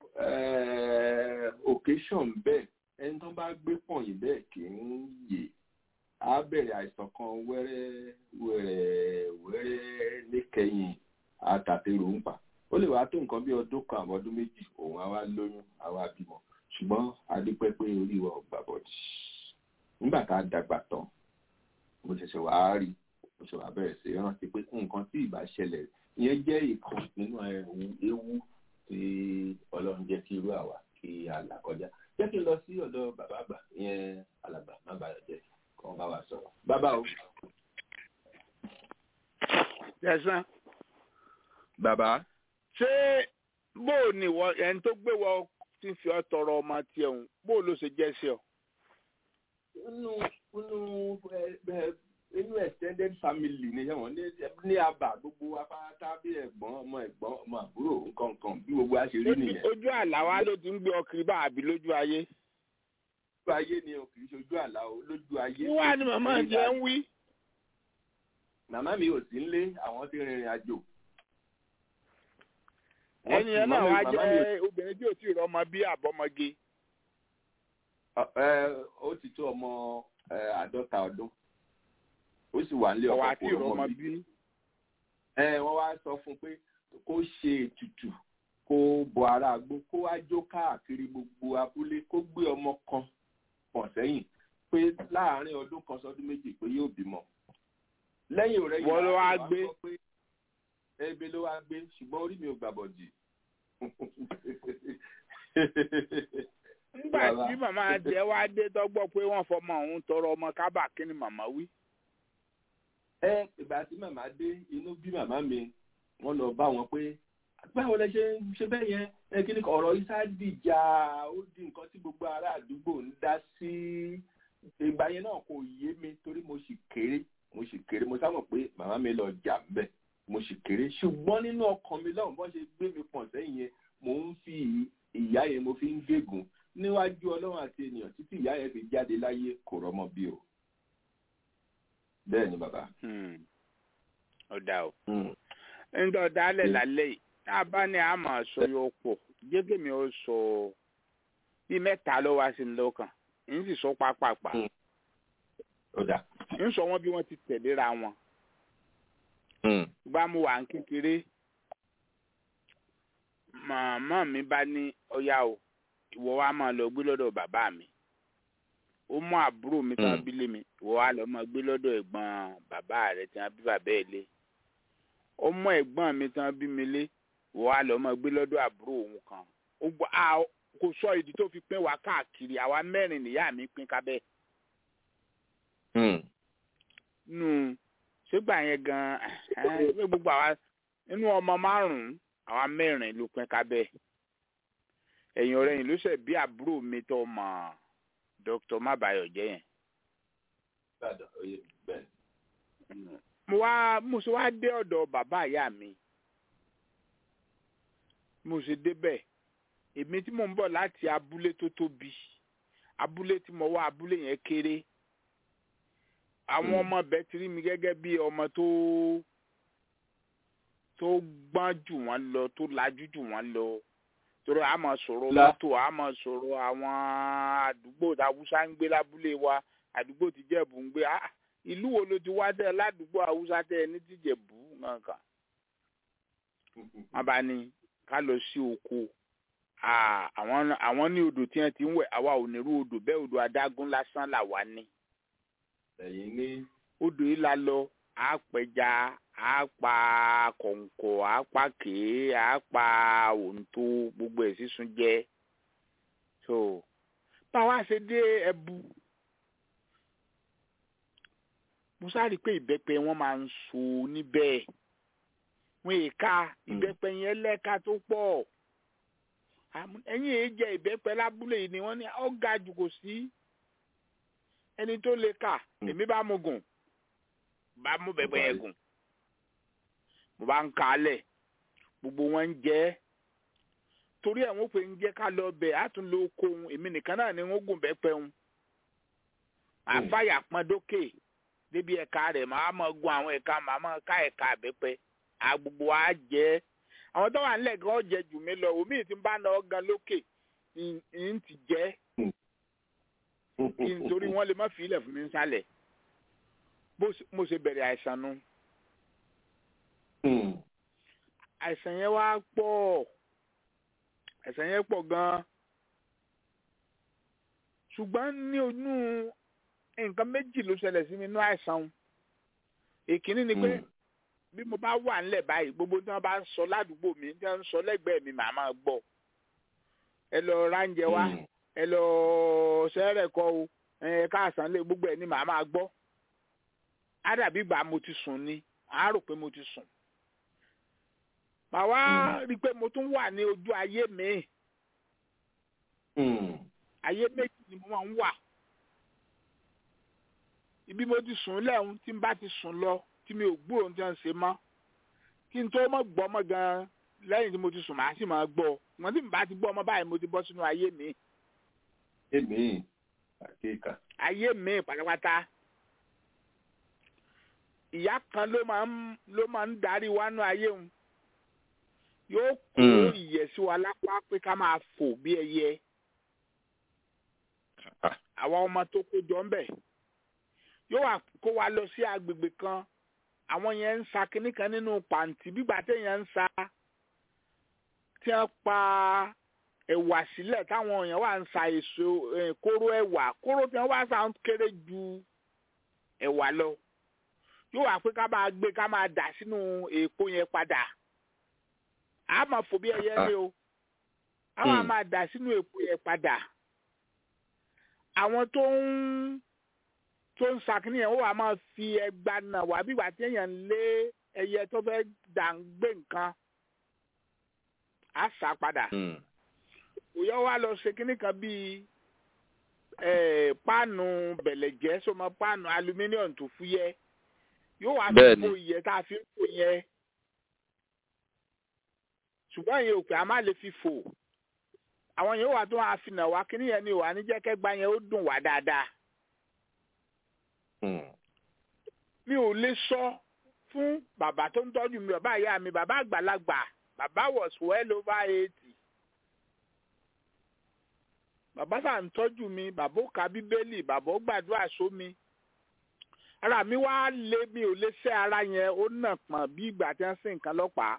occasion bẹ́ẹ̀ ẹni tó bá gbé pọ̀nyìn bẹ́ẹ̀ kì í yè á bẹ̀rẹ̀ àìsàn kan wẹ́rẹ́ wẹ́rẹ́ wẹ́rẹ́ níkẹyìn àtàtèrò ń pa ó lè wá tó nǹkan bí ọdún kan àbọ̀ ọdún méjì òun á wá lóyún á wá bímọ ṣùgbọ́n a dúpẹ́ pé orí wa ò gbà bọ̀dì nígbà tá a dàgbà tán mo ṣẹ̀ṣẹ̀ wá rí mo ṣe wá bẹ̀rẹ̀ sí rántí pé nǹkan tí ìbá ṣẹlẹ̀ ìyẹn jẹ́ ìkan nínú ewu tí ọlọ́run jẹ́ kí irú àwa kí a là kọjá jẹ́ kí n lọ sí ọ̀dọ̀ bàbá àgbà ìyẹn alàgbà má bàa jẹ́ kàn bá wa sọ̀rọ̀ bàbá o. jẹ̀sán. bàbá. ṣé bóò ni wọ ẹni tó gbé wọ tí ń fi ọ tọrọ ọmọ tiẹ̀ ń bóò ló ṣe jẹ́ sí ọ. nínú nínú inú extended family ni wọn ní àbá gbogbo apáta bí ẹ̀gbọ́n ọmọ ẹ̀gbọ́n ọmọ àbúrò nǹkan kan bí gbogbo àṣírí nìyẹn. ojú àlá wa ló ti ń gbé ọkiri bá àbí lójú ayé. lójú ayé ni o kì í ṣojú àlá o lójú ayé. wíwá ni màmá jẹ ń wí. màmá mi ò sí nílé àwọn ti rìnrìn àjò. ẹni yẹn náà wá jẹ obìnrin tí ò tí ì rọmọ bí àbọmọge. ó ti tó ọmọ àádọ́ta ọdún ó sì wà nílé ọkọ kò rọmọ bí. ẹ wọ́n wá sọ fún pé kó ṣe ètùtù kó bọ ara àgbo kó wá jó káàkiri gbogbo abúlé kó gbé ọmọ kan pọ̀ sẹ́yìn pé láàárín ọdún kan sọdún méjì pé yóò bímọ. lẹ́yìn ọ̀rẹ́ yìí wọ́n ló wá gbé ebe ló wá gbé ṣùgbọ́n orí mi ò gbàbọ̀ jì. nígbà tí màmá jẹ wá dé tọgbọ pé wọn fọmọ òun tọrọ ọmọ kábà kí ni màmá wí. ẹ ìgbà tí màmá dé inú bí màmá mi wọn lọ bá wọn pé báwo lẹ ṣe ń ṣe bẹ́ẹ̀ yẹn ẹ kí ni ọ̀rọ̀ isa dìjà ó di nǹkan tí gbogbo ará àdúgbò ń dá sí ìgbà yẹn náà kò yé mi torí mo sì kéré mo sì kéré mo sábà pé màmá mi lọ jà ń bẹ̀ mo sì kéré ṣùgbọ́n nínú ọkàn mi lọ́hùn bọ́n ṣe gbé mi pọ̀n sẹ́yìn yẹn mò ń fi ìyá yẹn mo fi ń gégùn níwájú ọlọ́run àti ènìyàn títí ìyá yẹn fi jáde láyé kò rọ́mọ bí o bẹ́ẹ̀ ni bàbá. ọ̀dà o ń dọ̀ dálẹ̀ lálẹ́ yìí tá a bá ní àmọ̀ sọ yóò pọ̀ jẹ́gẹ́ mi ó sọ bí mẹ́ta ló wá sí mi lọ́kàn ń sì sọ pápápá ń sọ wọn bí wọ́n ti tẹ̀léra wọn gbá mu wà ń kékeré màmá mi bá ní ọyá o ìwọ wa máa lọ gbé lọ́dọ̀ bàbá mi ó mú àbúrò mi tán bí lé mi ìwọ wa lọ máa gbé lọ́dọ̀ ẹ̀gbọ́n bàbá rẹ̀ tí wọ́n bí bàbá ẹ̀ lé ó mú ẹ̀gbọ́n mi tán bí mi lé ìwọ wa lọ máa gbé lọ́dọ̀ àbúrò òun kan ó gbọ́ a kò sọ ìdí tó fi pín wa káàkiri àwa mẹ́rin nìyá mi pín kábẹ́. nù ṣégbà yẹn gan-an gbogbo àwa nínú ọmọ márùn-ún àwa mẹ́rin ló pín kábẹ́ ẹ̀yìn ọ̀rẹ́ yìí ló ṣe bí àbúrò mi tó mọ̀ dr mabayọ jẹ́ yẹn. mo wá mo ṣe wá dé ọ̀dọ̀ bàbá ìyá mi mo ṣe débẹ̀ èmi tí mo ń bọ̀ láti abúlé tó tóbi abúlé tí mo wá abúlé yẹn kéré àwọn ọmọ bẹ́ẹ̀ ti rí mi gẹ́gẹ́ bí ọmọ tó tó gbọ́n jù wọ́n lọ tó lajú jù wọ́n lọ torí a máa sọ̀rọ̀ mọ́tò a máa sọ̀rọ̀ àwọn àdúgbò haúsá ń gbé lábúlé wa àdúgbò tí jẹ̀bù ń gbé ìlú wo ló ti wá tẹ̀ ládùúgbò haúsá tẹ̀ ní tìjẹ̀bù nǹkan. wọ́n bá ní ká lọ sí oko àwọn ní odò tí wọ́n ti ń wẹ̀ àwa ò ní irú odò bẹ́ẹ̀ odò adágún lásán là wá ní. ẹ̀yin ní. odò yìí la lọ á pẹja á pa kọ̀ǹkọ̀ á pa kèé á pa òǹtó gbogbo ẹ̀ sísun jẹ so báwa ṣe dé ẹbu mo sáré pé ìbẹ́pẹ wọn máa ń so níbẹ̀ wọn èka ìbẹ́pẹ yẹn lẹ́ka tó pọ̀ àmọ́ ẹ̀yin èyí jẹ ìbẹ́pẹ lábúlé yìí ni wọ́n ní ó ga jù kò sí ẹni tó lè kà èmi bá mu gùn bá mú bẹ́pẹ yẹn gùn mo bá ń ka alẹ̀ gbogbo wọn ń jẹ ẹ́ torí ẹ̀ wọ́n pè ń jẹ́ ká lọ bẹ̀ á tún lo oko òun èmi nìkan náà ni wọ́n gùn bẹ́pẹ òun àfàyà pọn dókè débi ẹ̀ka rẹ̀ màá mọ̀ gun àwọn ẹ̀ka màá mọ̀ ká ẹ̀ka àbẹ́pẹ àgbogbo wa jẹ́ àwọn tó wà nílẹ̀ gan jẹ jù mí lọ omi tí ń bá náà gan lókè ń ti jẹ́ kí n torí wọ́n lè má fi ilẹ̀ fún mi sálẹ̀ bó mo ṣe bẹ̀rẹ̀ àìsàn nu àìsàn yẹn wá pọ̀ àìsàn yẹn pọ̀ gan-an ṣùgbọ́n ní onú nǹkan méjì ló ṣẹlẹ̀ sí mi nínú àìsàn èkínní ni pé bí mo bá wà nílẹ̀ báyìí gbogbo tí wọ́n bá ń sọ ládùúgbò mi tí wọ́n ń sọ lẹ́gbẹ̀ẹ́ mi màá máa gbọ́ ẹ lọ ránjẹ wá ẹ lọ sẹ́rẹ̀ kọ́ o ẹ káàsán lé gbogbo ẹ̀ ní màá máa gbọ́ á dàbí ìgbà mo ti sùn ni á rò pé mo ti sùn màá wá rí i pé mo tún wà ní ojú ayé mi ayé méjì ni mo máa ń wà ibi mo ti sùn lẹ́hùn tí n bá ti sùn lọ tí mi ò gbúròó tí wọ́n ṣe mọ́ kí n tó mọ̀ gbọ́ ọmọ gan-an lẹ́yìn tí mo ti sùn màá sì máa gbọ́ wọ́n tí n bá ti gbọ́ ọmọ báyìí mo ti bọ́ sínú ayé mi. èmi àkéka. ayé mi pátápátá ìyá kan ló máa ń ló máa ń darí wánú ayé òun yóò kó ìyẹ̀sí wa lápá pé ká máa fò bí ẹyẹ àwọn ọmọ tó kó jọ ń bẹ̀ yóò wá kó wa lọ sí agbègbè kan àwọn yẹn ń sa kinní kan nínú pàǹtí bígbà téèyàn ń sa tí wọ́n pa ẹ̀wà sílẹ̀ táwọn èèyàn wà ń sa èso kóró ẹ̀wà kóró tí wọ́n wá sa ń kéré ju ẹ̀wà lọ yóò wá pé ká máa gbé ká máa dà sínú èèpo yẹn padà a máa fò bí ẹyẹ ní o a máa máa dà sínú èèpo yẹn padà àwọn tó ń tó ń sakini yẹn ó wà máa fi ẹgba nà wá bí wàá téèyàn lé ẹyẹ tó fẹ́ dà ń gbé nǹkan á sá padà òyà wa lọ ṣe kíní kan bíi páànù bẹ̀lẹ̀jẹ́ sọmọ páànù aluminium tó fúyẹ́ yóò wá fi kó iyẹ tá a fi ń kó yẹn ṣùgbọ́n ìyẹn òkè a máa lè fi fò àwọn yẹn wà tó wà fi nà wá kíní yẹn ni wà ní jẹ́kẹ́gbá yẹn ó dùn wá dáadáa mi ò lè sọ fún bàbá tó ń tọ́jú mi bàbá ìyá mi bàbá àgbàlagbà bàbá was well over eighty bàbá sà ń tọ́jú mi bàbá ó ka bíbélì bàbá ó gbàdúrà sómi ara mi wá lé mi ò lè ṣe ara yẹn ó nà pọ̀n bí ìgbà tí wọ́n sin nǹkan lọ́pàá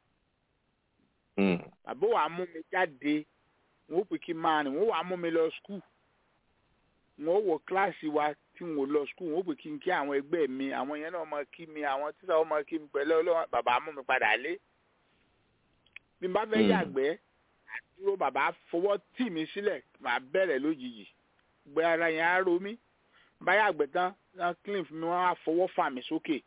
bàbá wàá mú mi jáde wọn ó pè kí n máa rìn wọn ó wàá mú mi lọ skul wọn ó wọ kíláàsì wa tí wọn ò lọ skul wọn ó pè kí n kí àwọn ẹgbẹ́ mi àwọn yẹn náà máa kí mi àwọn tíṣà wọn máa kí mi pẹ̀lú ọlọ́wọ́n bàbá mú mi padà lé bí n bá fẹ́ yàgbẹ́ àdúró bàbá fọwọ́ tì mí sílẹ̀ màá bẹ̀rẹ̀ lójijì gbé ara yẹn á ro mí bá yàgbẹ́ tán wọn clean fún mi wọn á fọwọ́ fà mí sókè.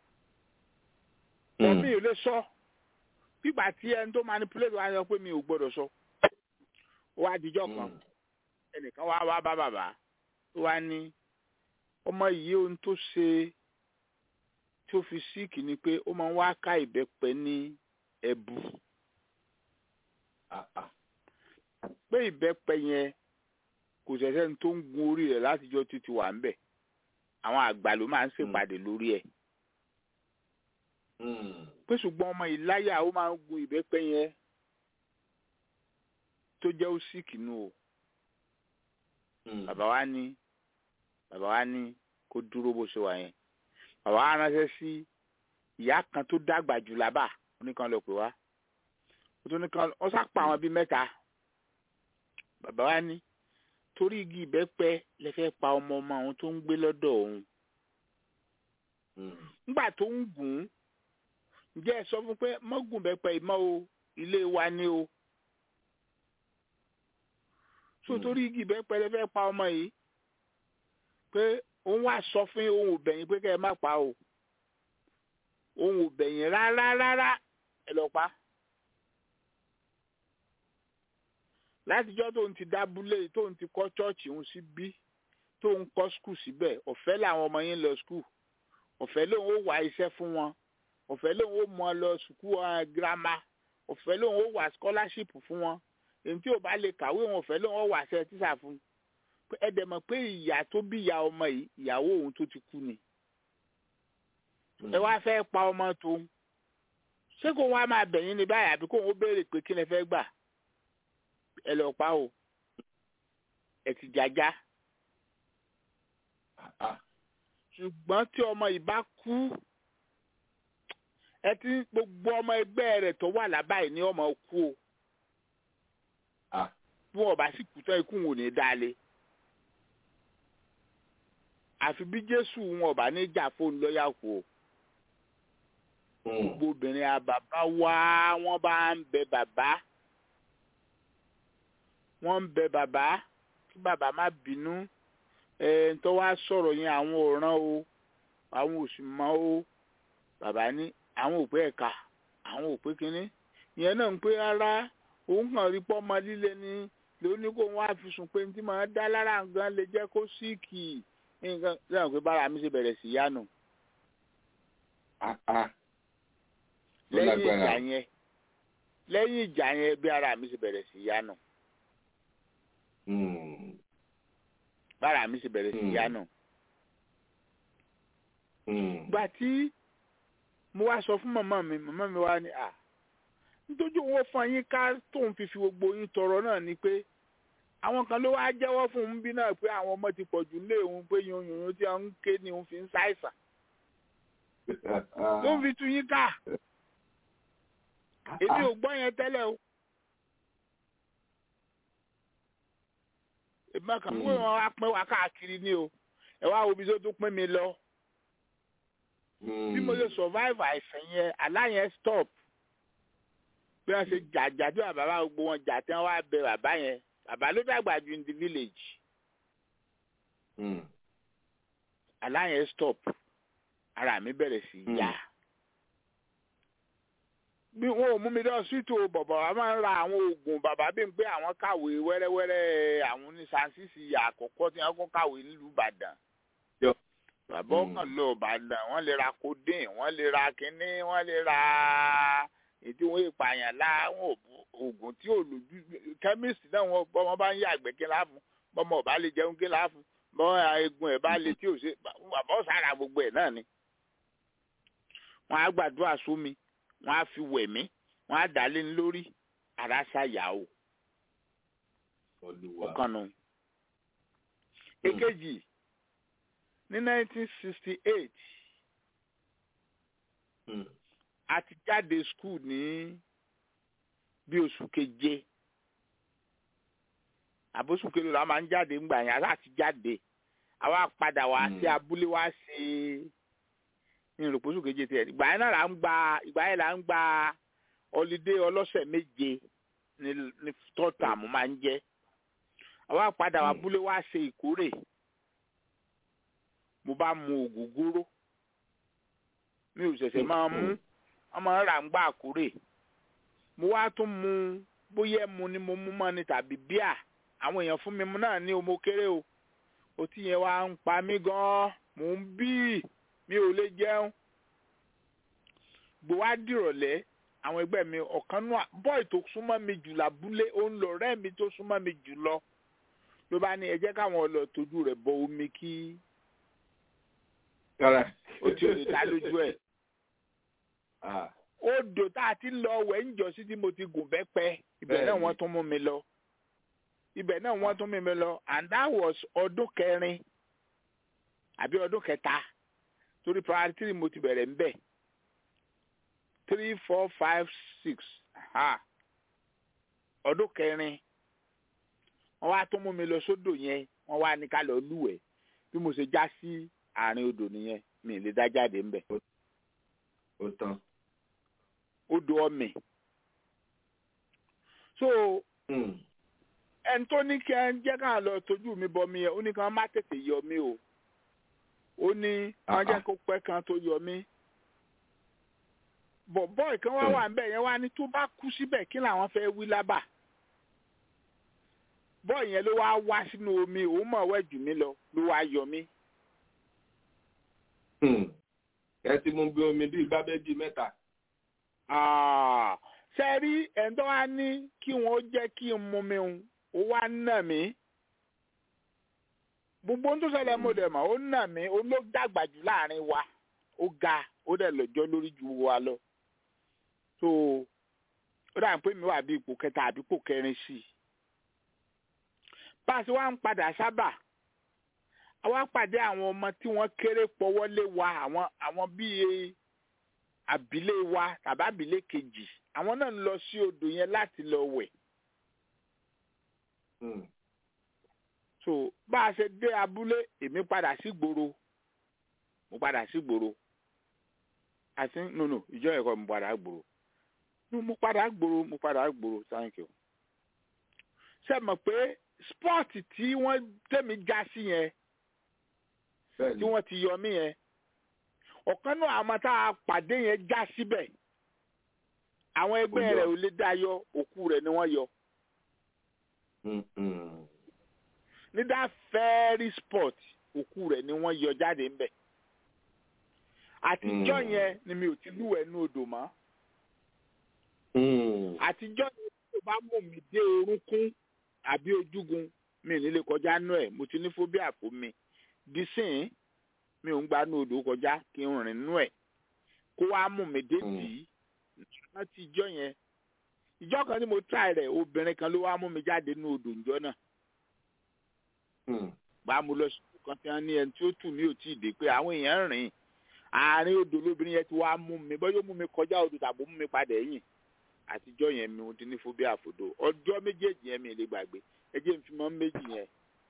wọ́n mi ò lè sọ pípa tí ẹni tó manipulate wa sọ pé mi ò gbọ́dọ̀ sọ. ó wá dijọ́ kan ẹnìkan wá wá bá bàbá ó wá ní ọmọ yìí ohun tó ṣe tí ó fi síìkì ni pé ó máa ń wá ká ìbẹ́pẹ ní ẹ̀bù pé ìbẹ́pẹ yẹn kò ṣẹ̀ṣẹ̀ ní tó ń gun orí rẹ̀ látijọ́ títí wà ń bẹ̀ àwọn àgbà ló máa ń ṣèpàdé lórí ẹ̀ pé ṣùgbọ́n ọmọ ìláyà ó máa ń gun ìbẹ́pẹ yẹn tó jẹ́ ó síìkì nù o bàbá wa ní bàbá wa ní kó dúró bó ṣe wà yẹn bàbá wa ránṣẹ́ sí ìyá kan tó dàgbà jù lábà oníkan lọ pè wá ó tún nìkan ó sápá àwọn bíi mẹ́ta bàbá wa ní torí igi ìbẹ́pẹ lè fẹ́ pa ọmọ ọmọ àwọn tó ń gbé lọ́dọ̀ òun nígbà tó ń gùn ún ǹjẹ́ ẹ sọ fún pé mọ́gùn bẹ́pẹ́ ìmọ̀ o ilé wa ni o so torí igi bẹ́pẹ́ lẹ fẹ́ pa ọmọ yìí pé òun wá sọ fún òun ò bẹ̀yìn pé kẹ́ ẹ má pa o òun ò bẹ̀yìn rárá rárá ẹ lọ pa látijọ́ tóun ti dábúlé tóun ti kọ́ chọ́ọ̀chì òun sí bí tóun kọ́ skul síbẹ̀ ọ̀fẹ́ làwọn ọmọ yẹn lọ skul ọ̀fẹ́ lòun ó wá iṣẹ́ fún wọn ọ̀fẹ́ lòun ó mọ lọ sùkúù girama ọ̀fẹ́ lòun ó wá scholarship fún wọn èyí tí ò bá lè kàwé wọn ọ̀fẹ́ lòun ó wá ṣe tíṣà fún ẹ dẹ̀ mọ̀ pé ìyá tó bí ìyá ọmọ yìí ìyàwó òun tó ti kú ni ẹ wá fẹ́ pa ọmọ tóun ṣé kó wá máa bẹ̀yìn ní báyìí àbí kó òun ó béèrè pé kí lẹ fẹ́ gbà ẹ lọ pa o ẹ ti jájá ṣùgbọ́n tí ọmọ yìí bá kú ẹ ti gbogbo ọmọ ẹgbẹ́ rẹ̀ tó wà lábàáyé ní ọmọ kú o bí wọn bá sì kú tán ikú wọn ò ní dáálé àfi bí jésù wọn ò bá ní jà fóun lọ́yà kú o gbogbo obìnrin àbàbá wá wọn bá ń bẹ bàbá wọn ń bẹ bàbá kí bàbá má bínú ẹ tó wá sọ̀rọ̀ yẹn àwọn òràn o àwọn òsì mọ́ o bàbá ní àwọn òpé ẹ̀ka àwọn òpé kínní ìyẹn náà ń pé rárá òun kàn rí pọ́mọ líle ni lóní kó wọn á fi sùn pé ní tí màá dá lára nǹkan lè jẹ́ kó síìkì nǹkan lẹ́yìn pé bára mi ṣe bẹ̀rẹ̀ sí yánu. lẹ́yìn ìjà yẹn lẹ́yìn ìjà yẹn bí ara mi ṣe bẹ̀rẹ̀ sí yánu. bára mi ṣe bẹ̀rẹ̀ sí yánu. gbà tí mo wá sọ fún màmá mi màmá mi wá ní à nítorí owó fún yín ká tóun fi fi gbogbo yín tọrọ náà ni pé àwọn kan ló wá jẹ́wọ́ fún un bí náà pé àwọn ọmọ ti pọ̀ jù lé òun pé yun yun tí wọ́n ń ké ni òun fi ń ṣàìsàn ló ń fi tú yín ká èmi ò gbọ́ yẹn tẹ́lẹ̀ o èmi kàn pé wọn wá pín wá káàkiri ni o ẹ wá wo ibi tó tún pín mi lọ bí mo ṣe survive àìsàn yẹn àlá yẹn stop bí wọ́n ṣe jàjà tí bàbá gbogbo wọn jà tí wọ́n wá bẹ bàbá yẹn bàbá ló dàgbà ju in the village àlá yẹn stop ara mi bẹ̀rẹ̀ sí í yá bí wọn ò mú mi lọ síìtò bàbá wa máa ń ra àwọn oògùn bàbá bí n pé àwọn kàwé wẹ́rẹ́wẹ́rẹ́ àwọn oníṣàǹsìsì àkọ́kọ́ tí wọ́n kọ́ kàwé nílùú Ìbàdàn bàbá ọkàn lọ Ìbàdàn wọ́n lè ra codeine wọ́n lè ra kínní wọ́n lè ra ètò wọn ìpààyàn láwọn oògùn tí ò lójú kẹ́míìsì náà wọn bọ́mọ bá ń yá àgbẹ̀ kí láàfù bọ́mọ ọba lè jẹun kí láàfù bọ́mọ egun ẹ̀ bá lè tí ò ṣe bàbá ọ̀sára gbogbo ẹ̀ náà ni. wọ́n á gbàdúrà sómi wọ́n á fi wẹ̀ mí wọ́n á dà lé ní lórí ara ṣàyà o. ọkàn nù. èkejì ní 1968 a ti jáde skul ní bí oṣù keje àbóṣù kelo la máa ń jáde ńgbà yẹn a ti jáde àwa padà wá sí abúlé wá sí ní ìròpóṣù keje tiẹ̀ ìgbà yẹn náà là ń gba ìgbà yẹn là ń gba ọlídé ọlọ́sẹ̀ méje ní ní tọ́tà mo máa ń jẹ́ àwa padà wá abúlé wá ṣe ìkórè mo bá mu ògógóró mi ò ṣẹ̀ṣẹ̀ máa mú ọmọ rà ń gbà kúrè mo wá tún mu bóyá mu ni mo mú mọ́ ni tàbí bíà àwọn èèyàn fún mi náà ní o mo kéré o otí yẹn wá ń pa mí gan-an mò ń bí mi ò lè jẹun gbò wá dìrọ̀lẹ́ àwọn ẹgbẹ́ mi ọ̀kan náà bọ́ì tó súnmọ́ mi jù lábúlé òun lọ ọ̀rẹ́ mi tó súnmọ́ mi jù lọ ló bá ní ẹ jẹ́ káwọn ọlọ́ tójú rẹ̀ bọ omi kí ó ti ò lè dá lójú ẹ̀ odò tá a ti lọ wẹ̀ ń jọ sí tí mo ti gùn bẹ́pẹ́ ibẹ̀ náà wọ́n tún mú mi lọ ibẹ̀ náà wọ́n tún mú mi lọ and that was ọdún kẹrin àbí ọdún kẹta torí primary three mo ti bẹ̀rẹ̀ ń bẹ̀ three four five six ọdún kẹrin wọ́n wá tún mú mi lọ sódò yẹn wọ́n wá ní ká lọ lúwẹ̀ẹ́ bí mo ṣe já sí àárín odò nìyẹn mi lè dá jáde ńbẹ. ó tán. odò ọmẹ. so ẹni tó ní kí ẹ jẹ́ ká lọ tójú mi bọ mi yẹn ó ní kí wọ́n má tètè yọ mí o ó ní wọ́n jẹ́ kó pẹ́ kan tó yọ mí bọ̀ bọ́ọ̀ kan wá wà níbẹ̀ yẹn wá ní tó bá kú síbẹ̀ kí làwọn fẹ́ wí lábà bọ́ọ̀ yẹn ló wá wá sínú omi òun mọ̀ wẹ́ jù mí lọ ló wá yọ mí. ẹ ti mú bí omi bíi gbábẹ́ bíi mẹ́ta. ṣe rí ẹ̀ńtọ́ wa ní kí wọ́n jẹ́ kí n mú mi hùn ó wá nà mí gbogbo ohun tó ṣẹlẹ̀ mo dẹ̀ mọ̀ ó nà mí ó ló dàgbà jù láàrin wa ó ga ó dẹ̀ lọ́jọ́ lórí ju wa lọ so ó dà pé mi wà bí ipò kẹta àbí ipò kẹrin sí i báàsì wa ń padà sábà àwa pàdé àwọn ọmọ tí wọ́n kéré pọ́wọ́lé wa àwọn àwọn bíi àbílẹ̀ wa tàbí àbílẹ̀ kejì àwọn náà ń lọ sí odò yẹn láti lọ wẹ̀. so bá a ṣe dé abúlé èmi padà sí gbòòrò mo padà sí gbòòrò àti no no ìjọ ẹ̀kọ́ mo padà gbòòrò no mo padà gbòòrò mo padà gbòòrò thank you. ṣe mọ̀ pé spọ́ọ̀tì tí wọ́n tẹ̀mí já sí yẹn tí wọ́n ti yọ mí yẹn ọ̀kan náà àwọn tá a pàdé yẹn já síbẹ̀ àwọn ẹgbẹ́ rẹ̀ ò lè dá yọ òkú rẹ̀ ni wọ́n yọ. ní that very spot òkú rẹ̀ ni wọ́n yọ jáde ńbẹ̀ àtijọ́ yẹn ni mi ò ti lúwẹ̀ẹ́ ní odò mọ́ àtijọ́ yẹn tó bá mú mi dé orúnkún àbí ojúgun mi ní lè kọjá nú ẹ̀ mo ti ní fóbíà fún mi dísìn mi ò ń gba nú odò kọjá kí n rìn nú ẹ̀ kó wá mú mi dé tì í láti ìjọ́ yẹn ìjọ́ kan tí mo try rẹ̀ obìnrin kan ló wá mú mi jáde nú odò ìjọ́ náà bá mo lọ sí kan tí wọ́n ní ẹni tí ó tù mí ò tí ì dé pé àwọn èèyàn rìn àárín odò lóbìnrin yẹn ti wá mú mi bọ́yọ́ mú mi kọjá odò tàbí mú mi padà ẹ̀yìn àtijọ́ yẹn mi ò ti ní fóbíà àfòdò ọjọ́ méjèèjì yẹn mi lè gbàgbé ẹ jẹ́ n fi mọ́ méjì yẹn.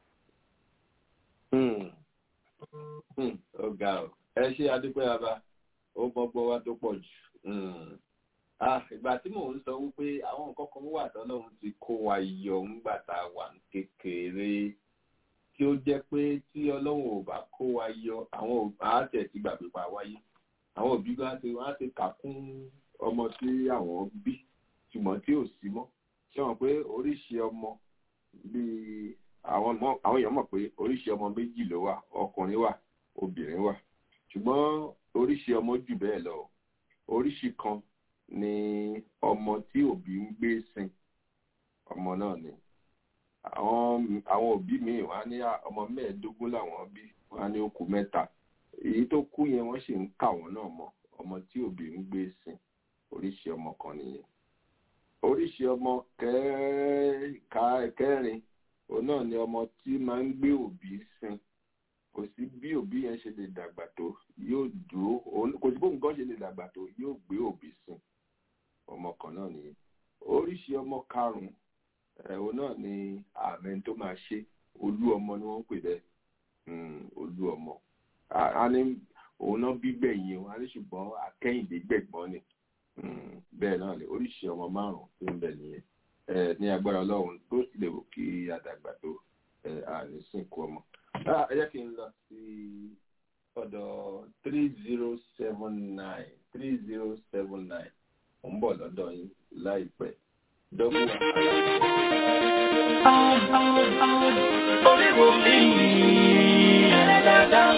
ọ̀gá ọ̀ ẹ ṣe adúpẹ́ bàbá ó gbọ́gbọ́ wá tó pọ̀ jù. ìgbà tí mò ń sọ wípé àwọn nǹkan kan wà tọ́lọ́run ti kó wa yọ ńgbà tá a wà ní kékeré kí ó jẹ́ pé tí ọlọ́run ò bá kó wa yọ àwọn àátẹ̀ ti gbàgbé pa wáyé àwọn òbí gan ti wọ́n á ti kà kún ọmọ tí àwọn bí ṣùgbọ́n tí ò sí mọ́ ṣé wọn pé oríṣi ọmọ bíi àwọn àwọn èèyàn mọ̀ pé oríṣi ọmọ méjì ló wà ọkùnrin wà obìnrin wà ṣùgbọ́n oríṣi ọmọ jù bẹ́ẹ̀ lọ oríṣi kan ni ọmọ tí òbí ń gbé sin ọmọ náà ni àwọn àwọn òbí míì wọn á ní ọmọ mẹ́ẹ̀ẹ́dógún làwọn bí wọn á ní okùn mẹ́ta èyí tó kú yẹn wọ́n sì ń kà wọ́n náà mọ́ ọmọ tí òbí ń gbé sin oríṣi ọmọ kan nìyẹn oríṣi ọmọ kẹrin òun náà ni ọmọ tí máa ń gbé òbí sin kò sí bí òbí yẹn ṣe lè dàgbà tó yóò dúró kò sí bóun gan ṣe lè dàgbà tó yóò gbé òbí sin ọmọ kan náà nìyẹn oríṣi ọmọ karùnún òun náà ni àmì tó máa ṣe olú ọmọ ni wọ́n ń pè bẹ́ẹ̀ olú ọmọ a ní òun náà bí gbẹ̀yìn o a ní ṣùgbọ́n akẹ́yìndé gbẹ̀gbọ́n ni bẹ́ẹ̀ náà ni oríṣi ọmọ márùn-ún tó ń bẹ nìyẹn ní agbára ọlọ́run tó sì lè wò kí àdàgbà tó àní sìnkú ọmọ. ẹ jẹ́ kí n lọ sí ọ̀dọ̀ three zero seven nine three zero seven nine mo ń bọ̀ lọ́dọ̀ yín láìpẹ́ dọ́gbọ̀n orí wo mi ẹ̀ẹ́dẹ́gbẹ̀dá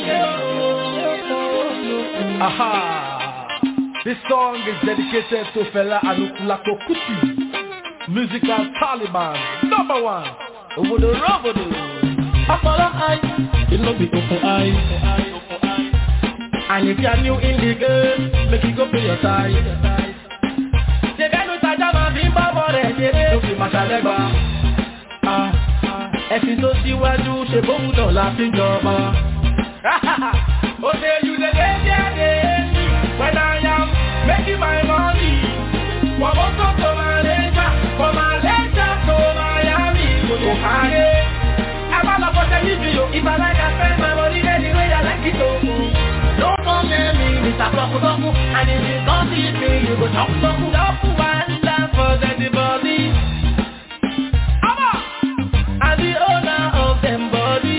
mi. Aha! This song is dedicated to Fela Anukulako Kuti, musical Taliban, number one. Obodo Robodo. Apollo eye, it no be open eye. And if you are new in the game, make you go pay your tithe. Ṣèkẹ́nu tajà máa fi ń bá bọ̀ rẹ̀ ṣeré. Ló fi màṣà lẹ́gbà. Ẹ̀sìn tó síwájú ṣe bóun náà la fi jọba. Ó ṣe you dey dey there dey when I am making my money. Wọ́n mú tó tó máa lé jà, kò máa lé jà tó Miami, kò tó káyé. Ẹ má lọ fọ́ṣẹ́ níbi o, if I like I spend my money anyway I like it o. No Toku, and if you come see me, you go chop toku. Chop one land for the body. And the owner of them body.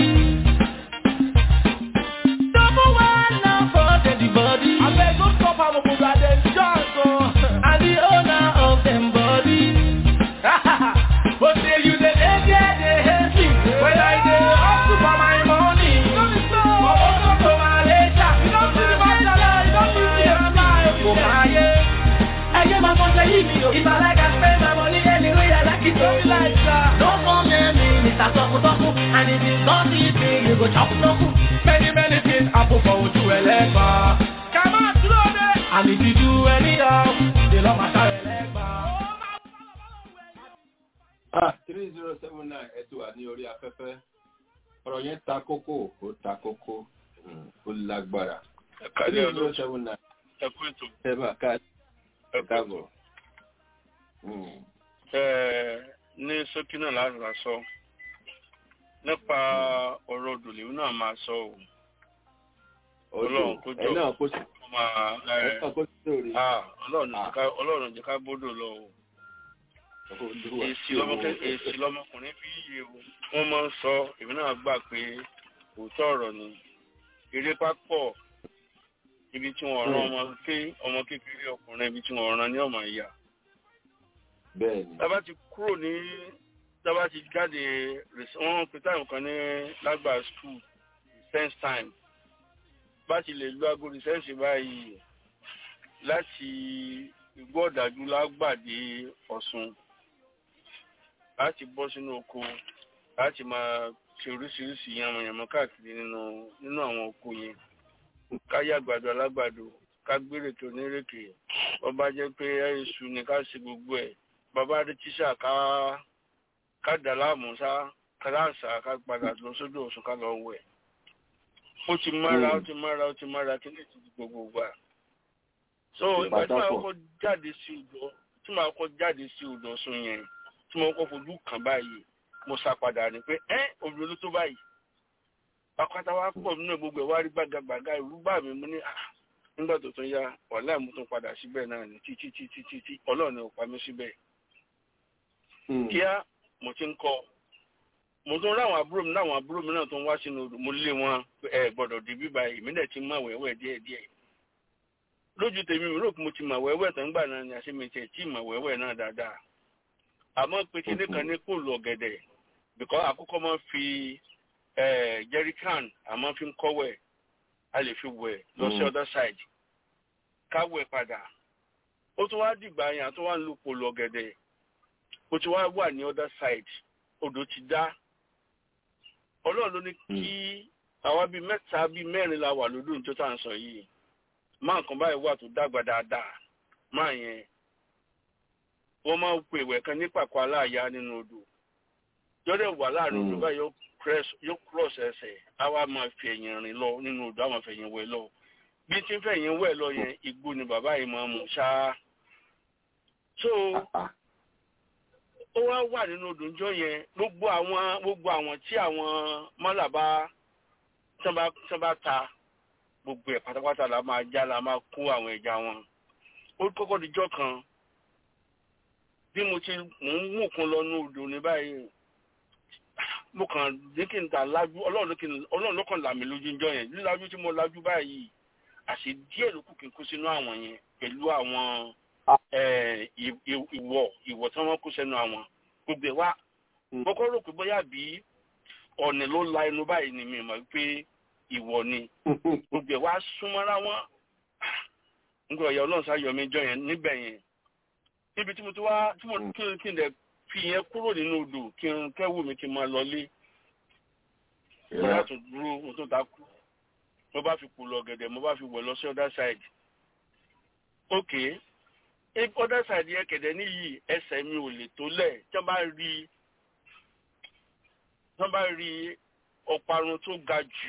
Double one land for the body. I beg go stop am go got them chance oh. And the owner of them body. But say you the dey there dey hate me. When I dey hustle for my money. For Ogo to Malaysia. You don't see the masala, you don't see the smile. Go my Ẹyẹ máa fọ́n sẹ́yìn mi o. If I like I spend my money anyway, I like it. Don't be like that. Don't come near me, Mr. Toku Toku, and if you come see me, you go chop toku. Many, many things happen for Oju Elegba. Come on, slow down. And if you do anyhow, they love my child Elegba. ah three zero seven nine ẹ ti wà ní orí afẹ́fẹ́ ọ̀rọ̀ yẹn ta kókó ó ta kókó mm, ó lágbára ẹ̀ka ní three ọdún zero seven nine ẹ̀kú ètò ẹ bá ká ẹ̀kú ètò. káàbọ̀. Mm, Ẹ, ní ṣókí náà láti rà sọ nípa ọ̀rọ̀ òdòlè náà máa sọ o Ọlọ́run kó odò jọ ẹ náà kó sí kó máa ẹ ẹ, náà kó sí lórí ah, Ọlọ́run jẹ́ ká- Ọlọ́run jẹ́ ká gbódò lọ o odò èsì lọmọkùnrin èsì lọmọkùnrin bí iye o wọ́n máa ń sọ èmi náà gbà pé òótọ́ ọ̀rọ̀ ni eré pápọ̀ ibi tí wọ́n rán ọmọ ké ọmọ kékeré ọkùnrin ibi tí wọ́n rán ní ọmọ ìyá bẹ́ẹ̀ ni tábà ti kúrò ní tábà ti jáde rec- wọ́n pe táìmù kan ní lágbà school sense time bá ti lè lo aago resense báyìí láti igbó ọ̀dájú lágbàdé ọ̀sùn láti bọ́ sínú oko láti máa ṣe oríṣiríṣi yànmọ̀yànmọ́ káàkiri nínú nínú àwọn oko yẹn ká yá àgbàdo alágbàdo ká gbérèké onírèké wọ́n bá jẹ́ pé iṣu ni ká ṣe gbogbo ẹ̀ bàbá rí tíṣà ká ká dà láàmú sá ká láǹsà ká padà lọ sódò ọ̀sùn ká lọ wẹ̀ ó ti mára ó ti mára ó ti mára kí ní ti di gbogbo gbà so ìgbà tí màá kọ́ jáde sí odò tí màá kọ́ jáde sí odò ọ̀sùn yẹn tí mo kọ́ fojú kàn báyìí mo sá padà ní pé ẹ́ obìnrin ló tó báyìí akọ́tà wa pọ̀ nínú gbogbo ẹ̀ wá rí gbàgàgbàgà ìlú bá mi mú ní à nígbà tó tún yá wàhálà mo tún padà síbẹ̀ náà ní títí títí títí ọlọ́run ò pa mí síbẹ̀ kíá mo ti ń kọ́ mo tún ráwọn àbúrò mi láwọn àbúrò mi náà tó ń wá sínú odò mo lé wọn ẹ gbọ́dọ̀ dé bíbá ìmílẹ̀ ti mọ̀ wẹ́wẹ́ díẹ̀díẹ̀ lójú tèmi mi rò pé mo ti mọ̀ wẹ́wẹ́ tó ń gbà náà ni àṣẹ mi tiẹ̀ tí mọ̀ wẹ́wẹ́ náà dáadáa àmọ́ pé kíní kan ní kò lọ gẹ̀dẹ̀ bìkọ́ àkọ́kọ́ máa ń fi jerrycan àmọ́ fi ń kọ́wẹ̀ a lè fi wẹ̀ lọ sí other side ká wẹ̀ padà ó tún wá dìgbà yẹn àtúwá ń lu polo ọ̀gẹ̀dẹ̀ ó ti wá wà ní other side odò ti dá ọlọ́run ló ní kí àwa bíi mẹ́ta bíi mẹ́rin la wà lódò tó tà ń sọ yìí máa nǹkan báyìí wà tó dàgbà dáadáa máa yẹn wọ́n máa ń pè ìwẹ̀ kan ní pàkó aláàyá nínú odò jọ́dẹ̀ wà láàrin odò báyìí yóò cross ẹsẹ̀ á wá máa fi ẹ̀yìn rìn lọ nínú odò á máa fi ẹ̀yìn wẹ̀ lọ bí tí ń fẹ̀yìn wẹ̀ lọ yẹn igbó ni bàbá yìí máa mú ṣáá so ó wá wà nínú odò ńjọ́ yẹn gbogbo àwọn gbogbo àwọn tí àwọn mọ́làbá tán bá ta gbogbo ẹ̀ pátápátá la máa já la máa kó àwọn ẹja wọn ó kọ́kọ́ dijọ́ kan bí mo ti mò ń mú kan lọ ní odò ní báyìí mo kàn ní kí n ta lájú ọlọ́run ló kàn là mí lójú ńjọ́ yẹn lílájú tí mo lájú báyìí àṣé díẹ̀ ló kù kí n kó sínú àwọn yẹn pẹ̀lú àwọn ìwọ̀ ìwọ̀ tí wọ́n kó sẹ́nu àwọn gbogbo ẹ̀ wá kọ́kọ́ rò pé bóyá bí ọ̀nì ló la ẹnu báyìí ni mi mọ̀ pé ìwọ̀ ni gbogbo ẹ̀ wá súnmọ́ra wọn nígbà ọ̀yà ọlọ́run sáyọ mi jọ yẹn níbẹ̀ yẹn níbi tí mo ti wá tí mo kí n kí n dẹ̀ fi yẹn kúrò nínú odò kí n kẹ́wù mi kí n máa lọlé mo yà tún dúró mo tún ta kú mo bá fi kù lọ gẹ̀dẹ̀ mo bá fi wọ̀ lọ sí other side okay other side yẹn kẹ̀dẹ̀ níyì ẹsẹ̀ mi ò lè tó lẹ̀ tí wọ́n bá rí tí wọ́n bá rí ọ̀parun tó ga jù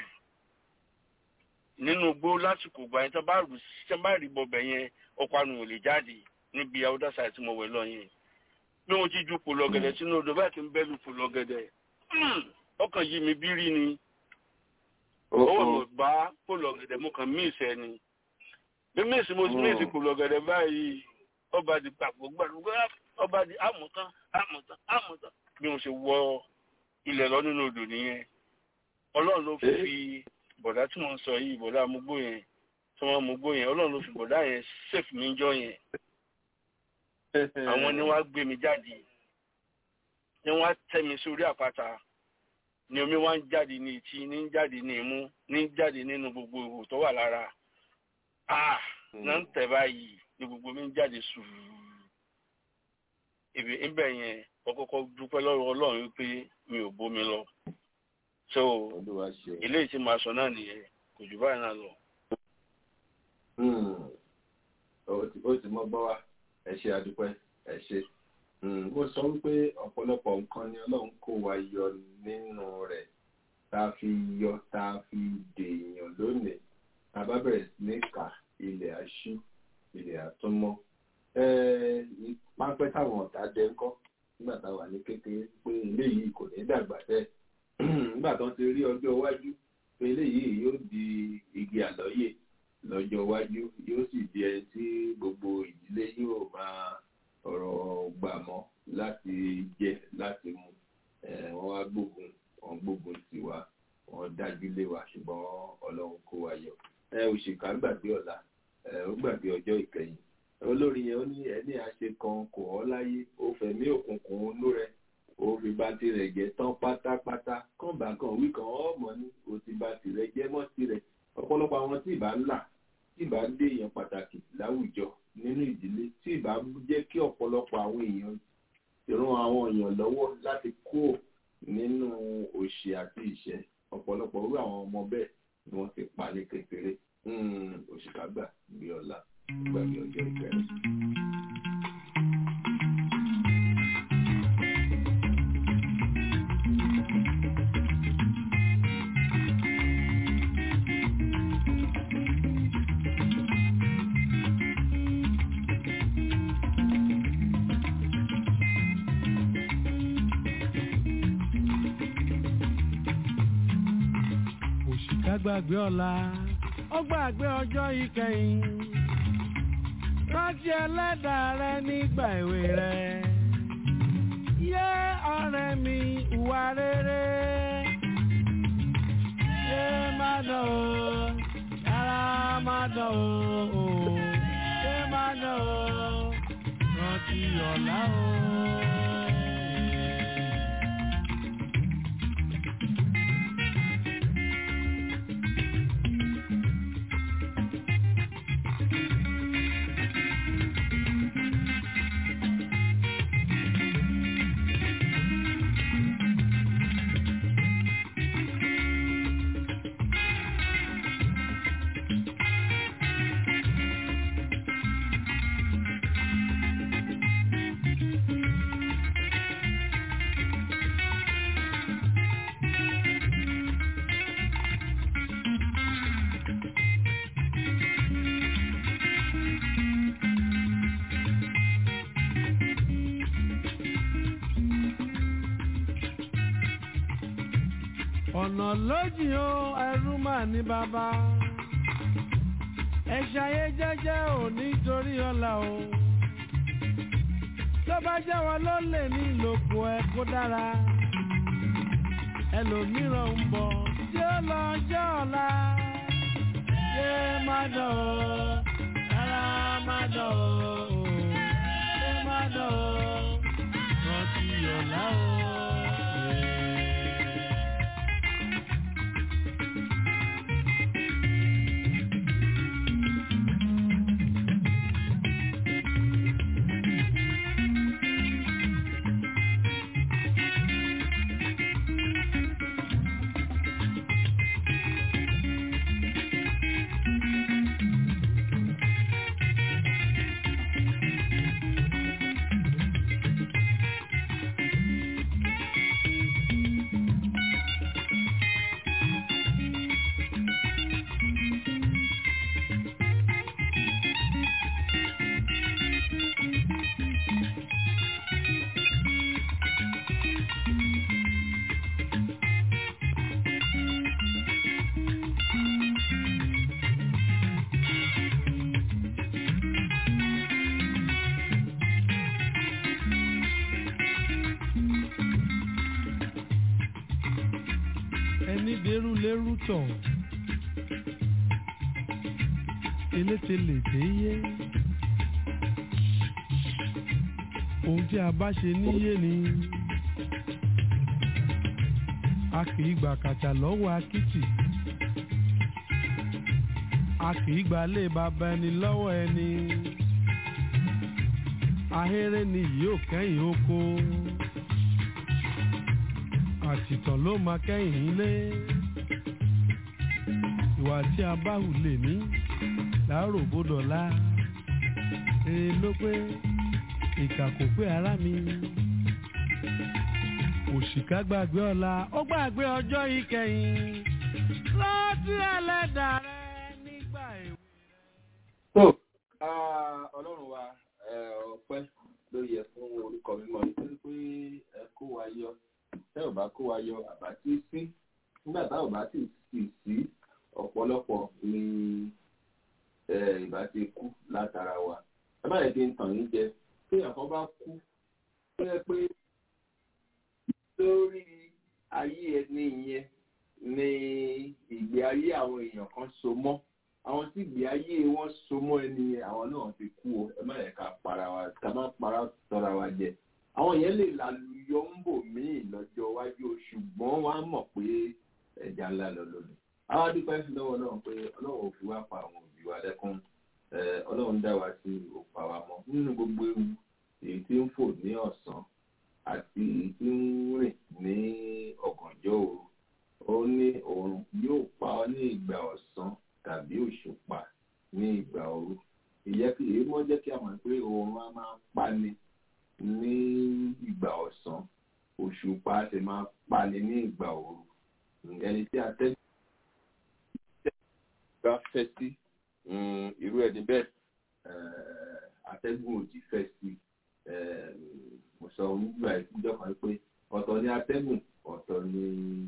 nínú igbó lásìkò gbà yẹn tí wọ́n bá rù tí wọ́n bá rí bọ̀bẹ̀ yẹn ọ̀parun ò lè jáde níbi other side tí mo wẹ̀ lọ yẹn bí mo ti ju pòlọ gẹ̀dẹ̀ sínú odò báyìí kí n bẹ́ẹ̀ lu pòlọ gẹ̀dẹ̀ ọkàn yìí mi bí rí ni owó mi ò bá pòlọ gẹ̀dẹ̀ mo kàn mí ìṣẹ́ ni mímí ìsìn mo ti mí ìsìn kò lọ̀gẹ̀dẹ̀ báyìí ọba di papọ̀ gbàdúgbà ọba di àmọ̀tán àmọ̀tán àmọ̀tán bí mo ṣe wọ ilẹ̀ lọ nínú odò nìyẹn ọlọ́run ló fi bọ̀dá tí mo ń sọ yìí bọ̀dá amúgbó yẹn tí wọ́n amúgbó yẹn ọlọ́run ló fi bọ̀dá yẹn sèfù mi jọ yẹn àwọn ni wọ́n á gbé mi jáde ni wọ́n á tẹ́ mi sórí àpáta ni omi wá ń jáde ní etí ní ń jáde ní imú ní ń jáde nínú gbogbo ihò tó wà lára ah náà ń tẹ̀ báyìí ní gbogbo mi ń jáde sùúrù ibi ibẹ̀ yẹn ọkọ̀ọ̀kọ̀ dúpẹ́ lọ́wọ́ ọlọ́run wípé mi ò bómi lọ so eléyìí tí màá sọ náà nìyẹn kò jù báyìí náà lọ. ó ti mọ gbọ́ wa ẹ ṣe àdúpẹ́ ẹ ṣe mo sọ wípé ọ̀pọ̀lọpọ̀ nǹkan ni ọlọ́run kó wa yọ nínú rẹ̀ tá a fi yọ tá a fi dèèyàn lónìí tá a bá bẹ̀rẹ̀ sí ní kà ilẹ̀ aṣú ilẹ̀ àtúnmọ́ pápẹ́ táwọn ọ̀tá dẹ ńkọ́ nígbà tá a wà ní kékeré pé eléyìí kò ní dàgbà bẹ́ẹ̀ nígbà tó ń ti rí ọjọ́ iwájú pé eléyìí yóò di igi àlọ́yè lọ́jọ́ iwájú yóò sì di ẹni tí gbogbo ìdílé yóò máa ọ̀rọ̀ gbà mọ́ láti jẹ láti mu wọ́n wá gbógun wọ́n gbógun sí wa wọ́n dájú lé wa ṣùgbọ́n ọlọ́run kó wa yọ òṣìkà gbàgbé ọ̀la ó gbàgbé ọjọ́ ìkẹyìn olórí yẹn ó ní ẹni àṣe kan kò ọ́ láyé ó fẹ̀mí òkùnkùn inú rẹ̀ ó fi bá tirẹ̀ jẹ́ tán pátápátá kàn bá kan wí kan ọmọ ní ó ti bá tirẹ̀ jẹ́ mọ́ tirẹ̀ ọ̀pọ̀lọpọ̀ àwọn tí ìbá ńlá tí ìbá ń dé èèyàn pàtàkì láwùjọ nínú ìdílé tí ìbá jẹ́ kí ọ̀pọ̀lọpọ̀ àwọn èèyàn ran àwọn èèyàn lọ́wọ́ láti kó nínú òṣì àti ìṣẹ́ ọ̀pọ̀lọpọ̀ irú àwọn ọmọ bẹ́ẹ̀ ni wọ́n ti pa ní kékeré òṣìkà gbà bí ọ̀la gbàgbé ọjọ́ ìkẹrẹ. òṣìkà gbàgbé ọ̀la ó gbàgbé ọjọ́ ìkẹyìn rántí ẹlẹ́dàá rẹ nígbà èwe rẹ yé ọ̀rẹ́ mi ìwà rere yé má dán o yàrá má dán o yé má dán o rántí ọ̀la o. ọ̀nà lójì o ẹrú mà ní bàbá ẹ ṣayé jẹ́jẹ́ ò nítorí ọ̀la o tó bá jẹ́ wọn ló lè ní ìlòkù ẹ kó dára ẹlòmíràn ń bọ̀ tí ó lọ jẹ́ ọ̀la ṣé má dán o rárá má dán o ṣé má dán o rántí ọ̀la o. ẹni dẹrù lérú tọ̀ eléte lè dé yé ohun tí a bá ṣe níyé ni a kì í gbà kàtà lọ́wọ́ akitì a kì í gbà lé bàbá ẹni lọ́wọ́ ẹni ahéré ni yìí ò kẹ́yìn oko àtìtàn ló máa kẹ́yìn ilé ìwà tí a bá hù lè ní láàárọ̀ bódọ̀lá rere ló pé ìkà kò pé ara mi òṣìkà gbàgbé ọ̀la ó gbàgbé ọjọ́ ìkẹyìn rántí ẹlẹ́dàá rẹ nígbà èwe. tó ọlọ́run wa ọpẹ́ ló yẹ fún orúkọ mímọ́ nítorí pé ẹ kó wa yọ tẹ́ ò bá kó wa yọ àbá tí sí nígbà tá ò bá sì sì sí ọ̀pọ̀lọpọ̀ ni ìbá ti kú látara wa ẹ má yẹ kí n tàn yín jẹ téèyàn kan bá kú tó yẹ pé lórí ayé ẹni yẹn ni ìgbé ayé àwọn èèyàn kan so mọ́ àwọn tí ìgbé ayé wọn so mọ́ ẹni yẹn àwọn náà ti kú o ẹ má yẹ ká para wa ká má para tọra wa jẹ àwọn yẹn lè lálùyọ ń bò míì lọ́jọ́ iwájú o ṣùgbọ́n wọ́n á mọ̀ pé ẹja ńlá lọ lónìí àwọn adúpẹ́ sí lọ́wọ́ náà pé ọlọ́run ò fi wá pa àwọn òbí wa lẹ́kún ọlọ́run dá wa sí òpá wa mọ́ nínú gbogbo ewu èyí tí ń fò ní ọ̀sán àti èyí tí ń rìn ní ọ̀gànjọ́ òru ó ní òòrùn yóò pa ọ́ ní ìgbà ọ̀sán tàbí òṣùpá ní ìgbà òru ìyẹ́ kí èyí mọ́ jẹ́ kí a mọ̀ pé òòrùn á máa pani ní ìgbà ọ̀sán òṣùpá sì máa pani ní ìgbà òru ẹni tí atẹ́gùn bá fẹ́ sí irú ẹni bẹ́ẹ̀ atẹ́gùn òdì fẹ́ sí mo sọ nígbà ìpínjọ́ kan pé ọ̀tọ̀ ni atẹ́gùn ọ̀tọ̀ ni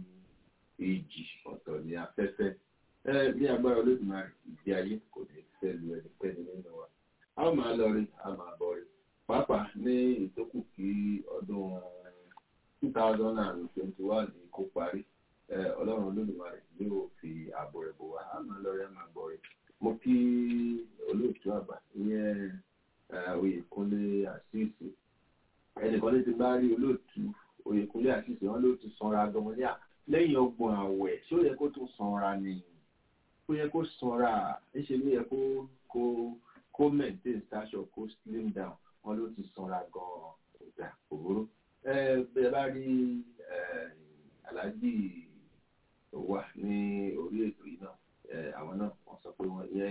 ìjì ọ̀tọ̀ ni afẹ́fẹ́ ní agbára olódùmarè ìdí ayé kò ní fẹ́ lu ẹnikẹ́ni nínú wa a ó máa lọ rí a máa bọ̀ rí pàápàá ní ìtókù kí ọdún two thousand and twenty one kó parí ọlọ́run olódùmarè yóò fi ààbò rẹ̀ bò wá a máa lọ rí a máa bọ̀ rí mo kí olóòtú àgbà ìyẹn oyèkúnlé àṣìṣe ẹnìkan ní ti bá rí olóòtú oyèkúnlé àṣìṣe wọn ló ti sanra gan ní à lẹ́yìn ọgbọ̀n àwẹ̀ ṣé ó yẹ kó tún sanra ni ó yẹ kó sanra níṣẹ ló yẹ kó kó kó maintain stature kó slim down wọn ló ti sanra gan ọgbà òwúrò ẹ bẹ bá rí aláàjì wà ní orí ètò yìí náà àwọn náà wọn sọ pé wọn yẹ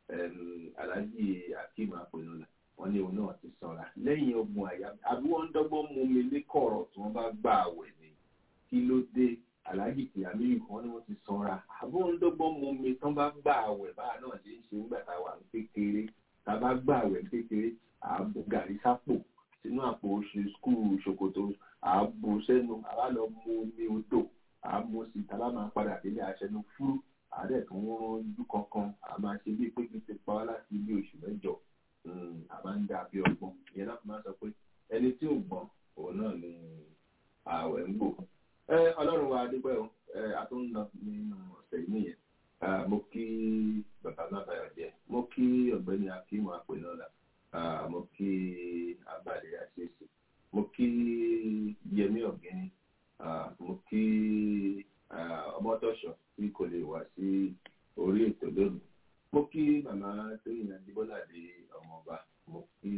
aláàjì akeem apẹnula wọn ní òun náà ti sanra lẹ́yìn ọgbọ̀n àyà àbí wọn ń dọ́gbọ́n mú mi ní kọ̀rọ̀ tí wọ́n bá gbà àwẹ̀ ni kí ló dé aláàjì kìyàmí wọn ni wọn ti sanra àbọ̀ ń dọ́gbọ́n mú mi tán bá gbà àwẹ̀ báà náà ṣe ń ṣe nígbà tá a wà ní kékeré tá a bá gbà àwẹ̀ ní kékeré àbò gàrí sápò sínú àpò oṣù skul ṣòkòtò àbò sẹ́nu àbá lọ mú omi odò àmú sí tá a bá máa padà délé aṣẹnu fúrú àárẹ̀ tó ń rọ́jú kankan a máa ṣe bí pé kí n ti pa wá láti bí oṣù mẹ́jọ a máa ń dà bí ọgbọ́n ìyẹn náà máa sọ pé ẹni tí ò gbọ́n òun náà ni ààwẹ̀ ń gbò ọlọ́run wa dúpẹ́ o a tún ń lọ nínú ọ̀sẹ̀ yìí nìyẹn mo kí bàbá mábàyọ̀ jẹ́ mo kí ọ̀gbẹ́ni akíwọ̀n àpènọ́lá mo kí abalẹ̀ àṣeṣe mo kí yẹmí ọ̀gẹ́ni mo kí ọmọtọ́ṣọ̀ tí kò lè wá sí orí ètò lónìí mo kí màmá tóyìn adébọ́ládé ọmọọba mo kí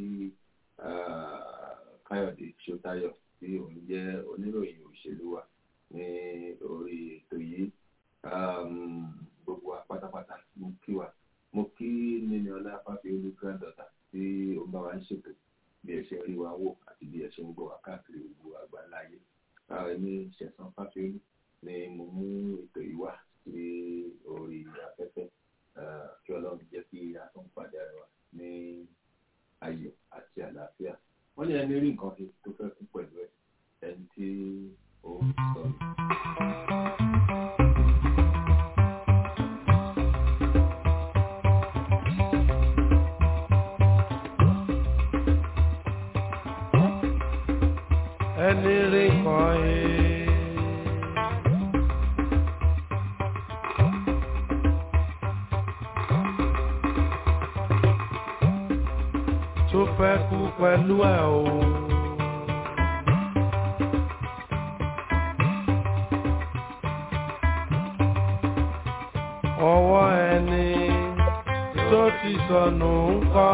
káyọ̀dé ṣótáyọ̀ tí òun jẹ́ oníròyìn òṣèlú wa ní orí ètò yìí gbogbo wa pátápátá mo kí wa mo kí níní ọlá fáfiolú granddaughter tí ó bá wa ń ṣètò bí ẹ ṣe rí wa wò àti bí ẹ ṣe ń gbọ́ wa káàkiri gbogbo àgbáláyé ní ṣẹ̀sán fáfiolú ni mo mú ètò yìí wá sí orí afẹ́fẹ́ kí ọlọ́run jẹ́ kí a tún pàdé ara wa ní ayọ̀ àti àlàáfíà wọ́n ní ẹni rí nǹkan fi tó fẹ́ kú pẹ̀lú ẹ̀ ẹni tí ó ń sọ ní. ẹni rí kan ẹ pẹ̀lú ẹ̀ o. ọwọ́ ẹni tó ti sọnù ń kọ́.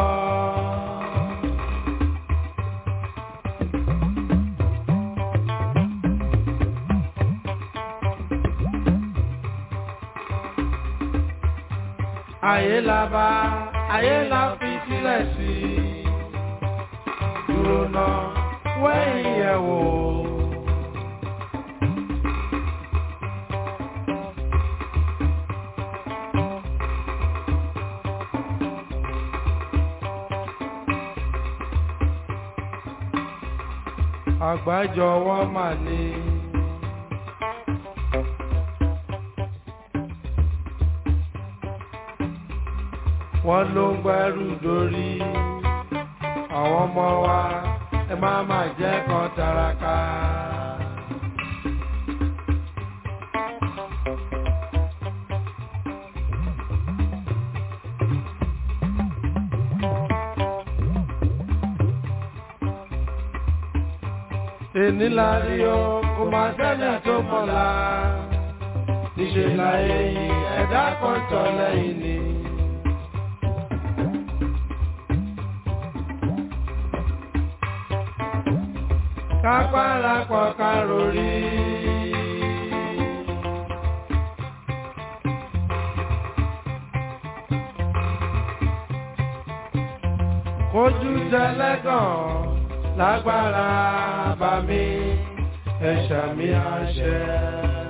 ayé la bá ayé la fi sílẹ̀ sí i dúró náà wẹ́yìn yẹ̀ wò. àgbájọwọ́ mà ní. wọ́n ló ń gbẹ́rù dórí àwọn ọmọ wa ẹ má má jẹ́ kan taraka. èní la rí o kò má sẹ́lẹ̀ tó mọ̀lá níṣẹ́ la èyí ẹ̀dá kan tọ̀ lẹ́yìn ni. kápára pọ̀ kárò rí. Kojú tẹlẹ́gàn lágbára bá mi ẹ̀ṣà mi àṣẹ.